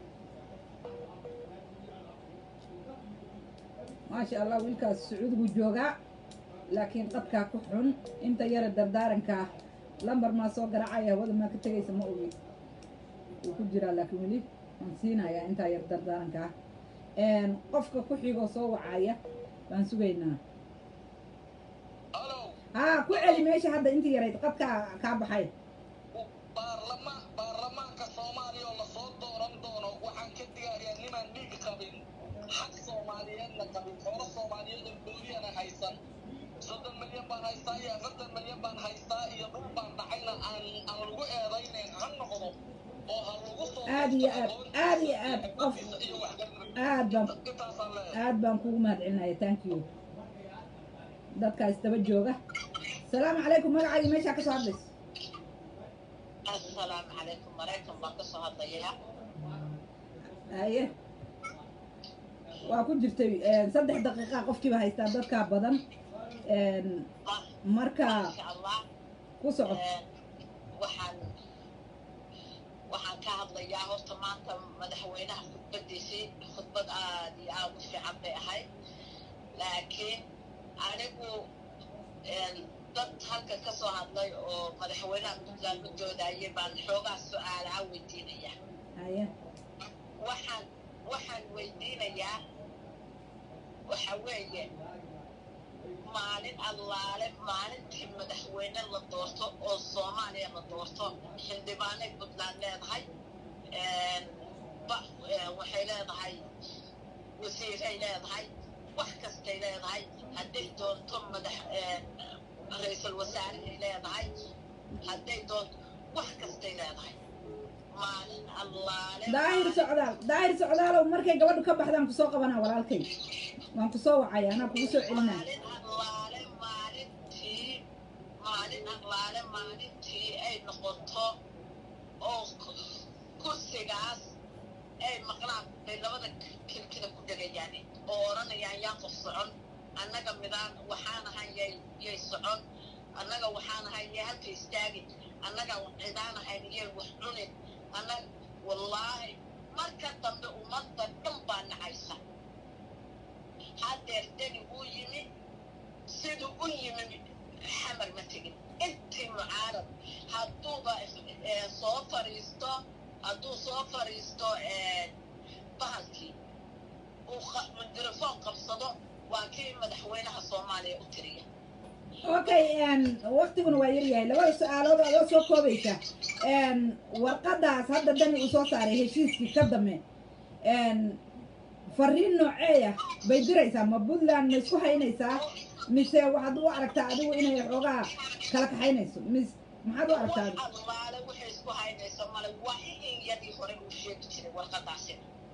maasha allah wiilkaas sacuudigu joogaa laakiin qadkaa ku xun inta yara dardaarankaa lambar maa soo garacaya hawada maa ka tegaysa ma ogi wuu ku jiraa laakiin weli waan siinayaa intaa yar dardaarankaa qofka ku xigoo soo wacaya baan sugaynaa halo haa ku celi meesha hadda intii yarayd qadkaa kaa baxay baarlamaan baarlamaanka soomaaliya oo lasoo dooran doono waxaan ka digayaa nimaan dhiig qabin xaq soomaaliyeedna qabin xoolo soomaaliyeed oo booliyana haysan soddon milyan baan haystaa iyo afartan milyan baan haystaa iyo dhul baan dhacayna aan aan lagu eedaynayn ha noqdo oo ha lagu soo Aad iyo aad, aad iyo aad, qof- xikmadiisa iyo waxgarnimadiisa. aad baan intaasaan leeyahay aad baan kugu mahad celinaya thank you dadkaas daba jooga salaamu calaykum magacaaga meeshaa ka soo hadlayso assalaamu calaykum maraykan baan ka soo hadlayaa haye waa ku jirtay saddex daqiiqa qofkiiba haystaa dadkaa badan Ah, marka insha allah ku soco Een, waxaan waxaan ka hadlayaa horta maanta madaxweynaha khudbadiisii khudbad aad iyo aad u fiican bay ahayd laakiin anigu een, dad halka ka soo hadlay oo madaxweynaha puntland u doodayay baan xoogaa su-aalaha weydiinaya haye waxaan waxaan weydiinayaa waxa weeye maalin allaale maalintii madaxweyne la doorto oo soomaaliya la doorto xildhibaanay puntland leedahay Een, ba- een, waxay leedahay wasiiray leedahay wax kastay leedahay hadday doonto madax een, ra-iisul wasaarahay leedahay hadday doonto wax kastay leedahay maalin allaale daahir socdaal daahir socdaalow markay gabadhu ka baxdaan kusoo qabanaa walaalkay waan kusoo wacaya anaa kugu soo celinaa maalin allaale maalintii maalin allaale maalintii ay noqoto oo ku- kursigaas ay maqlaan bay labada kilkida ku dhegayaan oo odhanayaan yaa qof socon annaga midaan waxaan ahay yay yay socon annaga waxaan ahay yay halka istaagin annaga cidaan ahayn yay wax cunin annaga wallaahi marka dambe ummadda dhan baa nacaysa haddeer deni uu yimi siduu u yimi xamar ma tegin intii mucaarad hadduuba eh, soo fadhiisto hadduu soo fadhiisto eh, bahalkii uu qa- mikrofon qabsado waa kii madaxweynaha soomaaliya u tiriya okay waktiguna waa yaryahay labada su-aalood adoo soo koobaysa warqadaas hadda dani uu soo saaray heshiiskii ka dame fariin nooceeya bay diraysaa ma puntland ma isku haynaysaa mise waxaad u aragtaa adigu inay xoogaa kala kaxaynayso mis maxaad u aragtaa adigu allaale waxay isku haynayso male waa in yadii hore uu sheegi jiray warqadaasi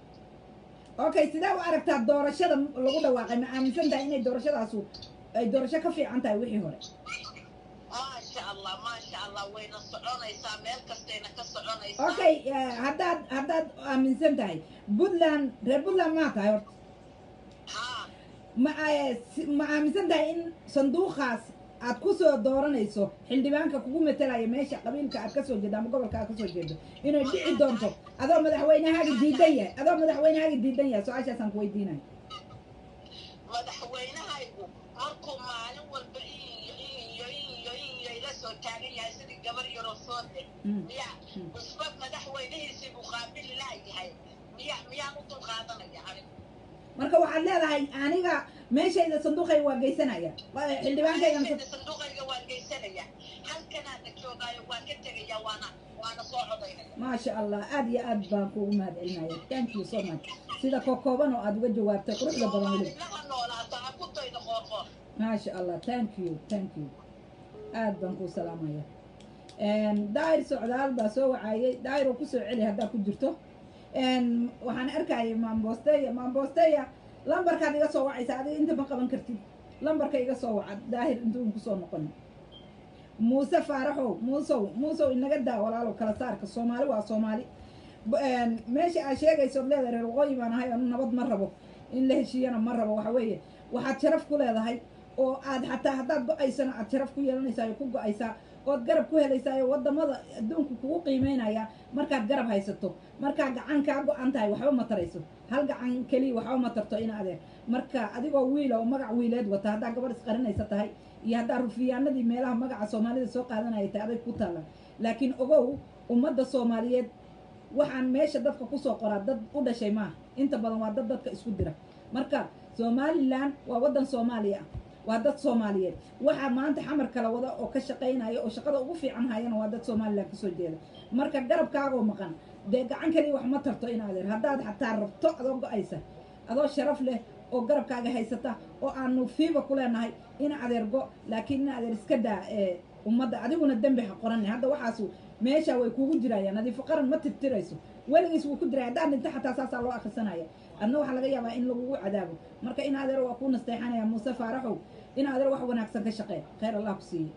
okay sidee u aragtaa doorashada lagu dhawaaqay ma aaminsan tahay inay doorashadaasu ay doorasho ka fiican tahay wixii hore maasha allah maasha allah wayna soconaysaa meel kastayna ka soconaysaa okay eh, haddaad haddaad aaminsan tahay puntland reer puntland maa tahay horta haa ma eh, si- ma aaminsan tahay in sanduuqaas aad ku soo dooranayso xildhibaanka kugu metelaya meesha qabiilka aad kasoo jeedo ama gobolka aad kasoo jeedo inay dhici doonto adoo madaxweynahaaga diidan yahay adoo madaxweynahaaga diidan yahay su-aashaasaan ku weydiinaya madaxweynahaygu markuu maalin walba iyo iyo iyo iyo ila soo taagan yahay sidii gabar yaroo soo deg Mm. miya Mm. usba madaxweynihiisii buu qaabili laayahay miya miyaan u dulqaadanaya anigu marka waxaad leedahay aniga meeshayda sanduuqayga waa geysanaya Waa- xildhibaankayga Meeshayda sanduuqayga waan geysanaya halkanaana joogaayo waan ka tegaya waana waana soo codaynaya maasha allah aad iyo aad baan kuugu mahad celinaya thank you so much sida kookooban oo aad uga jawaabtay quruxda badan weli soomaalinaha noolaato ha ku daydo qoorqoor maasha allah thank you thank you aad baan kuu salaamaya daayir socdaal baa soo wacayay daayir oo kusoo celi haddaa ku jirto waxaan arkayay maambosteya maambosteya lambarkaad iga soo wacaysa adiga inta ma qaban kartid lambarka iga soo waca daahir intuun kusoo noqon muuse faaraxow muusow muusow inaga daa walaalow kala saarka soomaali waa soomaali B- een, meesha aad sheegayso od leedahay reer waqooyi baan ahay anu nabad ma rabo in la heshiiyana ma rabo waxa weeye waxaad sharaf ku leedahay oo aad xataa haddaad go-aysana aad sharaf ku yeelanaysaa oo ku go-aysaa ood garab ku helaysaa oo wadamada adduunka kugu qiimeynaya markaad garab haysato markaa gacan kaa go-an tahay waxba ma tarayso hal gacan keliya waxba ma tarto in adeer marka adigoo wiila oo magac wiileed wata haddaa gabadh isqarinaysa tahay iyo haddaa rufiyaanadii meelaha magaca soomaalida soo qaadanaya tahay aday ku taalla laakiin ogow ummadda soomaaliyeed waxaan meesha dadka kusoo qoraa dad u dhashay maaha inta badan waa dad dadka isku dira marka somalilan waa waddan soomaaliya ah waa dad soomaaliyeed waxaa maanta xamar kala wada oo ka shaqaynaya oo shaqada ugu fiican hayana waa dad somalilan kasoo jeeda marka garabkaagoo maqan dee gacan kaliya wax ma tarto in adeer haddaad xataa rabto adoo go-aysa adoo sharaf leh oo garabkaaga haysata oo aanu fiiba ku leenahay in adeer go laakiin in adeer iska daa ee ummadda adiguna dembi ha qoranay hadda waxaasu meesha way kugu jirayaan nadiifo qaran ma tirtirayso weligiis wuu ku diray haddaan dhinta xataa saasaa loo akrisanaya adna waxaa laga yaabaa in lagugu cadaabo marka in adeer waa kuu nasteexanaya muuse faaraxow in adeer wax wanaagsan ka shaqee khayr allah ku siiye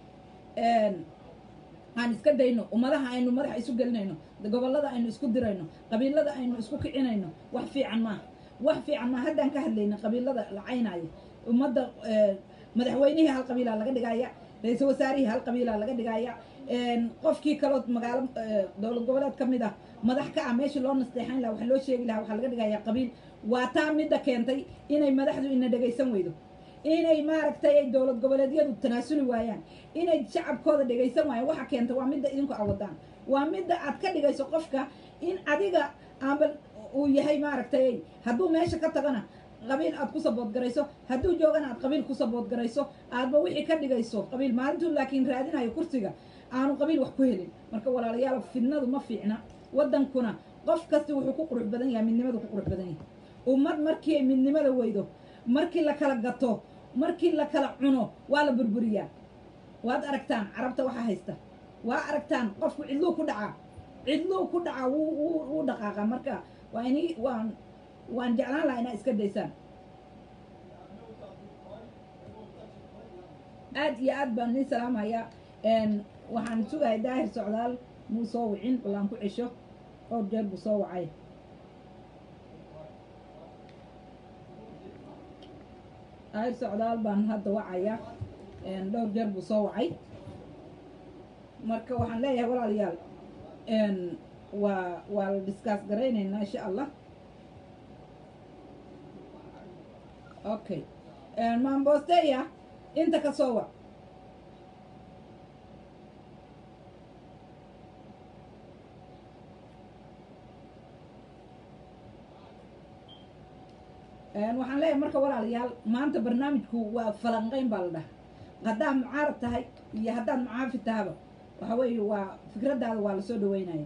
aan iska dayno ummadaha aynu madaxa isu gelinayno gobollada aynu isku dirayno qabiilada aynu isku kicinayno wax fiican maaha wax fiican maaha haddaan ka hadlayna qabiilada la caynaayo ummadda eh, madaxweynihii hal qabiilaa laga dhigaya ra-iisul wasaarihii hal qabiilaa laga dhigaya qofkii kaloo magaalo eh, dowlad goboleed ka mid ah madax ka ah meeshii loo nasteexayn lahaa wax loo sheegi lahaa waxaa laga dhigaya qabiil waa taa midda keentay inay madaxdu ina dhegaysan weydo inay maaragtay ay dowlad goboleedyadu tanaasuli waayaan inay shacabkooda dhegaysan waayaan waxa keenta waa midda idinku awadaan waa midda aad ka dhigayso qofka in adiga aanba uu yahay maaragtay hadduu meesha ka tagana qabiil aad ku saboodgarayso hadduu joogana aad qabiil ku saboodgarayso aadba wixii ka dhigayso qabiil maalintuu laakiin raadinayo kursiga aanu qabiil wax ku helin marka walaalayaal fidnadu ma fiicna waddankuna qof kasta wuxuu ku qurux badan yahay midnimadu ku qurux badan yahay ummad markii ay midnimada weydo markii la kala gato markii la kala cuno waa la burburiyaa waad aragtaan carabta waxaa haysta waa aragtaan qofku cidluu ku dhacaa cidluu ku dhacaa wuu wuu wuu dhaqaaqaa marka waa ini waan waan jeclaan lahaa inaa iska daysaan aad iyo aad baan nii salaamayaa waxaan sugahay daahir socdaal muu soo wicin balaan ku cesho dhowr jeer buu soo wacay daahir socdaal baan hadda wacaya dhowr jeer buu soo wacay marka waxaan leeyahay walaalayaal waa waa la discuss garaynaynaa insha allah okay maambosteya inta ka soo wac waxaan leeyahay marka walaalayaal maanta barnaamijku waa falanqeyn baa la dhaha haddaad mucaarad tahay iyo haddaad mucaafid tahaba waxa weeye waa fikraddaada waa lasoo dhaweynaya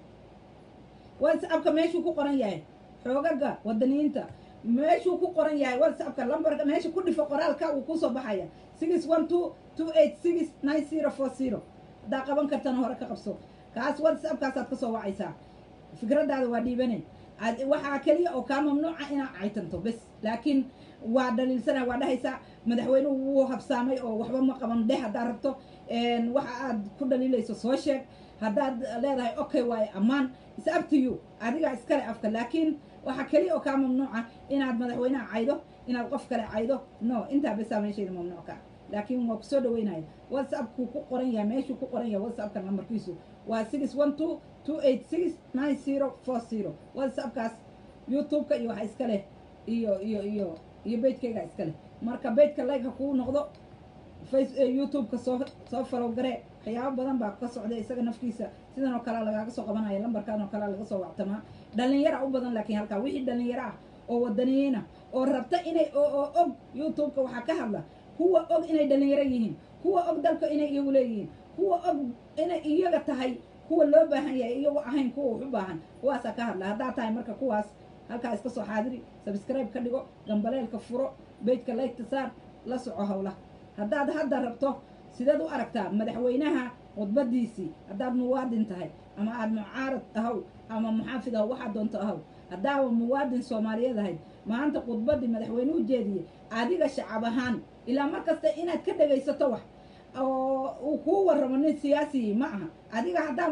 whatsappka meeshuu ku qoran yahay xoogaga wadaniyiinta meeshuu ku qoran yahay whatsappka lambarka meesha ku dhifo qoraalka uu kusoo baxaya six one two two eight six nine zero four zero haddaa qaban kartana hore ka qabso kaas whatsappkaasaad kasoo wacaysaa fikraddaada waa dhiibanay waxaa keliya oo kaa mamnuuca inaad caytanto bes laakiin waa dhaliilsana waa dhahaysaa madaxweynuhu wuu habsaamay oo waxba ma qaban dheh haddaad rabto waxa aad ku dhaliilayso soo sheeg haddaad leedahay okay waaye ammaan is up to you adigaa iskale afka laakiin waxaa keliya oo kaa mamnuuca inaad madaxweynaha caydo inaad qof kale caydo no intaa besaa meeshayda mamnuucka laakiin waa kusoo dhaweynaya whatsappku ku qoran yahay meeshuu ku qoran yahay whatsappka nambarkiisu waa six one two two eight six nine zero four zero whatsappkaas youtube-ka iyo waxa iska leh iyo iyo iyo iyo bejkayga iska leh marka bejka like ha kuu noqdo face youtube-ka soo soo falow garee waxyaabo badan baa ka socda isaga nafkiisa sidan oo kale lagaaga soo qabanaya lambarkan oo kale laga soo wactamaa dhalinyara u badan laakiin halkaa wixii dhalinyaro ah oo wadaniyiina oo rabta inay oo og youtube-ka waxaa ka hadla kuwa og inay dhalinyaro yihiin kuwa og dalka inay iyagu leeyihiin kuwa og inay iyaga tahay kuwa loo baahan yahay iyagu ahayn kuwa wax u baahan kuwaasaa ka hadla haddaad tahay marka kuwaas halkaa iska soo xaadiri subscribe ka dhigo gambaleelka furo bejka laygta saar la soco howlaha haddaad hadda rabto sideed u aragtaa madaxweynaha khudbadiisii haddaad muwaadin tahay ama aada mucaarad ahaw ama muxaafid ahaw waxaad doonto ahaw haddaaba muwaadin soomaaliyeed ahayd maanta khudbaddii madaxweynuhu jeediyey adiga shacab ahaan ilaa mar kasta inaad ka dhegaysato wax oo uu kuu warramo nin siyaasiyi ma aha adiga haddaad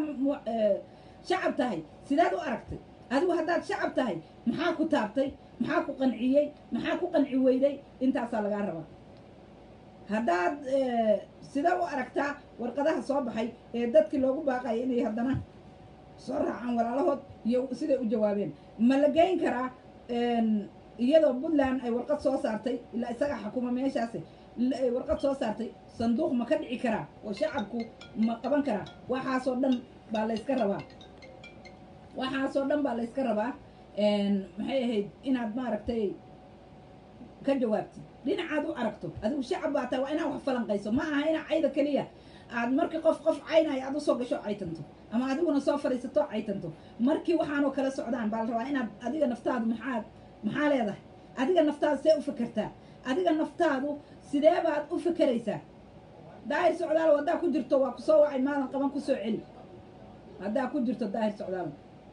shacab tahay sideed u aragtay adigu haddaad shacab tahay maxaa ku taabtay maxaa ku qanciyey maxaa ku qanci weyday intaasaa lagaa rabaa haddaad sidee u aragtaa warqadaha soo baxay ee dadkii loogu baaqaya inay haddana soo raacaan walaalahood iyo siday u jawaabeen ma la geyn karaa iyadoo puntland ay warqad soo saartay ilaa isaga xakuma meeshaasi ay warqad soo saartay sanduuq ma ka dhici karaa oo shacabku ma qaban karaa waxaasoo dhan baa layska rabaa waxaasoo dhan baa layska rabaa maxay ahayd inaad maaragtay ka jawaabtid dhinacaad u aragto adigu shacab baa tahay waa inaad wax falanqayso ma aha inaa cayda keliya aad markii qof qof caynaya aad usoo gasho caytanto ama adiguna soo fadhiisato caytanto markii waxaanoo kala socdaan baa la rabaa inaad adiga naftaadu maxaad maxaa leedahay adiga naftaadu see u fekertaa adiga naftaadu sidee baad u fekeraysaa daahir socdaal haddaa ku jirto waa kusoo wacay maadan qaban kusoo celi haddaa ku jirto daahir socdaal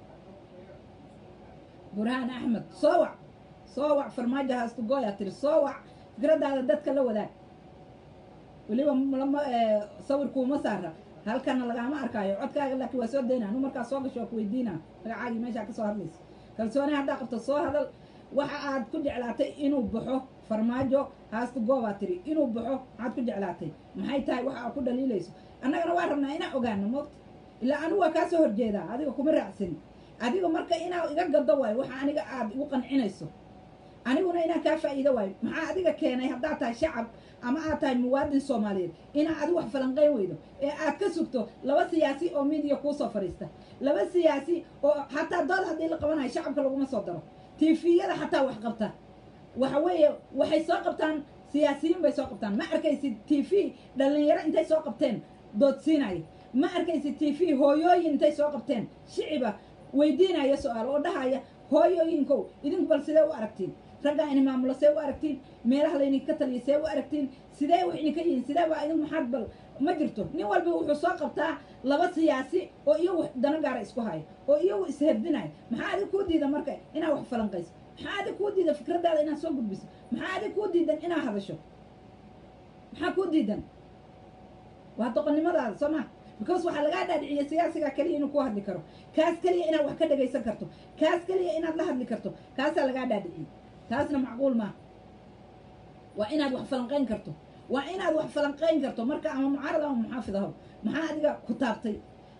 burhaan axmed soo wac soo wac farmaajo haastugoya tiri soo wac fikradaada dadka la wadaag weliba lama sawirkuuma saara halkana lagaama arkaayo codkaaga laakiin waa soo daynaa nu markaa soo gasho waa ku weydiinaa magacaagii meeshaa kasoo hadlaysa kalsooni haddaa qabto soo hadal waxa aad ku jeclaatay inuu baxo farmaajo haastu goobaa tiri inuu baxo maxaad ku jeclaatay maxay tahay waxa aad ku dhaliilayso annagana waa rabnaa inaan ogaano moogta ilaa anigu waa kaa soo horjeedaa adiga kuma raacsin adiga marka inaa iga gado waayo waxa aniga aad igu qancinayso aniguna inaan kaa faa'iido waayo maxaa adiga keenay haddaad tahay shacab ama aad tahay muwaadin soomaaliyeed inaa adigu wax falanqayn weydo ee aad ka sugto laba siyaasi oo midiya kuusoo fadhiista laba siyaasi oo xataa dood haddii la qabanayo shacabka laguma soo daro tifiyada xataa wax qabta waxa weeye waxay soo qabtaan siyaasiyiin bay soo qabtaan ma arkaysid t v dhalinyaro intay soo qabteen doodsiinaya ma arkaysid t v hooyooyin intay soo qabteen shiciba weydiinaya su-aal oo dhahaya hooyooyinkow idinku bal sidee u aragtiin raggaa ini maamulo see u aragtiin meelaha laydinka taliya see u aragtiin sidee wax idinka yihiin sidee baa idin maxaad bal ma jirto nin walba wuxuu soo qabtaa laba siyaasi oo iyagu dana gaara isku haya oo iyagu isherdinaya maxaa adig kuu diida marka inaad wax falanqayso maxaa adig kuu diida fikradaada inaad soo gudbiso maxaa adig kuu diidan inaad hadasho maxaa kuu diidan waa doqonnimadaada soo maa because waxaa lagaa dhaadhiciya siyaasigaa keliya inuu ku hadli karo kaas keliya inaad wax ka dhagaysan karto kaas keliya inaad la hadli karto kaasaa lagaa dhaadhiciyey taasna macquul maaha waa inaad wax falanqayn karto waa inaad wax falanqayn karto marka ama mucaarad ama muxaafid aho maxaa adiga ku taabtay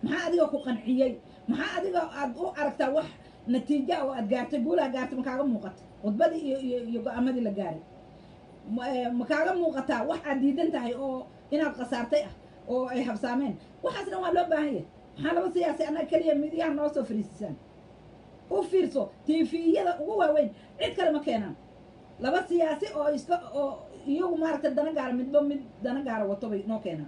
maxaa adiga ku qanciyey maxaa adiga aad u aragtaa wax natiija oo aad gaartay guulaha gaartay ma kaaga muuqata khudbadii iyo iyo iyo go-aamadii la gaaray ma eh, ma kaaga muuqataa wax aad diidan tahay oo inaad khasaartay ah oo ay habsaameen waxaas dhan waa loo baahan yahay maxaa laba siyaasi annaga keliya midiyaha noo soo fariisisaan u fiirso tifiyada ugu waaweyn cid kale ma keenaan laba siyaasi oo iska oo iyagu maaragtay dana gaara midba mid dana gaara wato bay noo keenaan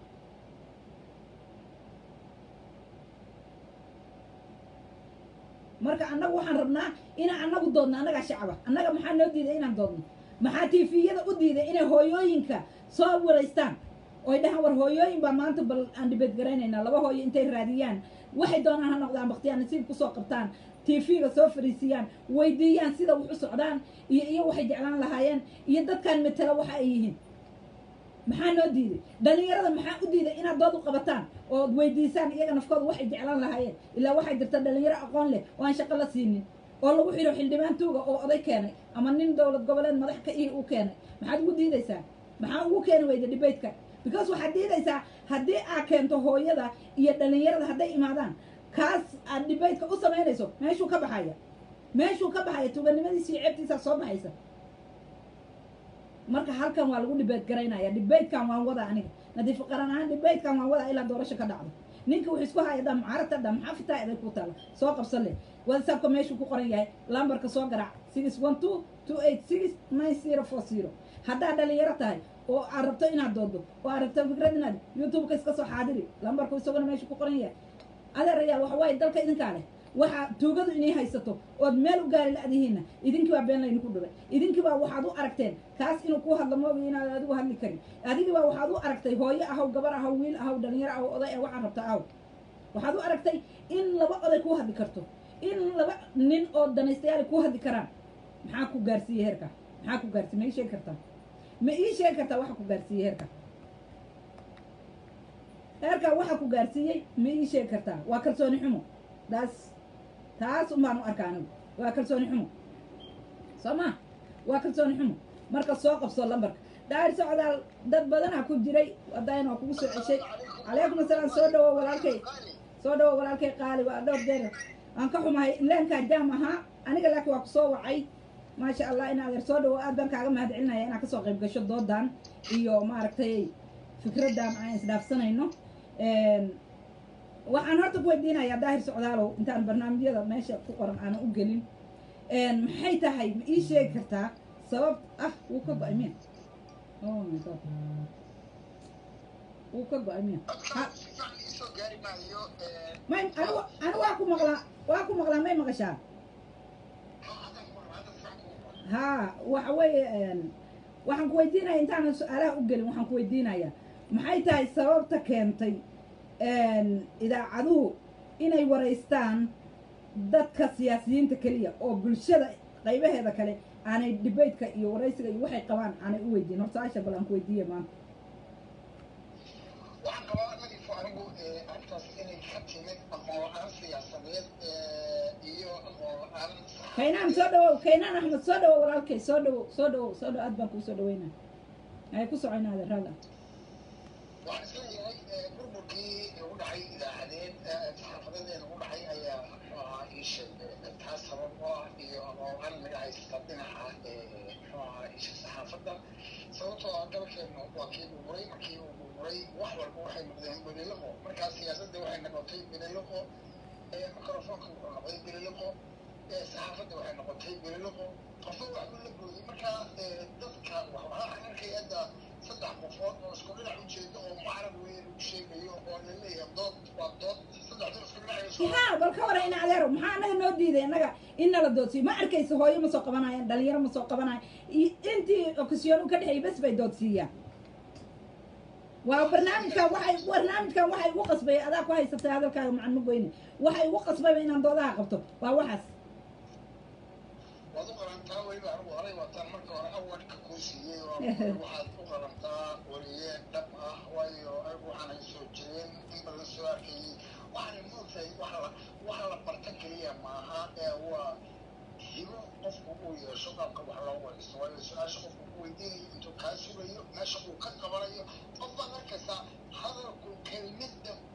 marka annagu waxaan rabnaa inaan annagu doodno annagaa shacaba annaga maxaa noo diiday inaan doodno maxaa tifiyada u diiday inay hooyooyinka soo wareystaan oy dhahaan war hooyooyin baa maanta bal aan dhibeed garaynaynaa laba hooyo intay raadiyaan waxay doonaan ha noqdaan baktiyaan nasiib kusoo qabtaan tv-ga soo fariisiyaan weydiiyaan sida wax u socdaan iyo iyo waxay jeclaan lahaayeen iyo dadkan metela waxa ay yihiin maxaa noo diiday dhalinyarada maxaa u diiday inaad dood u qabataan ood weydiisaan iyaga nafkooda waxay jeclaan lahaayeen ilaa waxay jirta dhalinyaro aqoon leh oo aan shaqo la siinin oo lagu xidho xildhibaan tuuga oo oday keenay ama nin dowlad goboleed madax ka ihi uu keenay maxaad ugu diidaysaa maxaa ugu keeni weyda debateka because waxaad diidaysaa haddii aad keento hooyada iyo dhalinyarada hadday imaadaan kaas aad debateka u samaynayso meeshuu ka baxaya meeshuu ka baxaya tuuganimadiisa iyo ceebtiisaa soo baxaysa marka halkan waa lagu dhibeed garaynaya dhibeydkan waan wadaa aniga nadiif qaran ahaan dhibeydkan waan wadaa ilaa doorasho ka dhacdo ninka wuxuu isku haya dham carabta dham maxaa fitaa eday ku taala soo qabsan leh whatsappka meeshuu ku qoran yahay lambarka soo garaac six one two two eight six nine zero four zero haddaad dhalinyaro tahay oo aad rabto inaad doodo oo aad rabto fikrad inaad youtube-ka iska soo xaadiri lambarku isaguna meeshuu ku qoran yahay adeerayaal waxa waaye dalka idinkaa leh waxa tuugadu inay haysato ood meel u gaari la-dihiinna idinkii baa been laydinku dhiray idinkii baa waxaad u aragteen kaas inuu ku hadlo mooga inaad adigu hadli karin adigii baa waxaad u aragtay hooyo ahaw gabar ahaw wiil ahaw dhalinyaro ahaw oday ee waxaad rabta ahaw waxaad u aragtay in laba oday kuu hadli karto in laba nin oo danaystayaal kuu hadli karaan maxaa ku gaarsiiyey heerka maxaa ku gaarsiiye ma ii sheegi kartaa ma ii sheegi kartaa waxa ku gaarsiiyey heerka heerkaa waxa ku gaarsiiyey ma ii sheegi kartaa waa kalsooni xumo taas taas un baan u arkaa anigu waa kalsooni xumo soo ma waa kalsooni xumo marka soo qabso lambarka daahir socdaal dad badanaa ku jiray wadayn waa kugu soo ceshay calaykum asalaam soo dhawo walaalkay soo dhawo walaalkay qaali waa dhowr jeer aan ka xumahay leenkaa jaam ahaa aniga laakiin waa kusoo wacay maasha allah in adeer soo dhawo aad baan kaaga mahad celinaya inaad kasoo qayb gasho doodan iyo maaragtay fikraddan aan isdhaafsanayno waxaan horta ku weydiinayaa daahir socdaalow intaan barnaamijyada meesha ku qoran aanan u gelin maxay tahay ma ii sheegi kartaa sabab ah wuu ka go-ay miya oh my god wuu ka go-ay miya ha may anigu anigu waa ku maqlaa waa ku maqlaa may maqashaa ha waxa weeye waxaan ku weydiinaya intaanan su-aalaha u gelin waxaan ku weydiinayaa maxay tahay sababta keentay idaacaduhu inay waraystaan dadka siyaasiyiinta keliya oo bulshada qaybaheeda kale aanay debateka iyo waraysiga iyo waxay qabaan aanay u weydiin horta asha bal aan ku weydiiya maanta waxaan qabaa anagifo anigu arrintaas inay ka timid aqoon la-aan siyaasadeed iyo aqoon la-aan kaynaan soo dhawow kaynaan axmed soo dhawow walaalkay soo dhawow soo dhawow soo dhawow aad baan kuu soo dhaweynaa ay ku socoynaa adeeraada waxaan isleeyahay burburkii ugu dhacay idaacadeed saxaafadeed ee ugu dhacay ayaa muxuu ahaa ii sheeg taas sabab u ah iyo aqoon naga haysta dhinaca muxuu ahaa isha saxaafadda sababtoo ah dalkeenu waa kii burburay markii uu burburay wax walba waxay noqdeen beliloqo markaa siyaasadda waxay noqotay beliloqo microfonka wuxuu noqday beliloqo saxaafadda waxay noqotay beliloqo qofba wax buu la gooyey markaa dadka waxaa arkaya hadda saddex qofood oo isku dhinac ujeeda oo mucarab weyn u sheegayo oo la leeyahay dood waa dood saddexda isku dhinac haa bal ka wara in adeero maxaa anaga noo diiday annaga in nala doodsiyo ma arkaysa hooyo ma soo qabanayaan dhalinyaro ma soo qabanayan intii okasiyoon u ka dhexeeyay bes bay doodsiiyaan waa barnaamijkan waxay barnaamijkan waxay ugu qasbay adaa ku haysatay hadalkaaga macan ma goyne waxay ugu qasbayba inaan doodaha qabto waa waxaas waad u qalantaa weliba anigu horay wataan marka hore awadka kuu siiyey oo waxaad u qalantaa weliye dhab ah waayo anigu waxaan ay soo jireen in badan soo arkayey waxaan moogtahay waxa la waxa la barta keliya maaha ee waa hibo qofku uu yeesho qaabka wax loo waraysto waayo su-aasha qofku ku weydiinayo intuu kaa sugayo meesha uu ka qabanayo qof baad arkaysaa hadalku kelmadda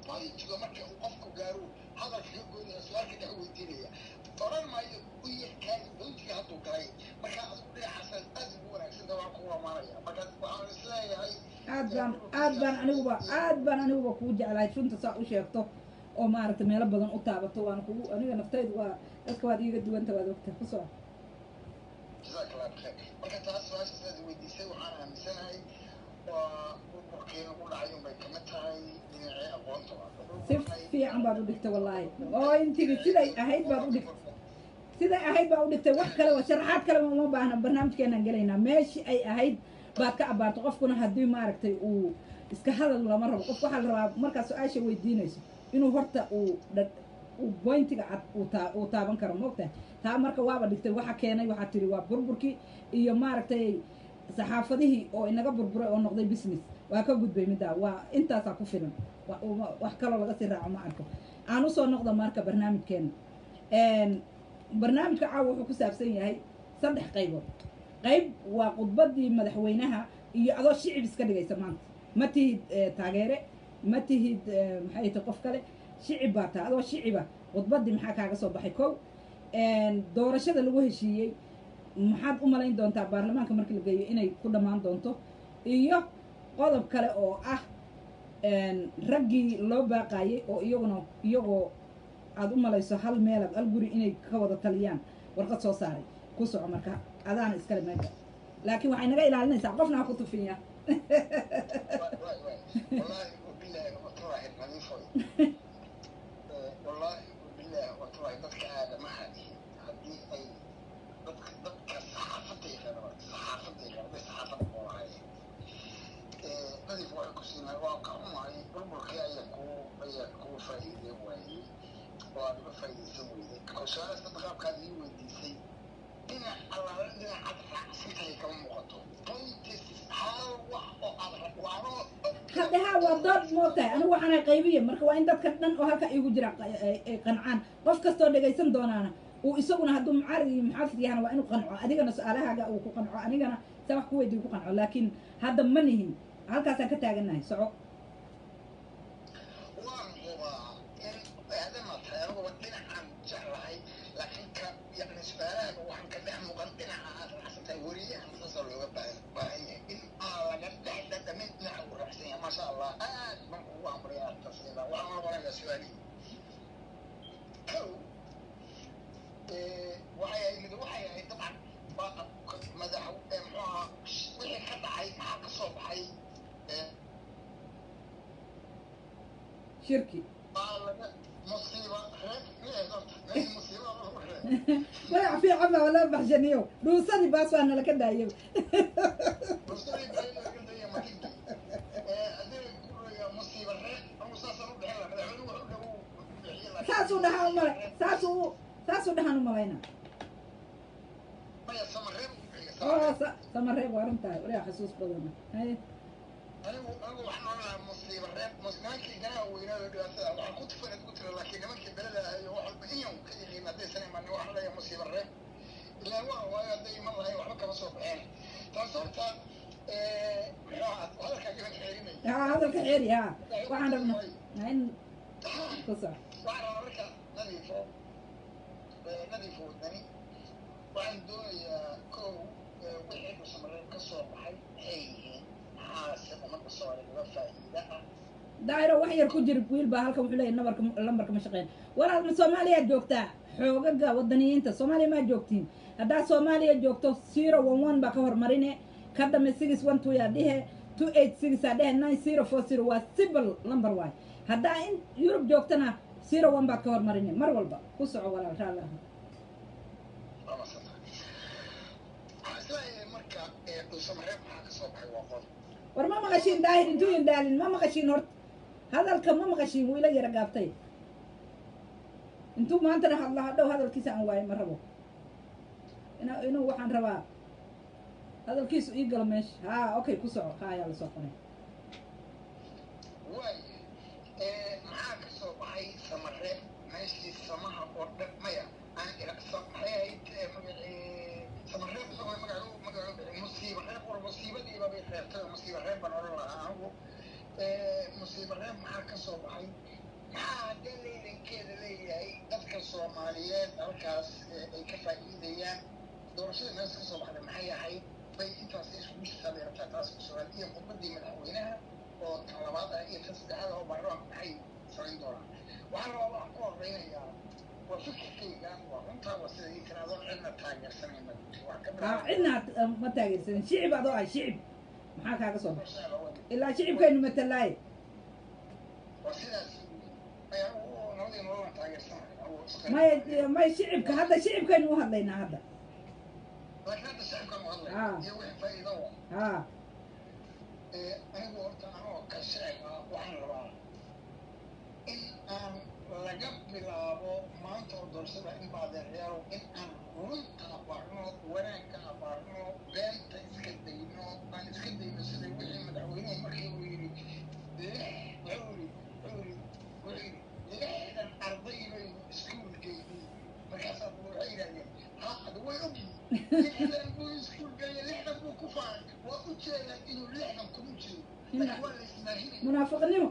pointiga marka uu qofku gaaro hadalka ka goynaya su-aalka dhex weydiinaya oran maayo u yarkaadi pointiga hadduu galay marka adigu dhinacaasaan aad ugu wanaagsanta waan ku amaanaya marka waxaan isleeyahay aad baan aad baan aniguba aad baan aniguba kuu jeclahay runta saa u sheegto oo maaragtay meelo badan u taabato waan kugu aniga naftaydu waa dadka waad iiga duwanta waad ogta ku soo jazaak allah bikheer marka taas su-aasha sidaad weydiisay waxaan aaminsanahay waa burburkeena u dhacay unbay kamid tahay dhinacii aqoonta si fiican baad u dhigtay wallaahi oo intigi siday ahayd baad u dhigtay siday ahayd baa u dhigtay wax kale sharaxaad kaleba uma baahna barnaamijkeenaan gelaynaa meeshii ay ahayd baad ka abaarto qofkuna haddii maaragtay uu iska hadal lama rabo qofku waxaa la rabaa markaad su-aasha weydiinayso inuu horta uu dha- uu bointiga cad uu taa uu taaban karo maogtahay taa marka waaba dhigtay waxa keenay waxaa tiri waa burburkii iyo maaragtay saxaafadihii oo inaga burburay oo noqday business waa ka gudbay middaa waa intaasaa ku filan wa- uma- wax kaloo laga sii raaco ma arko aan usoo noqda marka barnaamijkeena barnaamijka caawa wuxuu ku saabsan yahay saddex qaybood qayb waa khudbadii madaxweynaha iyo adoo shicib iska dhigaysa maanta ma tihid eh, taageere ma tihid eh, maxay tahay qof kale shicib baa tahay adoo shiciba khudbadii maxaa kaaga soo baxay kow doorashada lagu heshiiyey maxaad u malayn doontaa baarlamaanka markii la geeyo inay ku dhammaan doonto iyo qodob kale oo ah raggii loo baaqaayay oo iyaguna iyagoo aad u malayso hal meelad hal guri inay ka wada taliyaan warqad soo saaray ku soco marka adaana iskale meesha laakiin waxay naga ilaalinaysaa qofna ha ku tufinya والله وبالله وطلع نظيفه والله وبالله وطلع ضدك هذا ما هذه هذه أي ضدك ضدك الصحافة غير الصحافة غير بس صحافة والله نظيف واحد كسينا واقع معي بربك يكو يكو فائدة وعي وأنا فائدة سوي كوسارة تدخل كذي وديسي إن الله إن عد سنتي كم مقطع طيب هل واحد وأنا haddaha waa dood moogtahay anigu waxaana qaybiya marka waa in dadka dhan oo halka igu jira qa- ay ay qancaan qof kastoo dhegaysan doonaana uu isaguna hadduu mucaarad iyo muxaafid yahana waa inuu qanco adigana su-aalahaaga uu ku qanco anigana saa wax ku weydiyo ku qanco laakiin hadda ma nihin halkaasaan ka taagannahay soco waan hubaa in aadama tahay anigu dhinacan jeclahay laakiin ka yani su-aalahaga waxaan ka dhex muuqan dhinaca aad raacsan tahay weriyahan saasoo looga baahan baahan yahay in aan laga dhex dhadhamin dhinaca uu raacsan yahay maasha allah aad baan kugu amriya tasida waxaan noqonayaa su-aalihii kow waxay ahayd waxay ahayd dabcan waa madax muxuu ahaa wixii ka dhacay maxaa ka soo baxay shirki مصيبة هيك ليه هيك مصيبة هيك magac fiican baa wala baxshaniyo dhuusadii baas waa nala ka daayay مصيبة هي ما تيجي هذول يقولوا يا مصيبة هيك أو ساسا رد هلا مدعوني وحده saasuu dhahaan u malay saasuu saasuu dhahaan u malayna ما يسمى غير oo sa- samareeb waa runtahay waligaa xasuus badana haye أنا أنا وإحنا على مصيبة هيك مصيبة كي جنا وينا دراسة وأنا كنت فين قلت له لكن ما كي بلد هي واحد بينهم كي ما دي سنة ما واحد يا مصيبة هيك لا هو هو دي ما هي واحد كما صوب عين تصورت هذا كان جبن حيريني haa hadalka xeeri haa waxaan rabnaa in ku soco waxaan marka nadiifo nadiifo wadani waxaan doonayaa kow wixii dhusamareeb ka soo baxay maxay yihiin maxaase ummadda soomaaliya uga faa'iida ah daahiro wax yar ku jira wiil baa halkan wuxuu leeyahay nabarka lambarka ma shaqeyn walaal ma soomaaliyaad joogtaa xoogaga wadaniyiinta soomaaliya maa joogtiin haddaad soomaaliya joogto zero one one baa ka hormarine ka dambe six one two yaa dhihe two eight six aa dhehe nine zero four zero waa civil number waay haddaa in yurub joogtana zero one baad ka hormarine mar walba ku soco walaal raalli aha waa masanta waxaan isleeyahay marka dhusamareeb maxaa ka soo baxay waa qod war ma maqashiin daahir intuu indaalin ma maqashiin horta hadalka ma maqashiin wuu ila yara gaabtay intuu maantana hadla hadhow hadalkiisa aan waayo ma rabo ina inuu waxaan rabaa hadalkiisu ii galo meesha haa okay ku soco haa ayaa lasoo qoray waaya maxaa ka soo baxay samareeb meeshii samaha oo dhan maya aan ira maxay ahayd magacii samareeb isagoo magacu magacu musiiba reeb war musiibadiiba bay reebtay musiiba reeb baan odhan lahaa anigu musiiba reeb maxaa ka soo baxay maxaa haddee leylankeeda leeyahay dadka soomaaliyeed halkaas ay ka faa'iidayaan doorashada meesha ka soo baxday maxay ahayd bay intaas iskugu shabeertaa taas ku sugan iyo khudbadii madaxweynaha oo tan labaad ah iyo tan saddexaad oo baarlamaanka maxay samayn doonaan waxaan rabaa waxaan ku horeynayaa waa fikirkayga waa runtaa waa sida ii tiraadoo cidna taageersanayna wax ka aa cidna ma taageersanin shicib adoo ah shicib maxaa kaaga soo baxa bilaabay ilaa shicibkaynu matalaaye waa sidaas ayaa nabadii nololan taageersanaya may may shicibka hadda shicibkaynu u hadlaynaa hadda laakiin hadda shacabkan u hadlay Ah. iyo wixii faa'iido wa haa ee anigu horta anoo ka shacib ah waxaan rabaa in aan laga bilaabo maanta oo doorashada in baadeecyaalo in aan runta abaarno wanaagka abaarno beenta iska dayno aan iska dayno sida wixii madaxweynuhu markii uu yidhi lix wuxuu yidhi wuxuu yidhi wuxuu yidhi lixdan arday baynu iskuulkeydii markaasaa waxay yidhahdeen ha ada way ogyihin lixdan buu iskuulkeeya lixdan buu ku faaray waa u jeedaa inuu lixdan kuma jeedo laakiin waa la ismaahinaya munaafiqnimo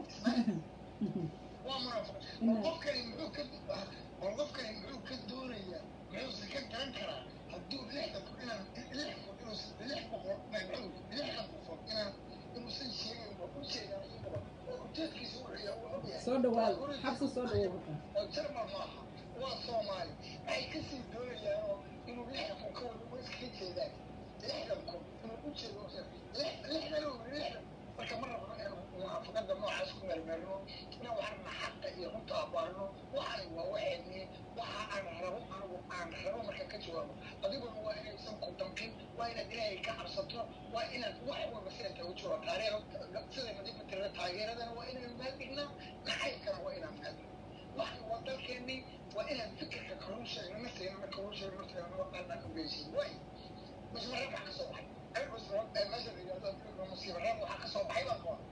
waa munaafiq bal qofkani muxuu ka bal qofkani muxuu ka doonayaa muxuuse ka garan karaa hadduu lixdan ku inaan lix kun inuu lix boqol muxuu lixdan qofood inaan inuusan sheegin waa u jeedaa iyagaba oo ujeedkiisa wuxuu yahay waa ogyahay soo dhawaado xabsi soo dhawow oo jarmal maaha waa soomaali waxay kasii doonayaan oo inuu lixdan kun ka wada waa iskaga jeedaan lixdan kun inuu u jeedo lixdan oo lixdan marka ma rabno inaan munaafaqada noocaas ku meelmeelno inaan waxarna xaqa iyo runta abaarno waxani waa waxeeni waxa aan rabo anigu aan rabo marka ka jawaabo adiguna waa inaysan ku damqin waa inaad ilaahay ka cabsato waa inaad wax walba sida kaga jawaab taariikh sida nadiifa tirada taageeradana waa inaan maadhignaa naxaybkana waa inaan maadhigno waxan waa dalkeennii waa inaan fikirka kaluu sheegno nafteenana kaluu sheegno nafteenana waxaanaan ogeysin waay musmarad waxaa ka soo baxay meesha la yidhahdo musiibaraad waxaa ka soo baxay baan qoon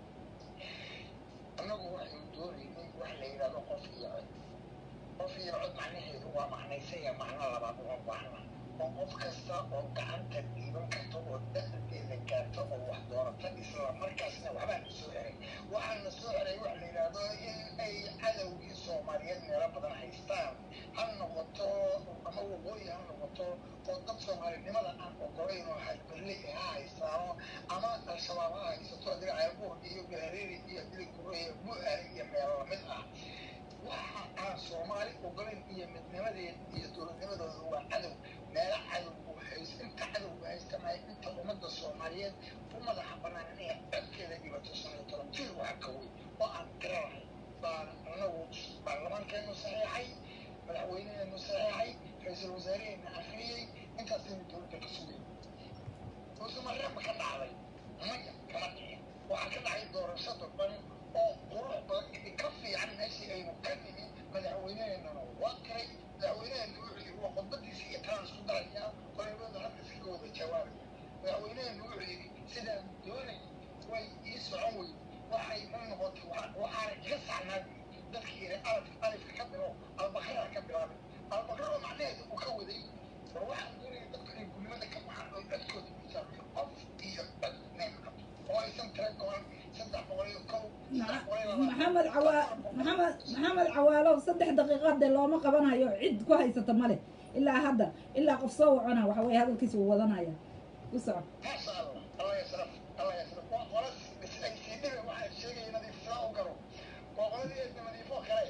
annagu waxaynu doonaynin wax la yidhahdo qof iyo cod qof iyo cod macnaheedu waa macnaysaya macno labaad uma baahna oo qof kasta oo gacanta dhiiban karta oo da'deeda gaarta oo wax doorata isla markaasna waxbaa na soo xeray waxaa na soo xeray wax la yidhaahdo in ay cadowgii soomaaliyeed meelo badan haystaan ha noqoto ama waqooyi ha noqoto oo dad soomaalinimada aan ogolayn oo hadberle ha haystaano ama al-shabaab ha haysato adiga ceelbuur iyo galareeri iyo dilikure bu-aale iyo meelo lamid ah waxa aan soomaali ogolayn iyo midnimadeed iyo dowladnimadooda waa cadow meelo cadowgu hayst inta cadowgu haystamay inta ummadda soomaaliyeed u madaxa banaan inay codkeeda dhibato shan iyo toban jir waxa ka weyn oo aan garanahay baan anagu baarlamaankeenu saxiixay madaxweyneheenu saxiixay ra-iisul wasaareheenna akhriyey intaasaynu dowladda ka sugay musumareema ka dhacday maya kama dhicin waxaa ka dhacay doorasho dadban oo qurux badan ka fiican meeshii aynu ka nimi madaxweyneheennana waa qiray madaxweyneheena wuxuu yidhi waa khudbadiisa iyo talaan isku darayaa qolabada hadda iskaga wada jawaabaya madaxweyneheena wuxuu yidhi sidaan doonay way ii socon weyn waxay ma noqotay waxaana iga saxnaa dadkii yidhi alif alifka ka bilo albakara ka bilaabay albakara oo macnaheedu uu ka waday war waxaan doonaya dadku inay gulmada ka baxaan oo codkooda miisaan qof iyo cod neemka oo aysan tira goban saddex boqol iyo kow saddex boqol iyo maxamed cawaa maxamed maxamed cawaalow saddex daqiiqo dee looma qabanayo cid ku haysata male ilaa hadda ilaa qof soo wacona waxa weye hadalkiisa uu wadanaya u soco maasha allah allah yasraf allah yasraf waa qola ay sii dhibe waxaa sheegaya nadiif sidaa u garo waa qoladii eedna nadiifoo kale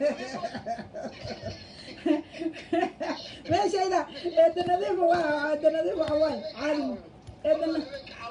meeshayda eeda nadiif waa eeda nadiif waxa waaye caalim eeda na-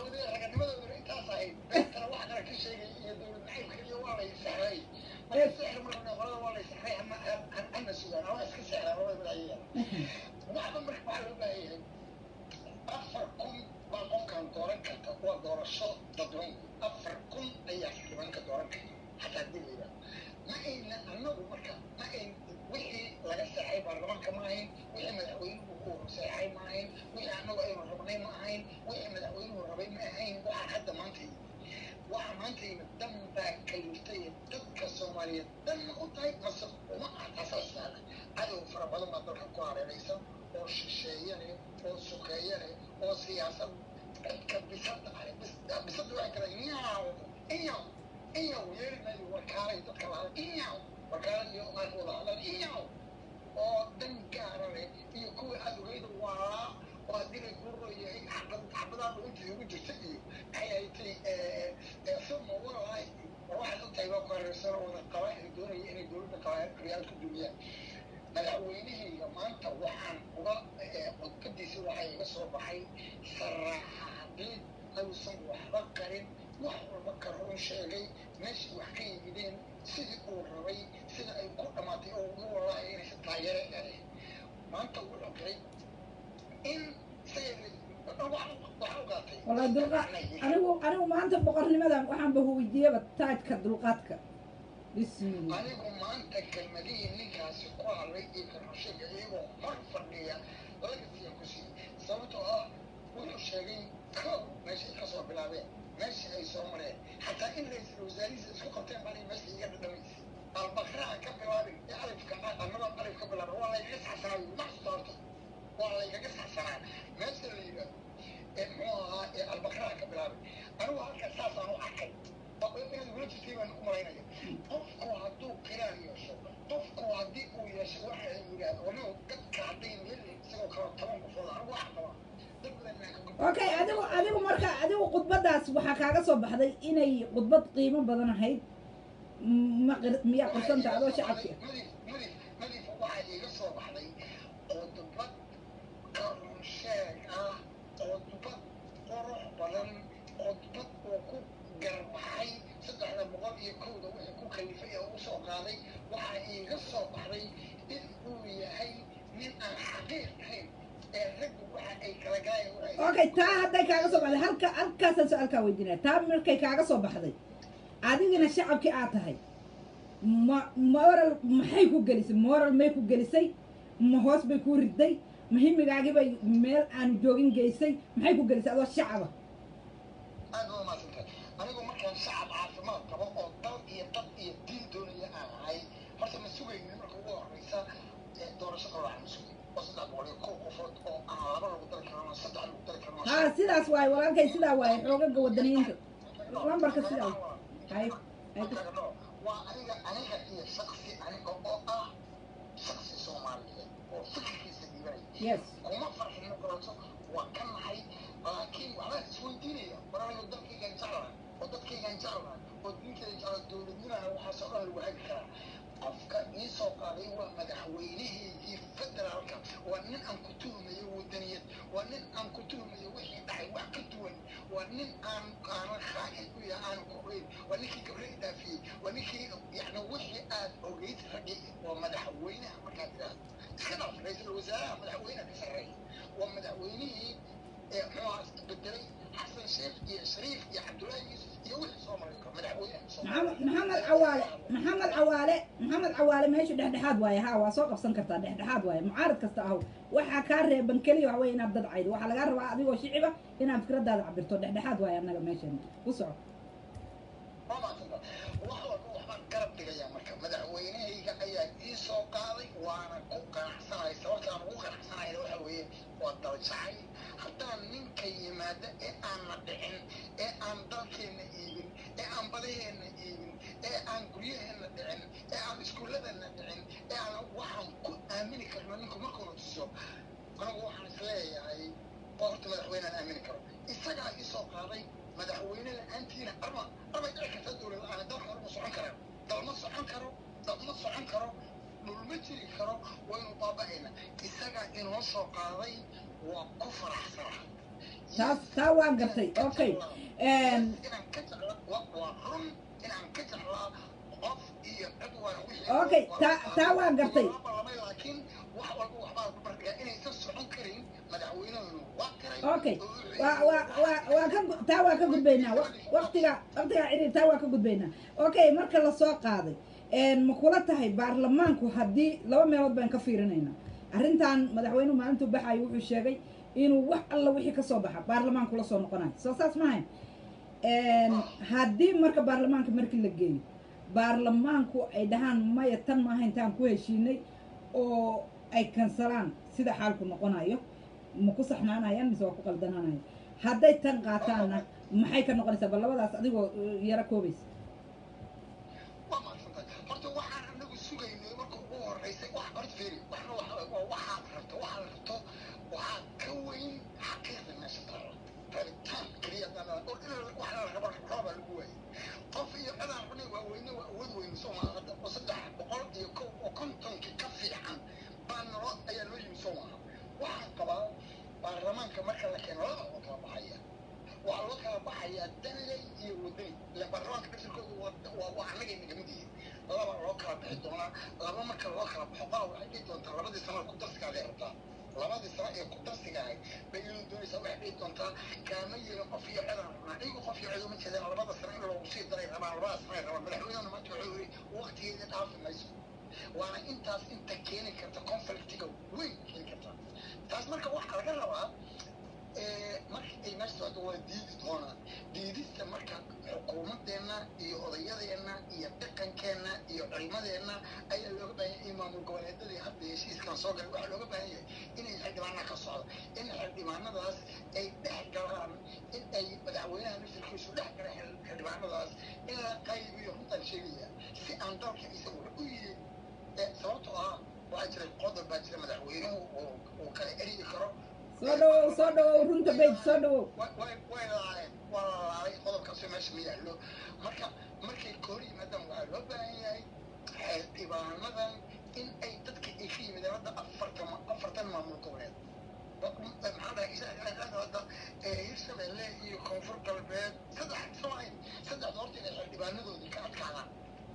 afar kun baa qofkan dooran karta waa doorasho dadban afar kun ayaa xildhibaanka dooran karta xataa dilayda ma ayna annagu marka ma ayn wixii laga seexay baarlamaanka ma ahayn wixii madaxweynuhu uu seexay ma ahayn wixii annagu aynu rabnay ma ahayn wixii madaxweynuhu rabay ma ahayn waxaa hadda maanta yimid waxaa maanta yimid dan baa kaliftay dadka soomaaliyeed dan ma u tahay mase uma ah taasaasyaala cadow fara badan baa dalka ku hareeraysan oo shisheeye leh oo sukeeye leh oo siyaasad dadka bisada ah bis- bisada waxay kala inyaaw inyaw inyaw yeeri mayno warkaalay dadka lahaa inyaw warkaala iyo aan wada hadlan inyaw oo dan gaara leh iyo kuwa aad ogeyda waa oo haddii lay gurro yahay xabad xabadaada intii ugu jirta iyo maxay haytay suma walahi war waxaad u tahay waa ku hareersan oo wada qabaail doonaya inay dowladda qabaail ku dumiyaan madaxweynahayga maanta waxaan uga codbadiisa waxaa iga soo baxay saraaxadeed ayuusan waxba qarin wax walba ka run sheegay meeshii wax ka yimideen sidii uu rabay sida ay ku dhammaatay oo uga walaaya inaysa taageere ele maanta wuxuu galay in والله دلقا أنا أنا ما أنت بقرني ماذا وحن بهو يجيب تاج كدلقاتك بسم الله anigu maanta kelmadihii ninkaasi ku hadlay iyo karushaga iyagoo hor fadhiya laga siyan ku siiyey sababtoo ah wuxuu sheegay kow meeshay ka soo bilaabeen meeshii ay soo mareen xataa in ra-iisul wasaarihiisa isku qabteen bani meesha iga dhadhamaysay albakraa ka bilaabin ee alifka annagoo alif ka bilaaba waa laygaga saxsanaa maxsuusta horta waa laygaga saxsanaa meesha la yidhaahdo ee muxuu ahaa ee albakraa ka bilaabay anigu halkaas saasaan u arkay inaad ugula jirtay baan u malaynaya qofku hadduu qiraan yeesho qofku haddii uu yeesho waxa ay yidhaahdo waliba dadka hadday meel isagoo kale toban qofood anigu waxa qabaa dad badan inaan ka gudbo okay adigu adigu marka adigu khudbadaas waxaa kaaga soo baxday inay khudbad qiimo badan ahayd ma qir- miyaa qirsanta adoo shacabki ah madif madif madif waxaa iiga soo baxday qodbad qarun sheeg ah qodbad qurux badan qodbad oo ku garbaxay saddexda boqol iyo kowda wixii ku kalifay ee u soo qaaday waxaa iiga soo baxday in uu yahay nin aan xaqiiq ahayn ee raggu waxa ay kala galayaan waxay okay taa hadday kaaga soo baxday halka halkaasaan su-aalkaa weydiinaya taa markay kaaga soo baxday adigina shacabkii aad tahay ma moral maxay ku gelisay moral may ku gelisay ma hoos bay ku riday ma himigaagii bay meel aanu joogin geysay maxay ku gelisay adoo shacaba aad waa maadsantahay anigu markaan shacab caafimaad qabo oo dal iyo dad iyo diin doonaya aan ahay horta ma sugaynin marka ugu horeysa ee doorasho qaloocan ma sugay oo saddex boqol iyo kow qofood oo aan laba lagu dari karin saddex lagu dari karin haa sidaas waaye walaalkay sidaa waaye xoogaga wadaniyiinta lambarka sidaa hay hay ku- waa aniga aniga iyo shaksi aniga oo ah shaksi soomaaliyeed oo fikirkiisa dhiibanaya yes kuma farxino koronto waa ka nahay laakiin waxbaan isweydiinaya war anigu dalkaygaan jeclahay oo dadkaygaan jeclahay oo diintayda jecla dowladnimana waxaasoo dhan lagu hagi karaa qofka ii soo qaaday waa madaxweynahaygii federaalka waa nin aan ku tuhmayo wadaniyad waa nin aan ku tuhmayo wixii dhacay wax ka duwan waa nin aan aanan khaa'in u yahay aanan ku ogeyn waa ninkii gabre i dhaafiyey waa ninkii yacni wixii aad ogeyd raggi waa madaxweynaha markaad tidhaahdo iska dhaaf ra-iisul wasaaraha madaxweynaha ka sarreeya waa madaxweynihii ee muxuu bedelay xasan sheekh iyo shariif iyo cabdullaahi yuusuf iyo wixii soo maray madaxweynaha maxamed maxamed cawaale maxamed cawaale maxamed cawaale meeshu dhexdhexaad waaye haa waa soo qabsan kartaa dhexdhexaad waaye mucaarad kasta ahow waxaa kaa reeban keliya waxa weye inaad dad caydo waxaa lagaa rabaa adigoo shiciba inaad fikradaada cabirto dhexdhexaad waaye annaga meeshan ku soco waa maasanta wax walba waxbaan garab dhigayaa marka madaxweynahayga ayaa ii soo qaaday waana ku qanacsanahay sababta aan ugu qanacsanayna waxa weeye waa daljacay haddaan ninka yimaada ee aanna dhicin ee aan dalkeenna iibin ee aan badaheenna iibin ee aan guryaheenna dhicin ee aan iskuulladeenna dhicin ee aan waxaan ku aamini karno ninku markuuna tuso anigu waxaan is leeyahay waa horta madaxweynaan aamini karo isagaa ii soo qaaday madaxweyne la-aantiina arma arbay dhici kartaa dowlad la-aan dalka horma socon karaan dal ma socon karo dal ma socon karo dhul ma jiri karo waynu baaba'ayna isagaa inoo soo qaaday waa ku faraxsana taas taa waa gartay okay inaan ka jecla waa waa run inaan ka jeclaa qof iyo cid waana wixii Okay, taa- taa waa gartay. Waa laakiin wax walba waxbaa ku bardhigaa inaysan socon karin madaxweynahoodu waa karay okay waa waa waa waa ka gu- taa waa ka gudbaynaa Waq- waqtiga waqtiga ciri taa waa ka gudbaynaa okay marka la soo qaaday een ma kula tahay baarlamaanku haddii laba meelood baan ka fiirinaynaa arrintan madaxweynuhu maalintuu baxayo wuxuu sheegay inuu wax alla wixii ka soo baxa baarlamaanku la soo noqonayo soo saas maahayn een haddii marka baarlamaanka markii la geeyo baarlamaanku ay dhahaan maya tan maaha intaan ku heshiinay oo ay kansalaan sida xaalku noqonayo ma ku saxnaanayaan mise waa ku qaldanaanaya hadday tan qaataanna maxay ka noqonaysaa bal labadaas adigoo uh, yaro koobaysa horeysa wax horta fiiri waxna waxa waa waxaad rabto waxaad rabto waxaa ka weyn xaqiiqda meesha taala rabitaan keliya dana oo in waxa la raba raba lagu waayay qof iyo cidaan cunay waa weyne waa awood weyne soo maaha hadda oo saddex boqol iyo kow oo kontonkii ka fiican baa nolo ayaa loo yimi soo maaha waxaan qabaa baarlamaanka marka la keeno laba oo kala baxaya waxaa loo kala baxayaa danley iyo wadani ila baarlamaanka dhafirkoodu waa waa annaga inaga mid yihiin laba loo kala bixi doonaa laba marka loo kala baxo qala waxay dhihi doontaa labadii sano ku darsigaaday rabtaa labadii sano ee ku darsiga ahayd bay inuu doonaysaa waxay dhihi doontaa kaama yeelin qof iyo cidaan rabnaa iyagu qof iyo cid uma jeedaan labada sano in loogu sii daray rabaan labada sano ay rabaan madaxweynehuna maanta wuxuu yiri waqtigeeda dhaafi mayso waana intaas inta keeni karta conflictiga weyn keeni karta taas marka waxaa laga rabaa marka ay meesha socdo waa diidi doonaa diidista marka xukuumadeenna iyo odayadeenna iyo dhaqankeenna iyo cilmadeenna ayaa looga baahan yahay in maamul goboleedadii hadda heshiiskan soo galay waxaa looga baahan yahay inay xildhibaana ka socdo in xildhibaanadaas ay dhex galaan in ay madaxweynaha naftirkiisu dhex gala xildhibaanadaas in la qaybiyo runtaan sheegaya si aan dalka isagu u yihin sababtoo ah waxaa jira qodob baa jira madaxweynuhu uu kala eryi karo soo dhawow soo dhawow runta beyt soo dhawow way way laaleen waa la laalay qodobkaasoo meesha ma yaallo marka markay koor yimaadaan waxaa loo baahan yahay xildhibaanadan in ay dadka ay ka yimideen hadda afartan afartan maamul goboleed maxaa dhahay hadda hirshabelle iyo koonfur galbeed saddex soomayn saddex horta inay xildhibaanadoodii ka adkaadaan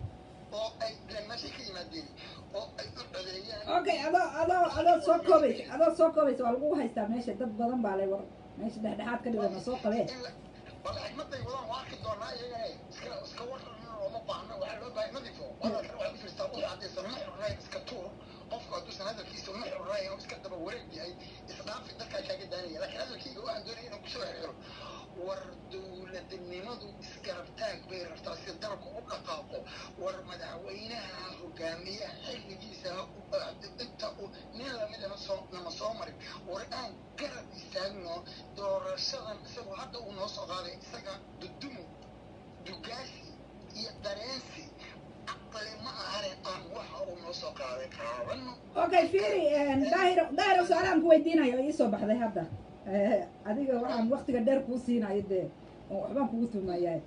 oo ay meeshay ka yimaadeen oo ay u codeeyaan okay adoo adoo adoo soo koobaysa adoo soo koobaysa waa lagu haystaa meesha dad badan baa lay war meesha dhexdhexaad ka dhigana soo qabee bal xigmaday wadaan waa arki doonaa iyagana iska iska waran looma baahna waxaa loo baahay nadifo wadalkan waxaa u firstaa wixii haddaysan ma xurnayn iska tuur qofku hadduusan hadalkiisa ma xurnayn oo iska daba wareeg yahay isdhaafi dadkaa kaaga daanaya laakiin hadalkayga waxaan doonaya inaan kusoo xiro war dowladnimadu isgarabtaag bay rabtaa si dalku u dhaqaaqo war madaxweynaha hogaamiya xilligiisa inta uu nin lamida nasoo nama soo marin war aan garab istaagno doorashadan isagu hadda uu noo soo qaaday isaga dudumo dugaasi iyo dareensi caqli ma ahane aan waxa uu noo soo qaaday qaadano okay fiiri daahir daahir su-aalaan ku weydiinayo ii soo baxday hadda adiga waxaan waktiga dheer kuu siinayo dee oo waxbaan kugu tumayaa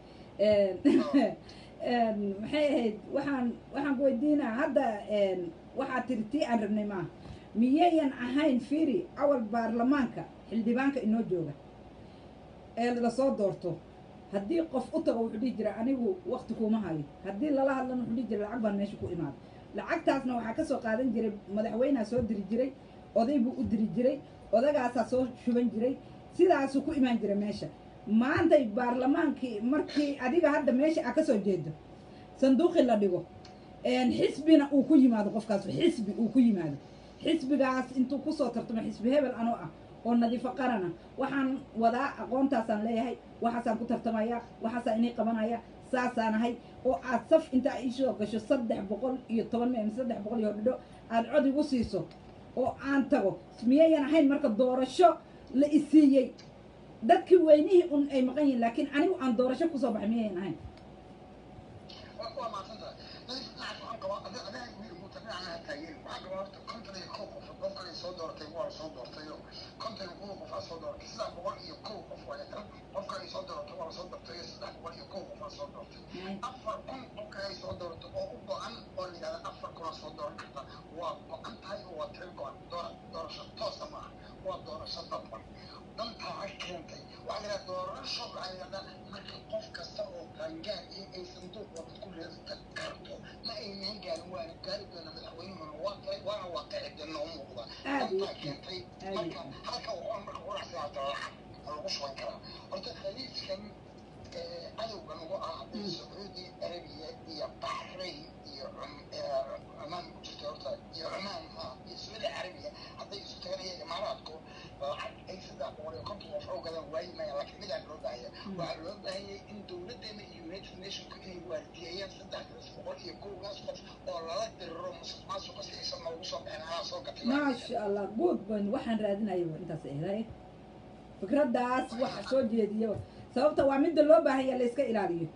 maxay ahayd waxaan waxaan ku weydiinaa hadda waxaa tiri tii aan rabnay maaha miyayan ahayn fiiri awal baarlamaanka xildhibaanka inoo jooga ee lasoo doorto haddii qof u tago wuxuu dhihi jira anigu wakti kuuma hayo haddii lala hadlana wuxuu dhihi jira lacag baan meesha ku imaada lacagtaasna waxaa kasoo qaadan jiray madaxweyneha soo diri jiray oday buu u diri jiray odagaasaa soo shuban jiray sidaasuu ku imaan jira meesha maantay baarlamaankii markii adiga hadda meesha a kasoo jeedo sanduuqii la dhigo xisbina uu ku yimaado qofkaas xisbi uu ku yimaado xisbigaas intuu kusoo tartamo xisbi hebel anoo ah oo nadiifo qarana waxaan wadaa aqoontaasaan leeyahay waxaasaan ku tartamaya waxaasaan inay qabanaya saasaan ahay oo aad saf intaa iisoo gasho saddex boqol iyo toban meel saddex boqol iyo dhidho aad cod igu siiso oo aan tago miyayan ahayn marka doorasho la isiiyey dadkii weynihii un ay maqan yihin laakiin anigu aan doorasho kusoo baxay miyayan ahayn waa maadsantahay nadif dhinacaas waxaan qabaa ada adaa wiil muuta dhinacna ha taageeri waxaan qabaa horta konton iyo kow qof qofkan ay soo dooratay waa la soo doortayo konton iyo kow qof aa soo dooratay saddex boqol iyo kow qof waa tan qofkan ay soo dooratay waa la soo doortay iyo saddex boqol iyo kow qof aa soo doortay afar kun qofkan ay soo dooratay oo u go-an oo la yidhahda afar kun aa soo dooran karta waa go-an tahay oo waa tiri go-an doora doorasho toosa maaha waa doorasho dadban dantaa ha keentay waxaa la yidhahda doorasho waxaa la yidhahdaa marka qof kasta oo qaangaar iyo ay sanduuq wabad ku reedata karto ma aynan gaarin waana gaari doona madaxweynehuna waa galay waana waaqici dee noo muuqda dantaa keentay marka halka waxaan marka quracsigaata lacag lagu shuban karaa horta khaliijkan cadowga nagu ah sacuudi arabiya iyo baxrayn iyo cumaan ku jirta horta iyo cumaan ha iyo sacuudi carabiya hadday isu taganaya imaaraadku lacag ay saddex boqol iyo konton qof oo gadan waayi maya laakiin midaan loo baahaya waxaa loo baahanyay in dowladdeena iyo united nationku inay waardiyeeyaan saddexdaas boqol iyo kowgaas qof oo lala diriro musuq maasuqa si aysan noogu soo bixin anaa soo gatay maasha allah good ban waxaan raadinaya intaas eeday fikraddaas waxa soo jeediyo sababta waa midda loo baahanya la iska ilaaliyo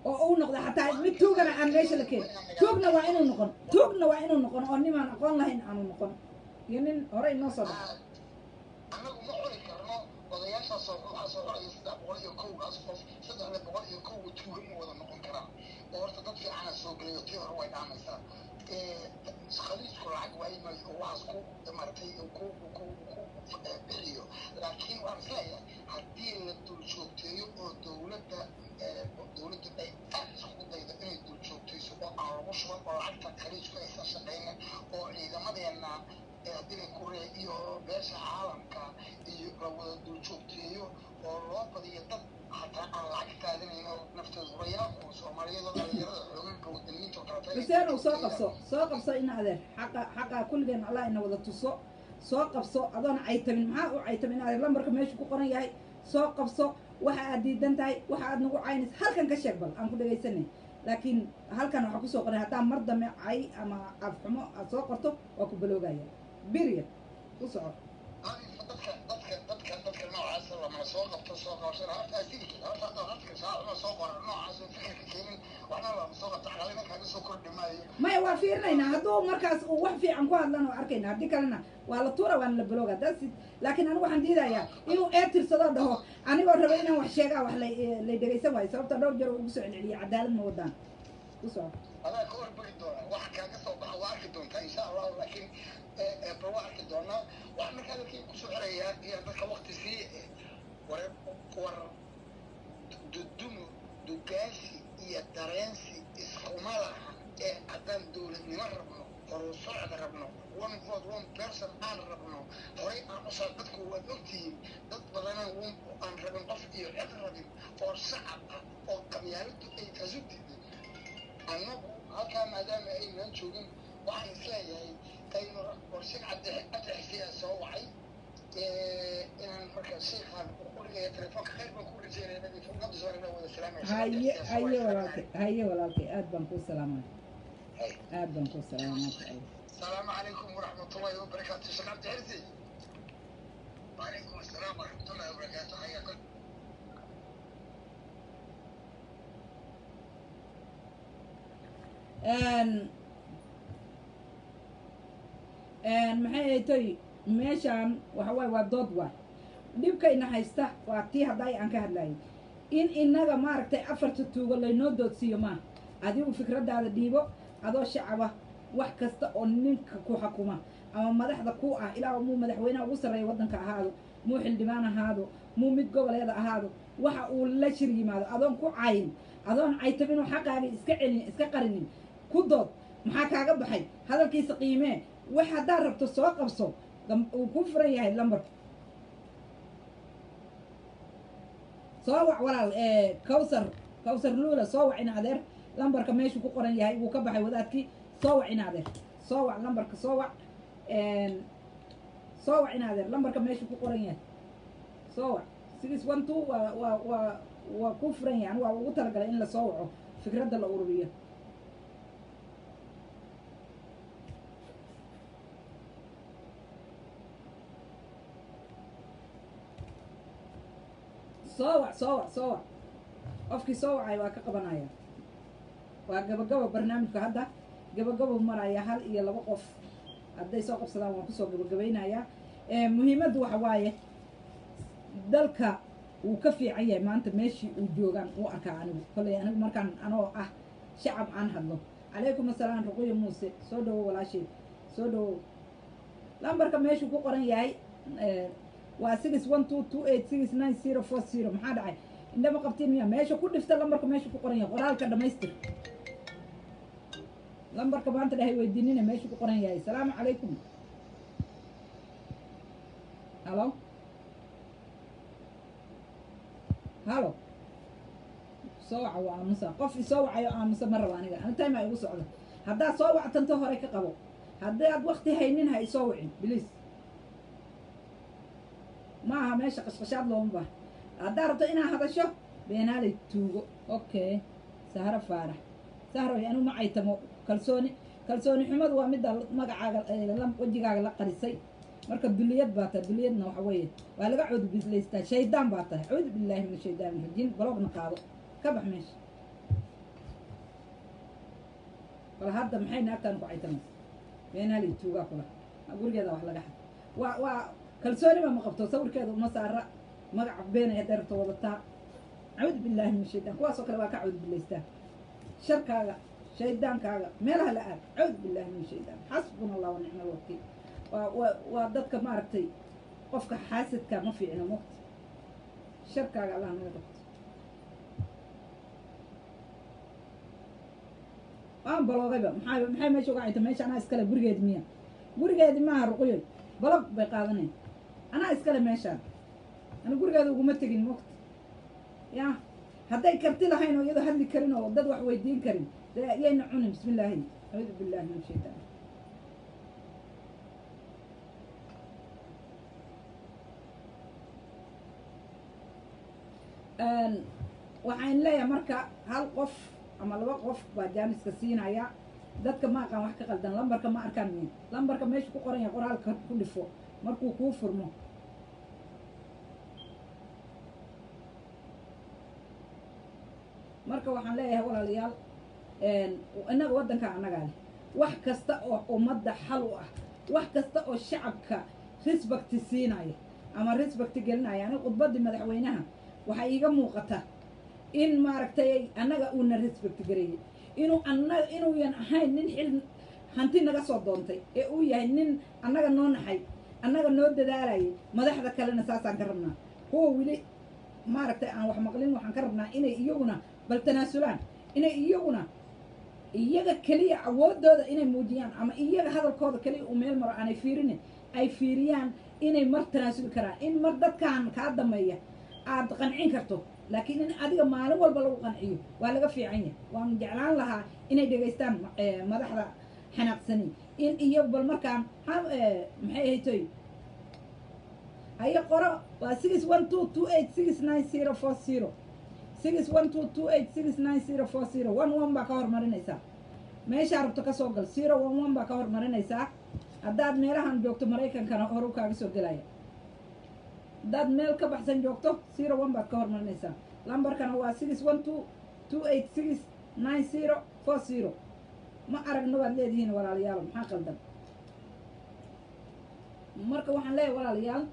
oo uu noqdo xataa mid tuugana aan meesha la keenin tuugna waa inuu noqon tuugna waa inuu noqon oo nimaan aqoon lahayn aanu noqon iyo nin hore inoo soo dhaco annagu ma cuni karno odayaashaas oo waxaa soo cunaya saddex boqol iyo kowgaas qof saddexda boqol iyo kowga tuuga ma wada noqon karaan oo horta dad fiicana soo gelayo tii hore way dhaamaysaa khaliijku lacag waayi maayo oo waxaas ku maratay ku ku ku bixiyo laakiin waxaan isleeyahay haddii la dul joogteeyo oo dowladda dowladdu ay aad isku daydo inay dul joogtayso oo aan lagu shuban oo lacagta khaliijku aysan shaqaynin oo ciidamadeena haddii kure iyo beesha caalamka iyo la wada dul joogteeyo oo loo badiyo dad hataa aan lacag qaadanayn oo naftooda hurayaa oo soomaaliyada dhalinyarada xooganka wadaniinta oo kaleta xuseen uu soo qabso soo qabso ina adeer xaqa xaqa kulligeen allah ina wada tuso soo qabso adoona caytamin maxaa u caytamin adeer lambarka meeshu ku qoran yahay soo qabso waxa aad diidan tahay waxa aad nagu caynays halkan ka sheeg bal aan ku dhegaysanay laakiin halkan waxaa kusoo qoran haddaa mar dambe cay ama afxumo aad soo qorto waa ku baloogaya biriya ku soco dadka dadka dadka dadka noocaas lamana soo qabto soo qabsana horta asili kale horta horta shaacuma soo qoran noocaas oo fikirka keenin waxna lama soo qabto xalina kaaga soo kordhi maayo maya waa fiirinaynaa hadduu markaas uu wax fiican ku hadlan oo arkayna haddii kalena waa la tuura waana la balooga that's it laakiin anigu waxaan diidayaa inuu ee tirsadoo dhaho anigoo raba inaan wax sheegaa wax lay lay dhegaysan waayo sababta dhowr jeer uu ugu soo celceliya cadaalad ma wadaan ku soco adaa ka horbegi doona waxa kaaga soo baxa waa arki doontaa insha allahu laakiin bal waa arki doonaa wax markaa dadkii kusoo xirayaa iyo dadka wakti sii war war dudumo dugaansi iyo dareensi iskuma laha ee haddaan dowladnimo rabno horu socod rabno one vote one person aan rabno horay aan usoo dadku waad ogtihiin dad badanaan aan rabin qof iyo cid rabin oo shacab ah oo qabyaaladu ay kasu diiday annagu halkaa maadaama aynaan joogin waxaan isleeyahay aynu warshig cadexsiyaa soo wacay inaan marka sheekhaan qurigaya telefoonka khayr baan ku rajeynaya nadiifnimada soo wada salaamaya haye haye walaalkay haye walaalkay aad baan kuu salaamay aad baan kuu salaamay maasha allah السلام عليكم ورحمة الله وبركاته شيخ عبد العزيز وعليكم السلام ورحمة الله وبركاته حياكم maxay haytoy meeshaan waxa waaye waa dood waay dhibkayna haysta waa tii haddaay aan ka hadlayay in inaga maaragtay afarta tuugo laynoo doodsiiyo maaha adigu fikraddaada dhiibo adoo shacaba wax kasta oo ninka ku xukuma ama madaxda ku ah ilaa muu madaxweynaha ugu sarreeya waddanka ahaado muu xildhibaan ahaado muu mid goboleeda ahaado waxa uu la shir yimaado adoon ku cayin adoon caytabinoo xaqaaga iska celin iska qarinin ku dood maxaa kaaga baxay hadalkiisa qiimee wax haddaad rabto soo qabso uu ku furan yahay lambarka soo wac walaal cawsar cawsar luula soo wac in adeer lambarka meeshuu ku qoran yahay wuu ka baxay wadaadkii soo wac in adeer soo wac lambarka soo wac soo wac in adeer lambarka meeshuu ku qoran yahay soo wac six one two waa waa waa waa ku furan yahay anigu waa ugu talagalay in lasoo waco fikradda la ururiyo soo wac soo wac soo wac qofkii soo wacay waa ka qabanaya waa gabagabo barnaamijka hadda gabagabo maraya hal iyo laba qof hadday soo qabsadaan waan kusoo gabagabaynayaa muhiimaddu waxa waaye dalka wuu ka fiican yahay maanta meeshii uu joogaan uu arkaa anigu kolley anigu markaan anoo ah shacab aan hadlo calaykum assalaam ruquya muuse soo dhawo walaasheed soo dhawo lambarka meeshuu ku qoran yahay waa six one two two eight six nine zero four zero maxaa dhacay indhama qabtiin miya meesha ku dhifta lambarka meesha ku qoran yahay qoraalka dhamaystir lambarka maanta dhahay weydiinina meesha ku qoran yahay salaamu calaykum halo halo soo waca waa aamusa qof isoo wacayo aamusa ma raba aniga ani time a igu socda haddaad soo wactanto hore ka qabo haddaad wakti haynin ha isoo wicin biliis ma aha meesha qashqashaad looma baha haddaad rabto inaad hadasho beenaaley tuugo okay sahro faarax sahro anu ma caytamo kalsooni kalsooni xumadu waa midda magacaaga wejigaaga la qarisay marka duliyad baa tahay duliyadna waxa weeye waa laga coodubislaystaa shaydaan baa tahay cuudu billaahi min ashaytaan rajiim baloogna qaado ka bax meesha bal hadda maxay naagtaan ku caytamaysa beenaalay tuugaa kula gurigeeda wax laga xad waa waa kalsooniba ma qabto sawirkeeda uma saara magaca beenay hadday rabto wadataa cawd billaahi min shaydaan kuwaasoo kale waa ka cawd billaystaa sharkaaga shaydaankaaga meelaha la aad cawd billaahi min shaydaan xasbuna allah wa nicma alwakiil waa waa waa dadka maaragtay qofka xaasidka ma fiicno mugta sharkaaga allah naga qabto waan baloogayba maxaa maxay meesha uga cayta meesha anaa iskale gurigeedi miya gurigeedi maaha ruqyoy balog bay qaadaneen anaa iskale meeshaan ana gurigeeda uguma tegin mugta ya hadday karti lahayn oo iyadoo hadli karin oo dad wax weydiin karin dee yayna cunin bismi illaahi acuudu billahi min shaytaan waxaan leeyahay marka hal qof ama laba qof baa jaaniska siinaya dadka ma aqaan wax ka qaldan lambarka ma arkaan min lambarka meesha ku qoran yahay qoraalka ku dhifo markuu kuu furmo marka waxaan leeyahay walaalayaal innaga waddanka annagaa leh wax kasta oo ummadda xal u ah wax kasta oo shacabka risbakti siinaya ama risbakti gelinaya aniga khudbaddii madaxweynaha waxaa iiga muuqata in maaragtay annaga uuna respect gareeyey inuu annaga inuuyan ahayn nin xil hanti naga soo doontay ee uu yahay nin annaga noo naxay annaga noo dadaalayay madaxda kalena saasaan ka rabnaa kuwa weli maaragtay aan wax maqlin waxaan ka rabnaa inay iyaguna bal tanaasulaan inay iyaguna iyaga keliya awoodooda inay muujiyaan ama iyaga hadalkooda keliya uu meel maro aanay fiirinin ay fiiriyaan inay mar tanaasuli karaan in mar dadkan kaa dameeya aad qancin karto laakiin in adiga maalin walba lagu qanciyo waa laga fiican yahay waan jeclaan lahaa inay dhegaystaan madaxda xanaaqsani in iyo bal markaan maxay ahaytoy haye qoro waa six one two two eight six nine zero four zero six one two two eight six nine zero four zero one one baa ka hormarinaysaa meeshaa rabto kasoo gal zero one one baa ka hormarinaysaa haddaad meelahan joogto maraykankana horu kaaga soo gelaya haddaad meel ka baxsan joogto zero one baad ka hormarinaysaa lambarkana waa six one two two eight six nine zero four zero ma aragno baad leedihiin walaalayaal maxaa qaldan marka waxaan leeyahay walaalayaal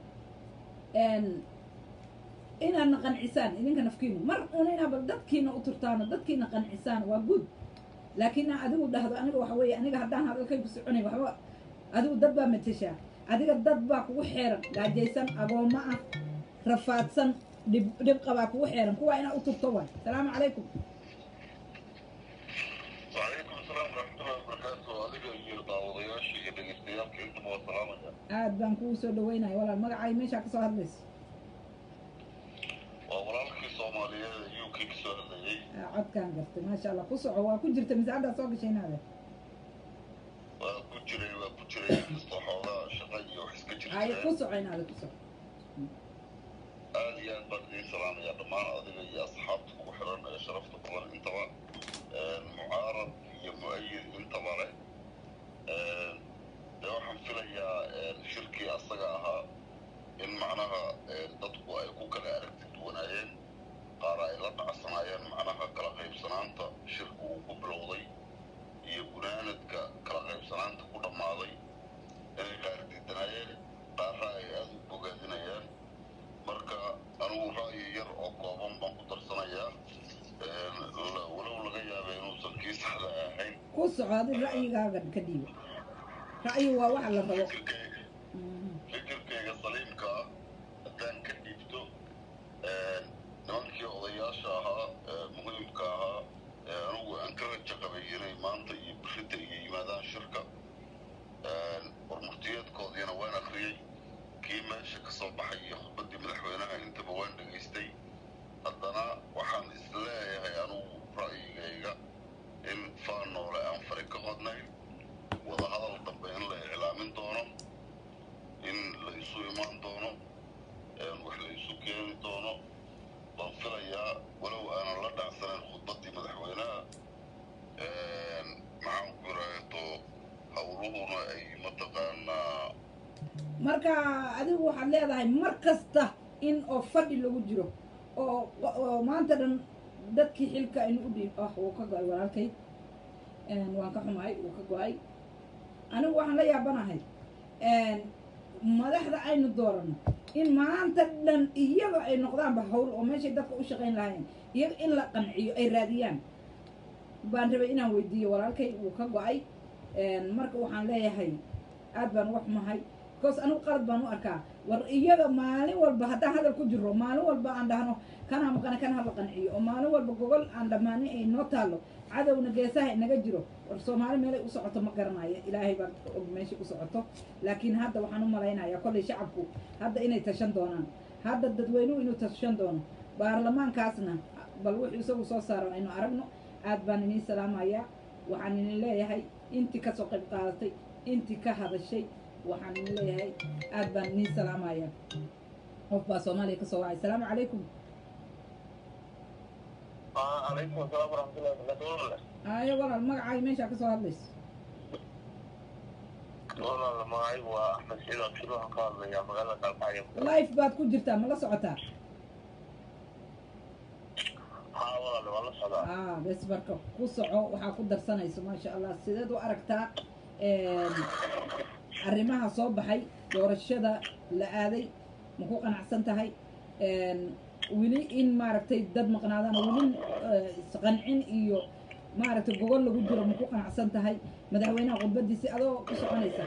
inaadna qancisaan idinka nafkiinu mar una inaaba dadkiina u turtaano dadkiina qancisaan waa good laakiin adigu dhahdo aniga waxa weeye aniga haddaan hadalkayku soconay waxba adigu dad baa mateshaa adiga dad baa kugu xeeran gaajaysan agoommo ah rafaadsan dhib dhib qabaa kugu xeeran kuwaa inaa u turto waay salaamu calaykum وعليكم السلام ورحمة الله وبركاته أديك يجير دعوضياشي إذا استياق أنتم والسلامة aad baan kugu soo dhaweynaya walaal magacay meeshaa kasoo hadlayso وورالكي صومالية يوكي كسر لي Ah, codkaan gartay maasha allah ku soco waa ku jirta misaacaddaa soo gashay inaade وكجري وكجري استحوذا شقي وحسك ay ku جري soco inaade ku soco آدي أن بدري سلام يا دمان أديك يا أصحابك وحرن شرفت قبل انتبه معارض يا مؤيد انتبه له de waxaan filayaa shirkii asaga ahaa in macnaha dadku ay ku kala aragti duwanaayeen qaar ay la dhacsanaayeen macnaha kala qaybsanaanta shirku uu ku bilowday iyo gunaanadka kala qaybsanaanta ku dhammaaday inay qaar diidanaayeen qaarra ay aada u bogaadinayaan marka anigu ra'yi yar oo kooban baan ku darsanayaa walow laga yaabay inuusan kii saxda ahayn ku soco adi ra'yigaaga ka dhiiba ra'yi waa waxa la rabo fikirkayga Mhm. fikirkayga saliimka ah haddaan ka dhiibto nimankii odayaasha ahaa ee muhiimka ahaa ee anigu aan ka rajo qabay inay maanta iyo birida iyo yimaadaan shirka warmurtiyeedkoodiina waan akriyey kii meesha ka soo baxay iyo khudbaddii madaxweynaha intaba waan dhegaystay haddana waxaan isleeyahay anigu ra'yigayga in faan noole aan fari ka qodnayn wadahadal dambe in la iclaamin doono in la isu imaan doono wax la isu keeni doono baan filayaa walow aanan la dhacsanayn khudbaddii madaxweynaha maxaan ku iraato howluhuna ay mataqaanaa marka adigu waxaad leedahay mar kasta in oo fadhi lagu jiro oo oo maanta dhan dadkii xilka aynu u dhiib ah wuu ka go-ay walaalkay waan ka xumahay wuu ka go-ay anigu waxaan la yaabanahay madaxda aynu dooranno in maanta dhan iyaga ay noqdaanba hawl oo meeshay dadka u shaqayn lahayn iyaga in la qanciyo ay raadiyaan baan rabay inaan weydiiyo walaalkay wuu ka go-ay marka waxaan leeyahay aad baan uga xumahay because anigu qalad baan u arkaa war iyaga maalin walba haddaan hadal ku jiro maalin walba aan dhahno kana maqana kan hala qanciyo oo maalin walba gogol aan dhammaanin ay noo taallo cadowna geesaha inaga jiro war soomaali meelay u socoto ma garanayo ilaahay baan og meeshay u socoto laakiin hadda waxaan u malaynayaa kollay shacabku hadda inay tashan doonaan hadda dadweynuhu inuu tashan doono baarlamaankaasna bal wuxuu isagu soo saaro aynu aragno aad baan iniin salaamayaa waxaan idin leeyahay intii kasoo qayb qaadatay intii ka hadashay waxaan idin leeyahay aad baan iniin salaamayaa qof baa soomaaliya kasoo wacay asalaamu calaykum calaykum asalaam waraxmatullahi wabarakatuh ayo walaal magacaaga meeshaa kasoo hadlayso walaal magacaygu waa axmed saciid abshir waxaan ka hadlayaa magaalada kalkacyo life baad ku jirtaa ma la socotaa haa walaal waa la socdaa ah bes marka ku soco waxaa ku darsanayso maasha allah sideed u aragtaa arrimaha soo baxay doorashada la aaday ma ku qanacsan tahay weli in maaragtay dad maqnaadaan weli isqancin iyo maaragtay gogol lagu jiro ma ku qanacsan tahay madaxweynaha khudbadiisi adoo ku soconaysa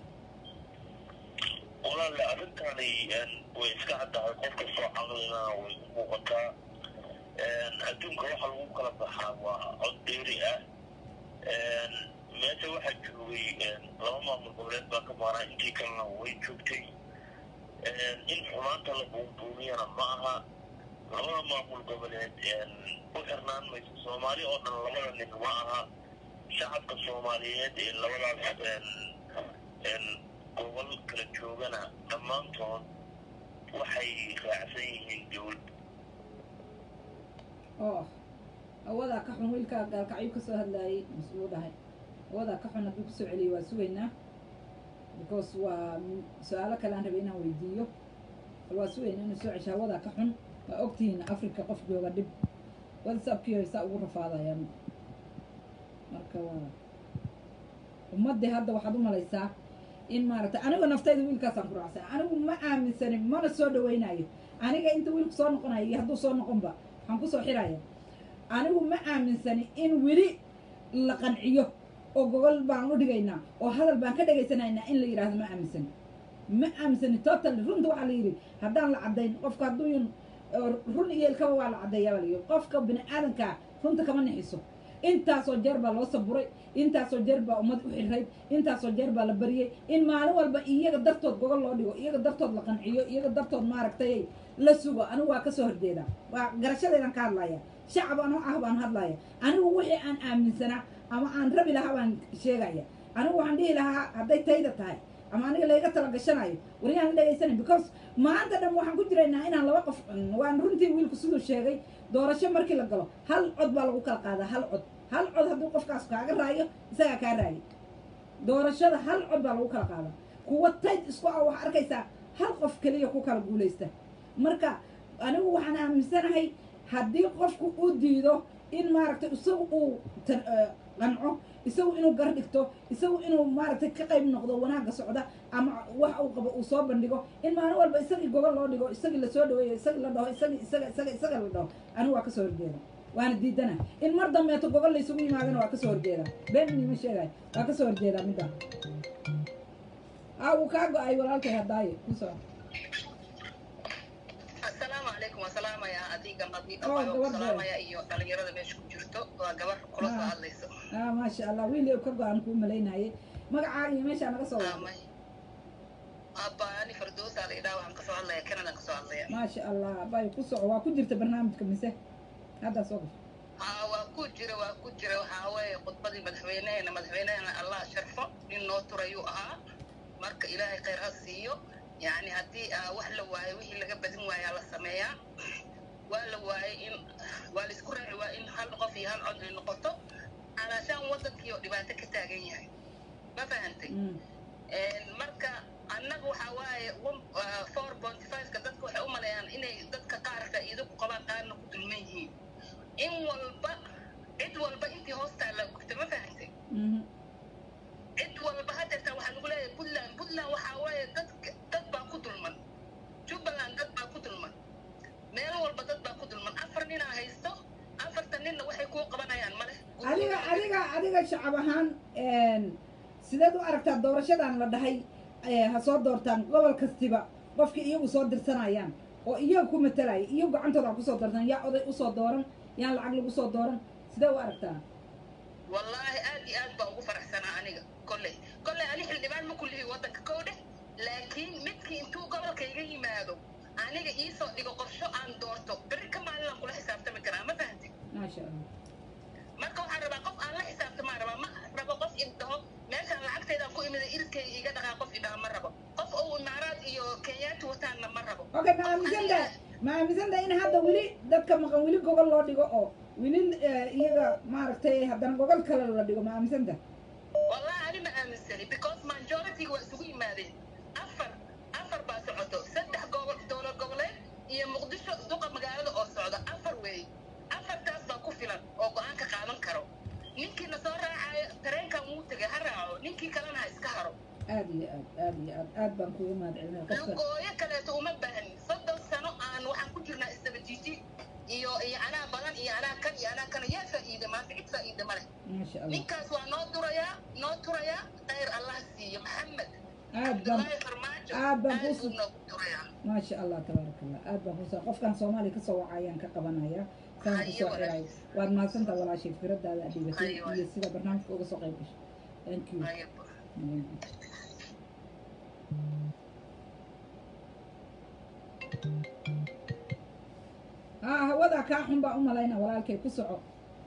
walaal arrintani way iska caddahay qof kastoo caqlina way u muuqataa adduunka waxa lagu kala baxaa waa cod dheeri ah meesha waxaa joogay laba maamul goboleed baa ka maaraa intii kalena way joogtay in xumaanta la buunbuuniyana ma aha labada maamul goboleed u xirnaan mayso soomaali oo dhan labada nin ma aha shacabka soomaaliyeed ee labadaas gobol kala joogana dhammaantood waxay raacsan yihiin dowlad oo awadaa ka xun wiilkaa gaalkacyo kasoo hadlaayay mas-uul dhahay awadaa ka xun hadduu kusoo celiyay waa sugaynaa because waa su-aalo kale aan rabay inaan weydiiyo bal waa sugaynaa inuu soo cesho hawadaa ka xun waa ogtihiin africa qof jooga dhib whatsappkii saa ugu rafaadayaan marka waa ummaddii hadda waxaad u malaysaa in maaragtay aniga naftayda wiilkaasaan ku raacsan anigu ma aaminsanin mana soo dhawaynayo aniga inta wiilku soo noqonayo iyo hadduu soo noqonba waxaan kusoo xiraya anigu ma aaminsani in weli la qanciyo oo gogol baan u dhigaynaa oo hadal baan ka dhegaysanaynaa in la yidhaahdo ma aaminsani ma aaminsani totally runta waxaa la yidhi haddaan la caddayn qofka hadduuyan run iyo ilkaba waa la caddeeyaa baa la yidhi qofka bini aadankaa runta kama nixiso intaasoo jeer baa loo saburay intaasoo jeer baa ummad u xirrayd intaasoo jeer baa la bariyey in maalin walba iyaga dartood gogol loo dhigo iyaga dartood la qanciyo iyaga dartood maaragtay la sugo anigu waa kasoo horjeedaa waa garashadeedan ka hadlaya shacab anoo ah baan hadlaya anigu wixii aan aaminsanaa ama aan rabi lahaa baan sheegaya anigu waxaan dhihi lahaa hadday tayda tahay ama aniga layga tala gashanayo waryaan la dhegaysanay because maanta dhan waxaan ku jiraynaa inaan laba qof waan runtii wiilku siduu sheegay doorasho markii la galo hal cod baa lagu kala qaadaa hal cod hal cod hadduu qofkaas kaaga raayo isagaa kaa raayo doorashada hal cod baa lagu kala qaadaa kuwa tayd isku ah waxaa arkaysaa hal qof keliya ku kala guulaysta marka anigu waxaan aaminsanahay haddii qofku uu diido in maaragtay isagu uu qanco isagu inuu gar dhigto isagu inuu maaragtay ka qayb noqdo wanaagga socda ama wax uu qabo uu soo bandhigo in maalin walba isagii gogol loo dhigo isagii lasoo dhaweeyo isagii la dhaho isagii isaga isaga isaga la dhaho anigu waa kasoo horjeeda waana diidana in mar dambeeto gogol laysugu yimaadana waa kasoo horjeeda been inima sheegayo waa kasoo horjeedaa middaa a wuu kaa go-ay walaalkay haddaaye kusoo asalaamu calaykum waa salaamayaa adiga nadi Oh, gabadha. salaamaya iyo dhalinyarada meesha ku jirto waa gabar kula soo Ah. hadlayso ah maasha allah wiil ka go-aan kuu malaynayay magacaaga iyo meeshaa naga soo wada amay abbaani fardoosa la idhaha waxaan kasoo hadlaya canada kasoo hadlaya maasha allah bay ku soco waa ku jirta barnaamijka mise haddaa soo gasho haa waa ku jira waa ku jira waxaa weeye khudbadii madaxweynehena madaxweynehena allah sharfo nin noo turayuu ahaa marka ilaahay khayr ha siiyo yacni haddii aa wax la waayo wixii laga badin waayaa la sameeyaa waa la waayay in waa la isku raaci waa in hal qof iyo hal cod ay noqoto alaashaan waddankii oo dhibaato ka taagan yahay ma fahantay Mm. marka annaga waxaa waaye four point five-ka dadka waxay u maleeyaan inay dadka qaar faa'iido ku qabaan qaarna ku dulman yihiin in walba cid walba intii hoostaa la gurta ma fahantay adiga shacab ahaan sideed u aragtaa doorashadan la dhahay eh, ha soo doortaan gobol kastiba qofkii iyagu soo dirsanayaan oo iyaga ku matalaya iyagu gacantooda ha kusoo doortaan yaa oday usoo dooran yaan lacag lagu soo dooran sidee u aragtaa wallaahi aad iyo aad baa ugu faraxsanaa aniga kolley kolley ani xildhibaan ma kullihi waddanka kow dheh laakiin midkii intuu gobolka iga yimaado aniga iisoo dhigo qorsho aan doorto berri ka maalinaan kula xisaabtami karaa ma fahanti maasha allah marka waxaan rabaa qof aan la xisaabtamaan rabaa ma rabo qof idhaho meeshaan lacagteedaan ku imida irkayga iga dhaqaa qof idhaha ma rabo qof oo imaaraad iyo kenyaati wataanna ma rabo okay ma aaminsanta ma aaminsanta in hadda weli dadka maqan weli gogol loo dhigo oo weli eh, iyaga maaragtay haddana gogol kale la dhigo ma aaminsanta wallahi ani ma aaminsani because majority-ga waa isugu yimaadeen afar afar baa socoto saddex gobol dowlad goboleed iyo muqdisho duqa magaalada oo socda afar weey afartaas baa ku filan oo go-aan ka qaadan karo ninkii na soo raacayo tareenkan wuu tegay ha raaco ninkii kalena ha iska haro aad iyo aad aad iyo aad aad baan kugu mahadcelinaya qofka lugooyo kaleeto uma baahnin soddon sano aan waxaan ku jirnaa isdabajiji iyo iyo anaa badan iyo anaa kan iyo anaa kan yaa faa'iida maanta cid faa'iida ma leh maasha allah ninkaas waa noo durayaa noo turayaa khayr allah siiyo maxamed aad baan cabdullaahi farmaajo aad baan aad ku buu noogu durayaa maasha allah tabaaraka allah aad baan kusa qofkan soomaaliya kasoo wacayaan ka qabanaya saan kusoo xirayo waad mahadsantaa walaashay fikradaada aad dhigatay Hayo. iyo sida barnaamijka uga soo qayb gashay thank you Ayaba. haa hawada kaa xun baa u malayna walaalkay ku soco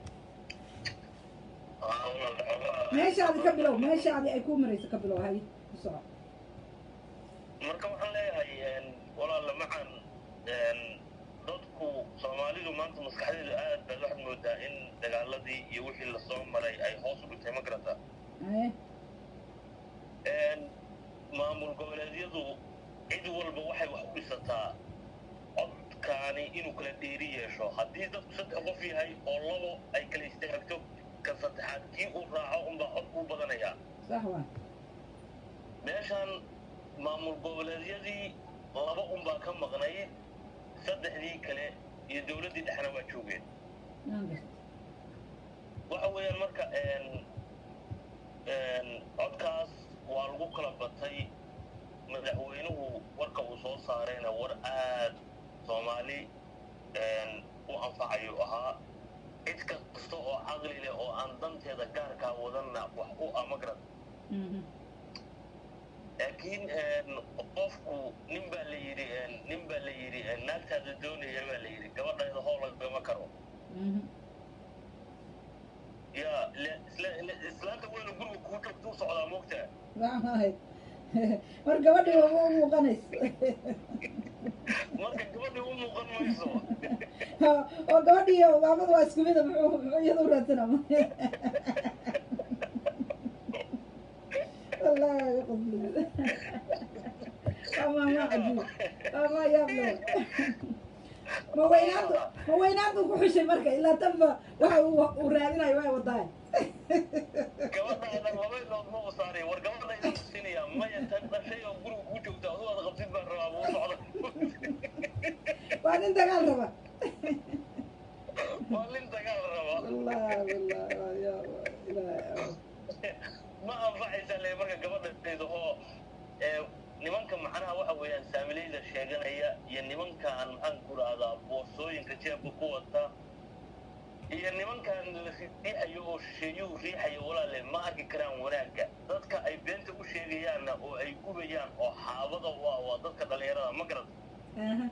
meeshaadi ka bilow meeshaadi ay ku marayso ka bilow hay ku soco marka waxaan leeyahay walaala macaan dadku soomaalidu maanta maskaxdeedu aad baad waxaad moodaa in dagaaladii iyo wixii lasoo maray ay hoos u dhigtay ma garata haye maamul goboleedyadu cid walba waxay wax u dhisataa codkaani inuu kala dheeri yeesho haddii dadku saddex qof yahay oo labo ay kala istaagto ka saddexaad kii uu raaco unbaa cod kuu badanayaa sax waa meeshan maamul goboleedyadii laba unbaa ka maqnayd saddexdii kale iyo dowladdii dhexna waa joogeen naan garta waxa weeyaan marka n n codkaas waa lagu kala batay madaxweynuhu warka uu soo saarayna war aad soomaali n u anfacayo ahaa cid kasta oo caqli leh oo aan danteeda gaarkaa wadanna wax u amagrad Mhm. laakiin qofku nin baa la yidhi nin baa la yidhi naagtaada doonaya baa la yidhi gabadhayda hool lagama karo Mhm. ya le- isla- le- islaanta weyna guriga kuu joogtuu socdaa moogtaa sax maahay war gabadhii waa u muuqanaysa marka gabadhii u muuqan mayso oo gabadhii iyo maamadu waa isku mida muxuu muxuu iyada u raadsanama wallahi waa qosli waa maama cajiib waa maa yaab leh ma weynaantu ma weynaantu ku xushay marka ilaa tanba waxa uu uu raadinayo waa wadaay gabadhaadan labaydood ma u saaraya war gabadhayda tusinaya maya tan dhashay oo guriga kuu joogta adu aad qabtid baan rabaa buu socda waa nin dagaal raba waa nin dagaal raba wallahi wallahi waa yaab ilaahay ma anfacaysa le marka gabadhayda oo ee, nimanka macnaha waxa weeyaan saamilayda sheeganaya iyo nimankaan maxaan ku rahdaa boorsooyinka jeebka ku wata iyo nimankan la riixayo oo shisheeyuhu riixayo walaale ma arki karaan wanaagga dadka ay beenta u sheegayaanna oo ay gubayaan oo xaabada u ah waa dadka dhallinyarada ma garad aha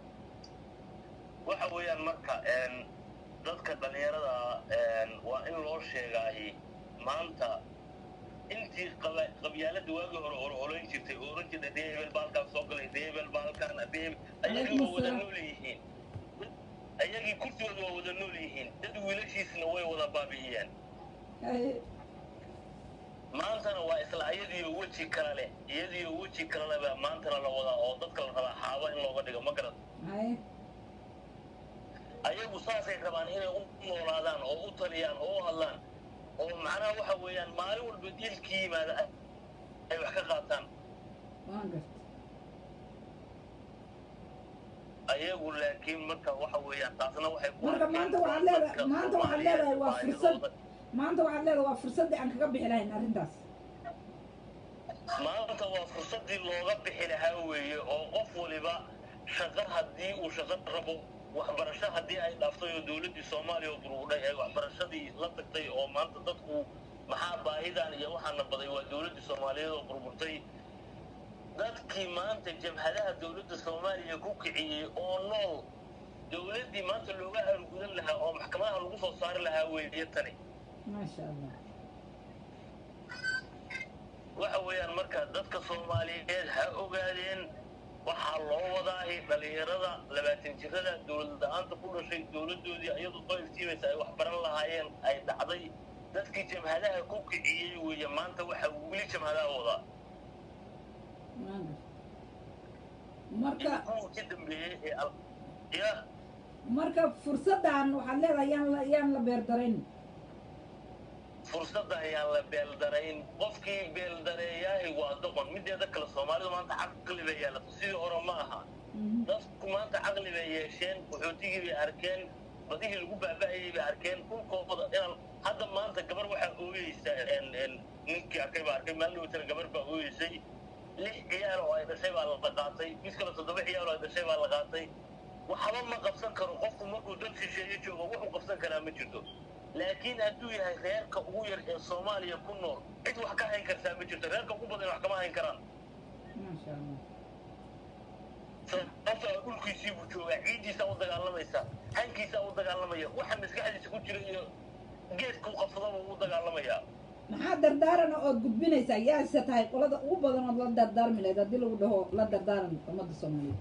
waxa weeyaan marka een, dadka dhallinyarada een, waa in loo sheegaahi maanta intii qaba- qabyaalada waagii hore hore olayn jirtay oo oran jirtay dee hebel baalkaan soo galay dee hebel baalkaan dee hebel ayagii waa wada nool yihiin ayagii kursigooda waa wada nool yihiin dad wiilashiisna way wada baabi'iyeen haye maantana waa isla iyadiiyo weji kale leh iyadiiyo weji kale leh baa maantana la wadaa oo dadka la rabaa xaaba in looga dhigo ma garad haye ayagu saasay rabaan inay u noolaadaan oo u taliyaan oo u hadlaan oo macnaha waxa weeyaan maalin walba diilkii yimaada ay- ay wax ka qaataan waan garta ayagu laakiin marka waxa weeyaan taasna waxay ku marka arkeen maanta waxaad dadka leedahay maanta waxaad leedahay waa Soomaaliyeed fursad baahidooda. maanta waxaad leedahay waa fursaddii aan kaga bixi lahayn arrintaas maanta waa fursaddii looga bixi lahaa weeye oo qof waliba shaqo haddii uu shaqo rabo waxbarasho haddii ay dhaaftay oo dowladdii soomaaliya oo burburay ay waxbarashadii la tagtay oo maanta dadku maxaa baahidan iyo waxaana baday waa dowladdii soomaaliyeed oo burburtay dadkii maanta jamhadaha dowladda soomaaliya ku kiciyey oo nool dowladdii maanta looga argudan lahaa oo maxkamadaha lagu soo saari lahaa weeye tani maasha allah waxa weeyaan marka dadka soomaaliyeed ha ogaadeen waxaa loo wadaahi dhallinyarada labaatan jirada dowlad la-aanta ku dhashay dowladdoodii iyadu soo iftiimaysa ay wax baran lahaayeen ay dhacday dadkii jamhadaha ku kiciyey weeye maanta waxaa weli jamhadaha wadaa maanta marka in kuwa ka dambeeyey ee al ya marka fursaddan waxaad leedahay yaan la yaan la beerdarayn fursadda ayaan la beeldarayn qofkii beeldareeyaahi waa doqon mideeda kale soomaalidu maanta caqli bay yeelato sidii hore ma aha Mhm. dadku maanta caqli bay yeesheen qaxootigii bay arkeen badihii lagu baaba'ayay bay arkeen dhulkooda inaan hadda maanta gabar waxaa ooyeysa en- en ninkii arkay baa arkay maalin dhowtana gabar baa ooyeysay lix ciyaal oo ay dhashay baa la qaatay mid kale toddoba ciyaal oo ay dhashay baa la qaatay waxba ma qabsan karo qofku markuu dad shisheeye joogo wuxuu qabsan karaa ma jirto laakiin hadduu yahay reerka ugu yar ee soomaaliya ku nool cid wax ka hayn kartaa ma jirto reerka ugu badan wax kama hayn karaan maasha allah sababtoo ah dhulkiisii buu joogaa ciiddiisaa u dagaalamaysa hankiisaa u dagaalamaya waxa maskaxdiisa ku jira iyo geedkuu qabsadaba u dagaalamayaa maxaa dardaarana ood gudbinaysaa yaase tahay qolada ugu badan ood la dardaarmi lahayd haddii lagu dhaho la dardaaran ummadda soomaaliyeed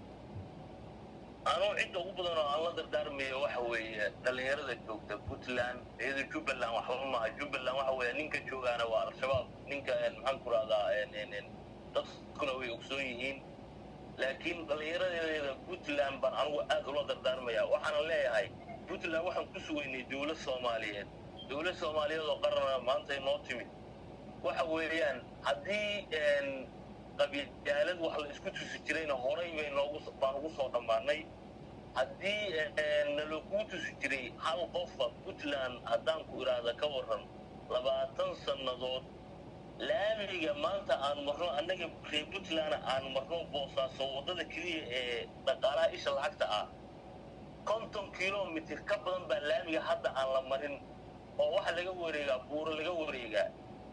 anuu cidda ugu badan oo aan la dardaarmayo waxa weeye dhallinyarada joogta puntland iyada jubbaland waxba maaha jubbaland waxa weeye ninka joogaana waa al-shabaab ninka en, maxaan ku rahdaa dadkuna way ogsoon yihiin laakiin dhallinyaradeeda puntland baan anigu aad ula dardaarmaya waxaana leeyahay puntland waxaan ku sugaynay dowlad soomaaliyeed dowlad soomaaliyeed oo qarana maanta inoo timid waxa weeyaan haddii en, qabyaalad wax la isku tusi jirayna horay bay noogu baan ugu soo dhammaanay haddii nalokuu tusi jiray hal qofa puntland haddaan ku idhaahda ka waran labaatan sannadood laamiga maanta aan marno annaga reer puntland aan marno boosaaso waddada keliya ee dhaqaalaha isha lacagta ah konton kilomitir ka badan baa laamiga hadda aan la marin oo waxa laga wareegaa buuro laga wareegaa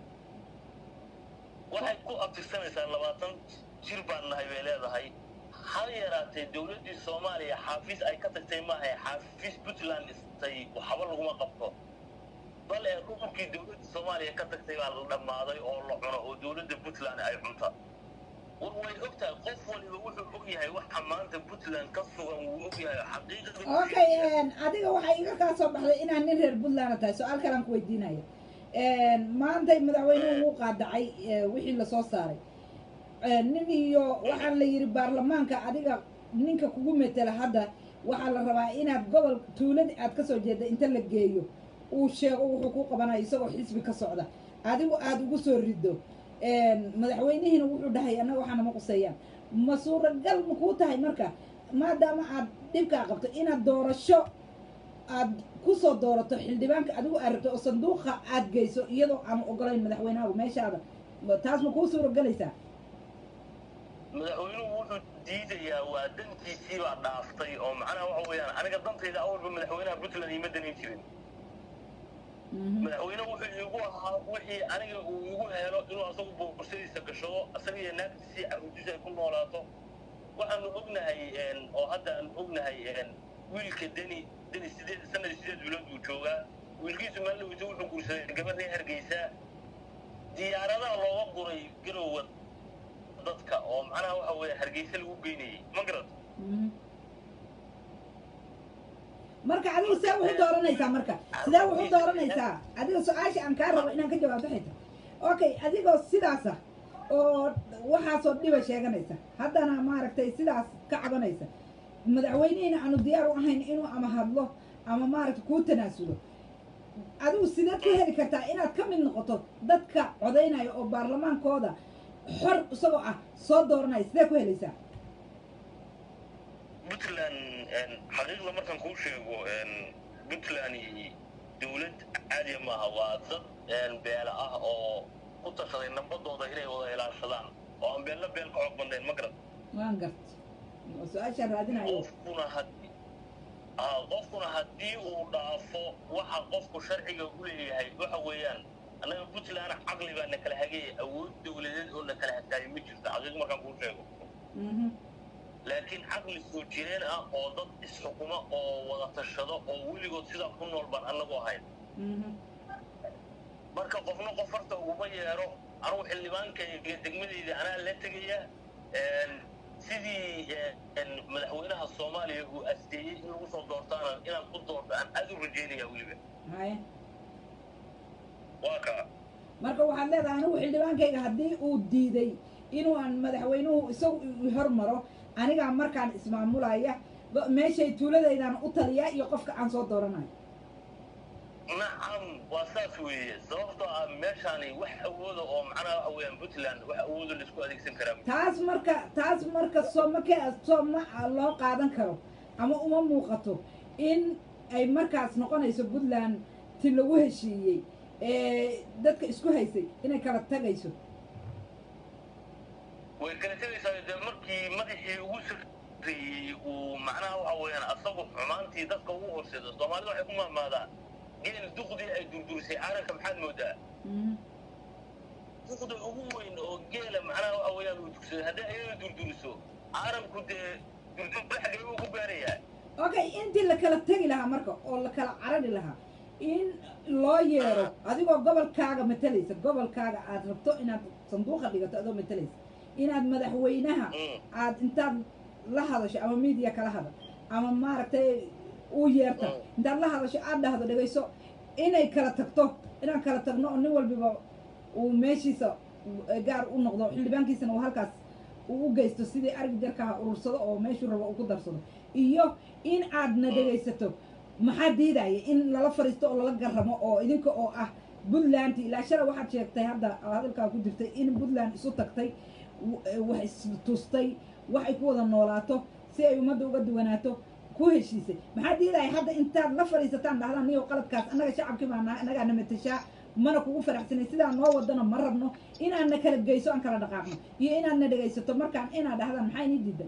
waxay ku abtirsanaysaa labaatan jir baan nahay bay leedahay hal yaraatee dowladdii soomaaliya xaafiis ay ka tagtay maaha xaafiis puntland dhistay waxba laguma qabto bal ee dhulkii dowladda soomaaliya ka tagtay baa la dhammaaday oo la cuno oo dowladda puntland ay cunta war way ogtahay qof waliba wuxuu og yahay waxa maanta puntland ka sugan wuu og yahay xaqiiqada okay adiga waxaa iga kaa soo baxday inaad nin reer puntland tahay su-aal kalaan ku weydiinaya maantay madaxweynuhu wuu qaadacay wixii lasoo saaray nin iyo waxaa la yidhi baarlamaanka adiga ninka kugu metela hadda waxaa la rabaa inaad gobol tuuladii aad kasoo jeeda inta la geeyo uu sheego wuxuu ku qabanayo isagoo xisbi ka socda adigu aada ugu soo rido madaxweynihiina wuxuu dhahay annaga waxaana ma quseeyaan ma suuragal ma kuu tahay marka maadaama aad dhibkaa qabto inaad doorasho aad kusoo doorato xildhibaanka adigu aad rabto oo sanduuqa aad geyso iyadoo aan ogolayn madaxweynahagu meeshaada taas ma kuu suuragelaysaa madaxweynuhu wuxuu diidayaa waa dantiisii baa dhaaftay oo macnaha waxa weeyaan aniga dantayda awalba madaxweynaha puntland iima danin jirin madaxweyne wuxuu iigu ahaa wixii aniga uu igu helo inuu asagu boorsadiisa gashado asaga iyo naagtiisii caruurtiisa ay ku noolaato waxaanu ognahay oo hadda aanu ognahay wiilka deni deni sideed sanadii sideed bilood buu joogaa wiilkiisu maalaweyta wuxuu guursaday gabadhii hargeysa diyaaradaha looga guray garowa dadka oo macnaha waxa weeye hargeysa lagu geynayay ma garad marka adigu see wuxu dooranaysaa marka sidee wuxu dooranaysaa adiga su-aasha aan kaa rabo inaan ka jawaabto xita okay adigoo sidaasa oo waxaasoo dhiba sheeganaysa haddana maaragtay sidaas ka cabanaysa madaxweynihiina aanu diyaar u ahayn inuu ama hadlo ama maaragtay kuu tanaasulo adigu sideed ku heli kartaa inaad ka mid noqoto dadka codaynaya oo baarlamaankooda xor isagoo ah soo dooranaya sidee ku helaysaa puntland xaqiiqda markaan kuu sheego puntland dawlad caadiya maaha waa dad beela ah oo ku tashaday nambadooda inay wada ilaashadaan oo aan beelna beel ka xoog bannayn ma garan waan gart oo su-aashaan raadinayo qofkuna haddii aa qofkuna haddii uu dhaafo waxa qofku sharciga u leeyahay waxa weeyaan annaga puntland caqli baa na kala hagaya awood dawladeed oo na kala hagaayo ma jirto xaqiiq markaan kuu sheego Mhm. laakiin caqli soo jireen ah oo dad isxukuma oo wada tashado oo weligood sidaa ku nool baan annagu ahayn Mhm. marka qofna qof farta uguma yeero anugu xildhibaankayga degmadeyda anaa la tegaya een, sidii een, madaxweynaha soomaaliya uu asteeyey in lagu soo doortaana inaan ku doorto aan aad u rajeynaya weliba haye waa kaa marka waxaad leedahay anigu xildhibaankayga haddii uu diiday inuu aan madaxweynuhu isagu i hormaro anigaa markaan ismaamulaya ba- meeshay tuuladaydan u taliya iyo qofka aan soo dooranayo nacam waa saas weeye sababtoo ah meeshaani wax awooda oo macnaha waxa weeyaan puntland wax awooda laisku adeegsan karaa taas marka taas marka sooma ka sooma loo qaadan karo ama uma muuqato in ay markaas noqonayso puntland ti lagu heshiiyey ee dadka isku haysay inay kala tagayso way kala tegaysaa dee markii madaxii ugu sarreeyey uu macnaha waxa weeyaan asagu xumaantii dadka ugu horseedo soomaalida waxay ku mahmaadaan geel duqdii ay durdurisay caaranka maxaad moodaa Mhm. duqda ugu weyn oo geela macnaha waxa weeyaan uu dugsaday haddii ayada durduriso caaranku dee durdurda xaggee buu ku gaarayaa okay intii la kala tegi lahaa marka oo la kala carari lahaa in loo yeero adigoo gobolkaaga matalaysa gobolkaaga aad rabto inaad sanduuqa dhigato adoo matalaysa inaad madaxweynaha Mm. aad intaad la hadasho ama media kala hadal ama maaragtay u yeerta Mm. intaad la hadasho aad dhahdo dhegayso inay kala tagto inaan kala tagno oo nin walbiba uu meeshiisa eh, gaar u noqdo xildhibaankiisana uu halkaas uu u geysto sidii argi jarkaha urursado oo meeshuu rabo uu ku darsado iyo in aadna dhegaysato maxaa diidaya in lala fariisto oo lala garamo oo idinka oo ah puntland ilaa shala waxaad sheegtay hadda oo hadalkaa ku jirtay in puntland isu tagtay w- eh, wax istustay waxay ku wada noolaato si ay ummadda uga duwanaato ku heshiisay maxaa diidaya hadda intaad la fadhiisataan dhahdaan niyo qaladkaas annaga shacabkii baa nahay annagaa na matashaa mana kugu faraxsanay sidaa noo wadana ma rabno inaad na kala geyso aan kala dhaqaaqno iyo inaad na dhegaysato markaan inaad dhahdaan maxaa inii diidan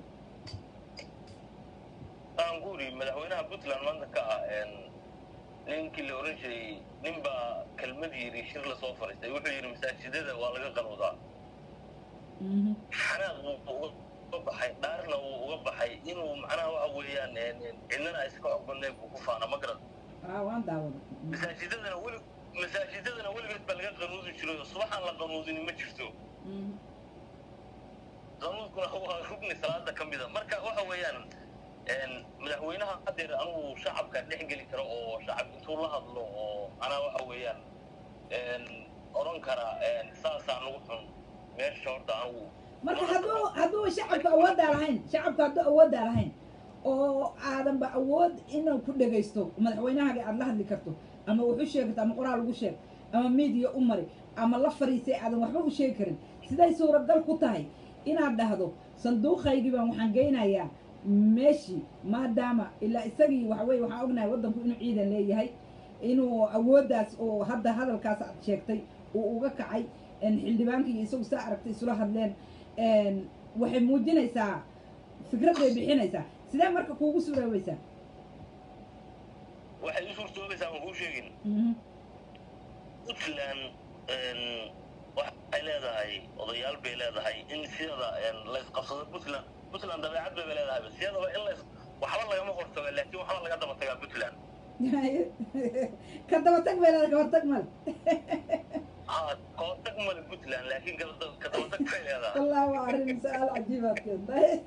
aan ku uri madaxweynaha puntland maanta ka ah een, ninkii la oran jiray nin baa kelmad yidhi shir lasoo fariistay wuxuu yidhi masaajidada waa laga qanuudaa Mhm. xanaaq wuu uga baxay dhaarna wuu uga baxay inuu macnaha waxa weeyaan een, een, cidnana aysan ka xog badnayn buu ku faana ma garan aa waan daawada masaajidadana weli masaajidadana weligeed baa laga qanuudi jiray oo subaxaan la qanuudin ma jirto Mhm. qanuudkuna waa rugni salaada ka mida marka waxa weeyaan een, madaxweynaha hadeer anugu shacabka dhex geli karo oo shacab intuu la hadlo oo anaa waxa weeyaan een, odhan kara een, saasaa nagu xun meesha horta anugu marka hadduu hadduu shacabka awooddaa lahayn shacabka hadduu awooddaa lahayn oo aadanba awood inuu ku dhegaysto madaxweynahaaga aad la hadli karto ama wax u sheegto ama qoraal ugu sheeg ama media u mari ama la fariisay aadan waxba u sheegi karin siday suuragal ku tahay inaad dhahdo sanduuqaygii baan waxaan geynayaa meeshii maadaama ilaa isagii waxa weye waxaan ognahay waddanku inuu ciidan leeyahay inuu awooddaas oo hadda hadalkaas aad sheegtay uu uga kacay een, xildhibaankii iyo isagu saa aragtay isula hadleen een, waxay muujinaysaa fikrad bay bixinaysaa sidee marka kuugu suuroobaysaa waxay u suurtoobaysaa aan kuu sheegin Mhm. puntland een, waxay leedahay odayaal bay leedahay in siyada een, la isqabsado puntland puntland dabeecad bay leedahay siyadaba in la is waxba lagama hortago laakiin waxba laga daba tagaa puntland ka dabatag bay leedahay ka hortag male haa kahortag male puntland laakiin ka- ka dabatag bay leedahay والله وعرفني سؤال عجيب كنت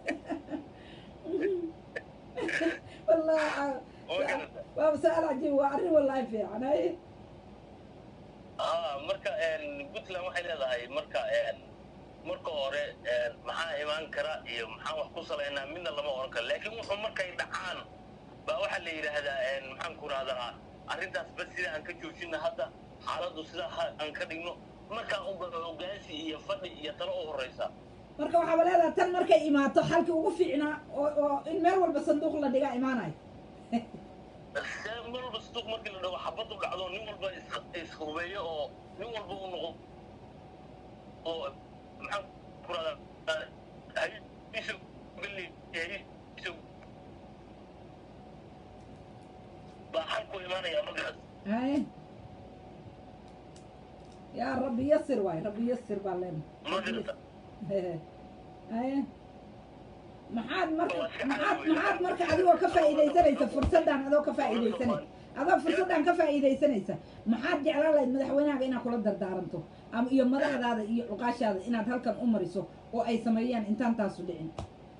والله ع- oo garata waa سؤال عجيب وعرفني والله في يعني haa marka een, puntland waxay leedahay marka een, marka hore een, maxaa imaan kara iyo maxaan wax ku salaynaa midna lama oran karo laakiin wuxuu markay dhacaan baa waxaa la yidhaahdaa een, maxaan ku rahdaa arrintaas bas sida aan ka joojina hadda xaaladdu sidaa ha- aan ka dhigno markaa unba hogaansi iyo fadhi iyo talo u horeysa marka waxaaba leedahay tan markay imaato xalkii ugu fiicnaa oo oo in meel walba sanduuq la dhigaa imaanayo see meel walba suuq markii la dhaho xabadu dhacdo nin walba is- ishubeeyo oo nin walba u noqo oo maxaan ku rahdaa hayso geli hayso baa xalku imaanaya markaas haye yaa rabbi yasir waay rabbi yasir baa leen marka haye maxaad marka maxaad maxaad marka adigoo ka faa'iidaysanaysa fursaddan adoo ka faa'iidaysanay adoo fursaddan ka faa'iidaysanaysa maxaad jeclaan lahayd madaxweynahaaga inaad kula dardaaranto ama iyo madaxdaada iyo cuqaashaada inaad halkan u mariso oo ay sameeyaan intaan taasu dhicin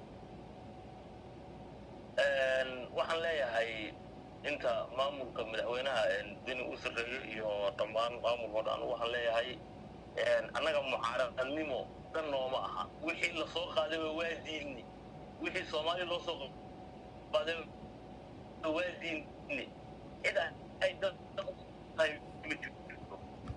waxaan leeyahay inta maamulka madaxweynaha deni u sarreeyo iyo dhammaan maamulkao dhan waxaan leeyahay annaga mucaaradnimo dhan nooma aha wixii lasoo qaadayba waa diidni wixii soomaali loo soo qaaday waa diidni cid ay dan u tahay ma jirto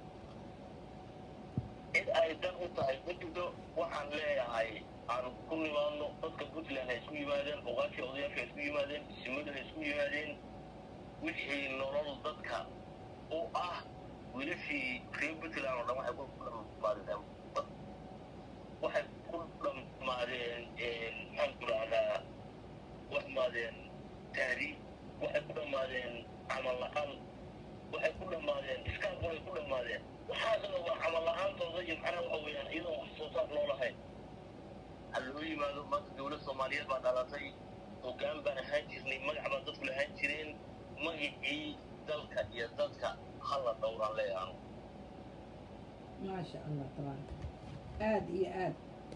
cid ay dan u tahay ma jirto waxaan leeyahay aan ku nimaadno dadka puntland ha isku yimaadeen oqaashii odayaasha ha isku yimaadeen simadu ha isku yimaadeen wixii nolol dadka u ah wilashii reer puntland oo dhan waxay ku dhammaadeen waxay ku dhammaadeen maxaan ku dhahdaa wax maadeen tahriib waxay ku dhammaadeen camal la-aan waxay ku dhammaadeen iskaabulay ku dhammaadeen waxaasna waa camal la-aantooda iyo macnaha waxa weeyaan iyadoon wax soo saar loo lahayn ha loo yimaado maanta dowlad soomaaliyeed baa dhalatay hoggaan baan ahaan jirnay magac baa dadku lahaan jireen magacii dalka iyo dadka hala dhowraan leeyaano maasha allah tabaaraka aad iyo aad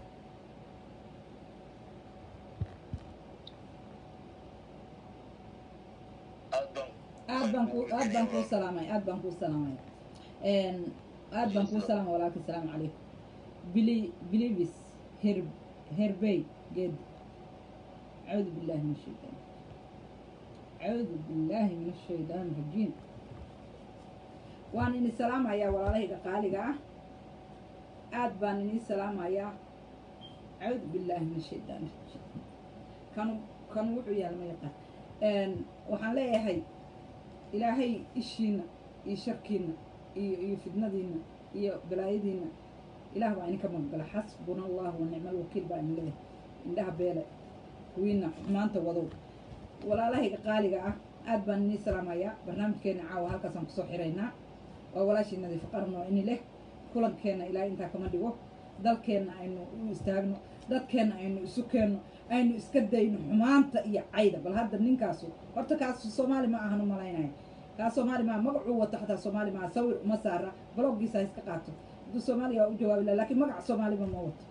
aad baan aad baan ku aad baan kuu salaamay aad baan kuu salaamay aad baan kuu salaamay walaalka asalaamu calaykum bili bilivis her herbey geed acuudu billahi min ashaytaan acuudu billahi min ashaytaan rajiim waan ini salaamayaa walaalahayga qaaliga ah aad baan inii salaamayaa acuudu billahi min ashaytaan rajiim kanu kanu wuxuu yahay ma yaqaan waxaan leeyahay ilaahay ishiina iyo sharkiina iyo iyo fidnadiina iyo balaayadiina ilaah baa idinka magagala xasbuna allahu wa nicma alwakiil baa idin leeyahay indhaha beele wiina xumaanta wadow walaalahayga qaaliga ah aad baan inii salaamayaa barnaamijkeena caawa halkaasaan kusoo xiraynaa waa walaashii nadiifo qarno ini leh kulankeenna ilaahay intaa kama dhigo dalkeenna aynu u istaagno dadkeenna aynu isu keenno aynu iska dayno xumaanta iyo cayda bal hadda ninkaasu horta kaas soomaali ma ahan u malaynayo kaas soomaali maa magacuu wato xataa soomaali maa sawir uma saara bloggiisa ha iska qaato hadduu soomaaliya waa u jawaabi laha lakin magaca soomaaliba ma wato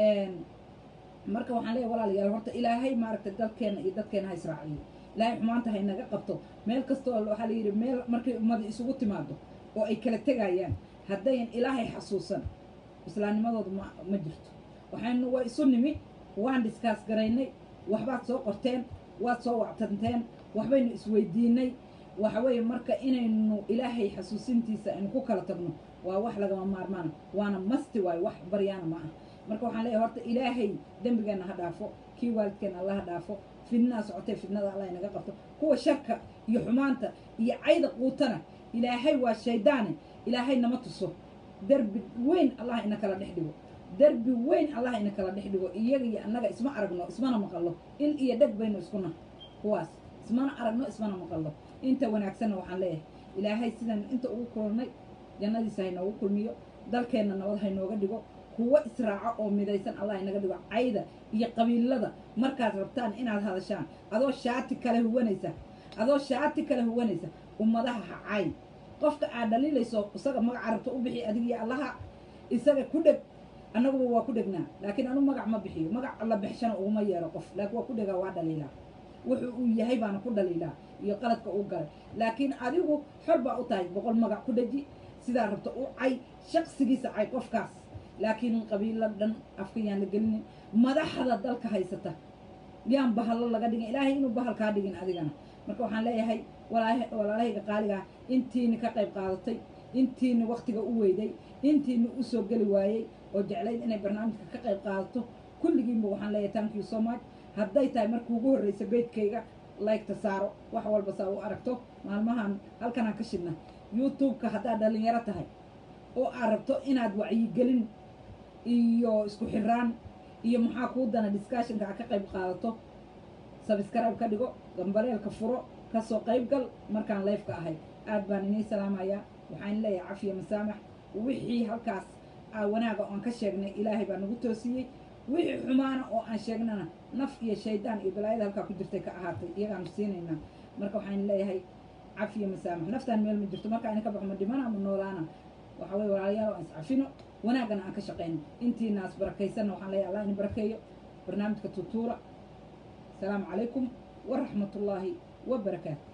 marka waxaan leeyahay walaalayaal horta ilaahay maaragtay dalkeenna iyo dadkeena ha israaciyo ilaahay xumaanta ha inaga qabto meel kasta oo waxaa la yidhi meel markay ummada isugu timaado oo ay kala tegayaan haddayan ilaahay xasuusan islaamnimadooda ma ma jirto waxaynu waa isu nimi waan dhiskaas garaynay waxbaad soo qorteen waad soo wactanteen waxbaynu isweydiinay waxa weeye marka inaynu ilaahay xasuusintiisa aynu ku kala tagno waa wax lagama maarmaana waana masti waayo wax baryaana ma ah marka waxaan leeyahay horta ilaahay dembigeenna ha dhaafo kii waalidkeenna alla ha dhaafo fidnaa socotee fidnada allah inaga qabto kuwa sharka iyo xumaanta iyo cayda quutana ilaahay waa shaydaane ilaahay nama tuso derbi weyn allah ina kala dhex dhigo derbi weyn allah ina kala dhex dhigo iyaga iyo annaga isma aragno ismana maqallo il iyo dheg baynu iskuna kuwaas ismana aragno ismana maqallo inta wanaagsanna waxaan leeyahay ilaahay sidan inta ugu kulannay jannadiisa haynoogu kulmiyo dalkeenna nabad haynooga dhigo kuwo israaco oo midaysan allah inaga dhigo cayda iyo qabiilada markaad rabtaan inaad hadashaan adoo shaati kale huwanaysa adoo shaati kale huwanaysa ummadaha ha caay qofka aad dhaliilayso isaga magaca rabto u bixi adigiyo allaha isaga ku dheg annaguba waa ku dhegnaa laakiin anu magac ma bixiyo magac la bixshana uguma yeero qof laakiin waa ku dhegaa waa dhaliilaa wuxuu uu yahay baana ku dhaliilaa iyo qaladka uu galay laakiin adigu xor baa u tahay boqol magac ku dheji sidaa rabto u cay shaqsigiisa cay qofkaas laakiin qabiilo dhan afka yaan la gelinin madaxda dalka haysata yaan bahallo laga dhigin ilaahay inuu bahal kaa dhigin adigana marka waxaan leeyahay walaalahayga qaaligaa intiini ka qayb qaadatay intiini waktiga u weyday intiini usoo geli waayey oo jeclayd inay barnaamijka ka qayb qaadato kulligiinba waxaan leeyahay thank you so much hadday tahay markii ugu horreysa beydkayga laygta saaro wax walba saa u aragto maalmahan halkanaan ka shidna youtube-ka haddaad dhalinyaro tahay oo aad rabto inaad wacyigelin iyo isku xiraan iyo maxaa kuu dana discussionka aad ka qayb qaadato sabscribe ka dhigo gambaleelka furo kasoo qayb gal markaan leefka ahay aad baan inii salaamayaa waxaan leeyahay cafiya masaamax wixii halkaas aa wanaaga oan ka sheegnay ilaahay baa nagu toosiyey wixii xumaana oo aan sheegnana naf iyo shaydaan iyo balaayada halkaa ku jirtay ka ahaatay iyagaanu siinaynaa marka waxaan leeyahay cafiya masaamax naftaan meel ma jirto marka ina ka baxo ma dhimana ma noolaana waxa weye walaalayaal aan iscafino wanaagana aan ka shaqayno intiinaas barakaysanna waxaan leeyahay allah ini barakeeyo barnaamijka tutuura asalaamu calaykum waraxmat ullaahi wabarakaatu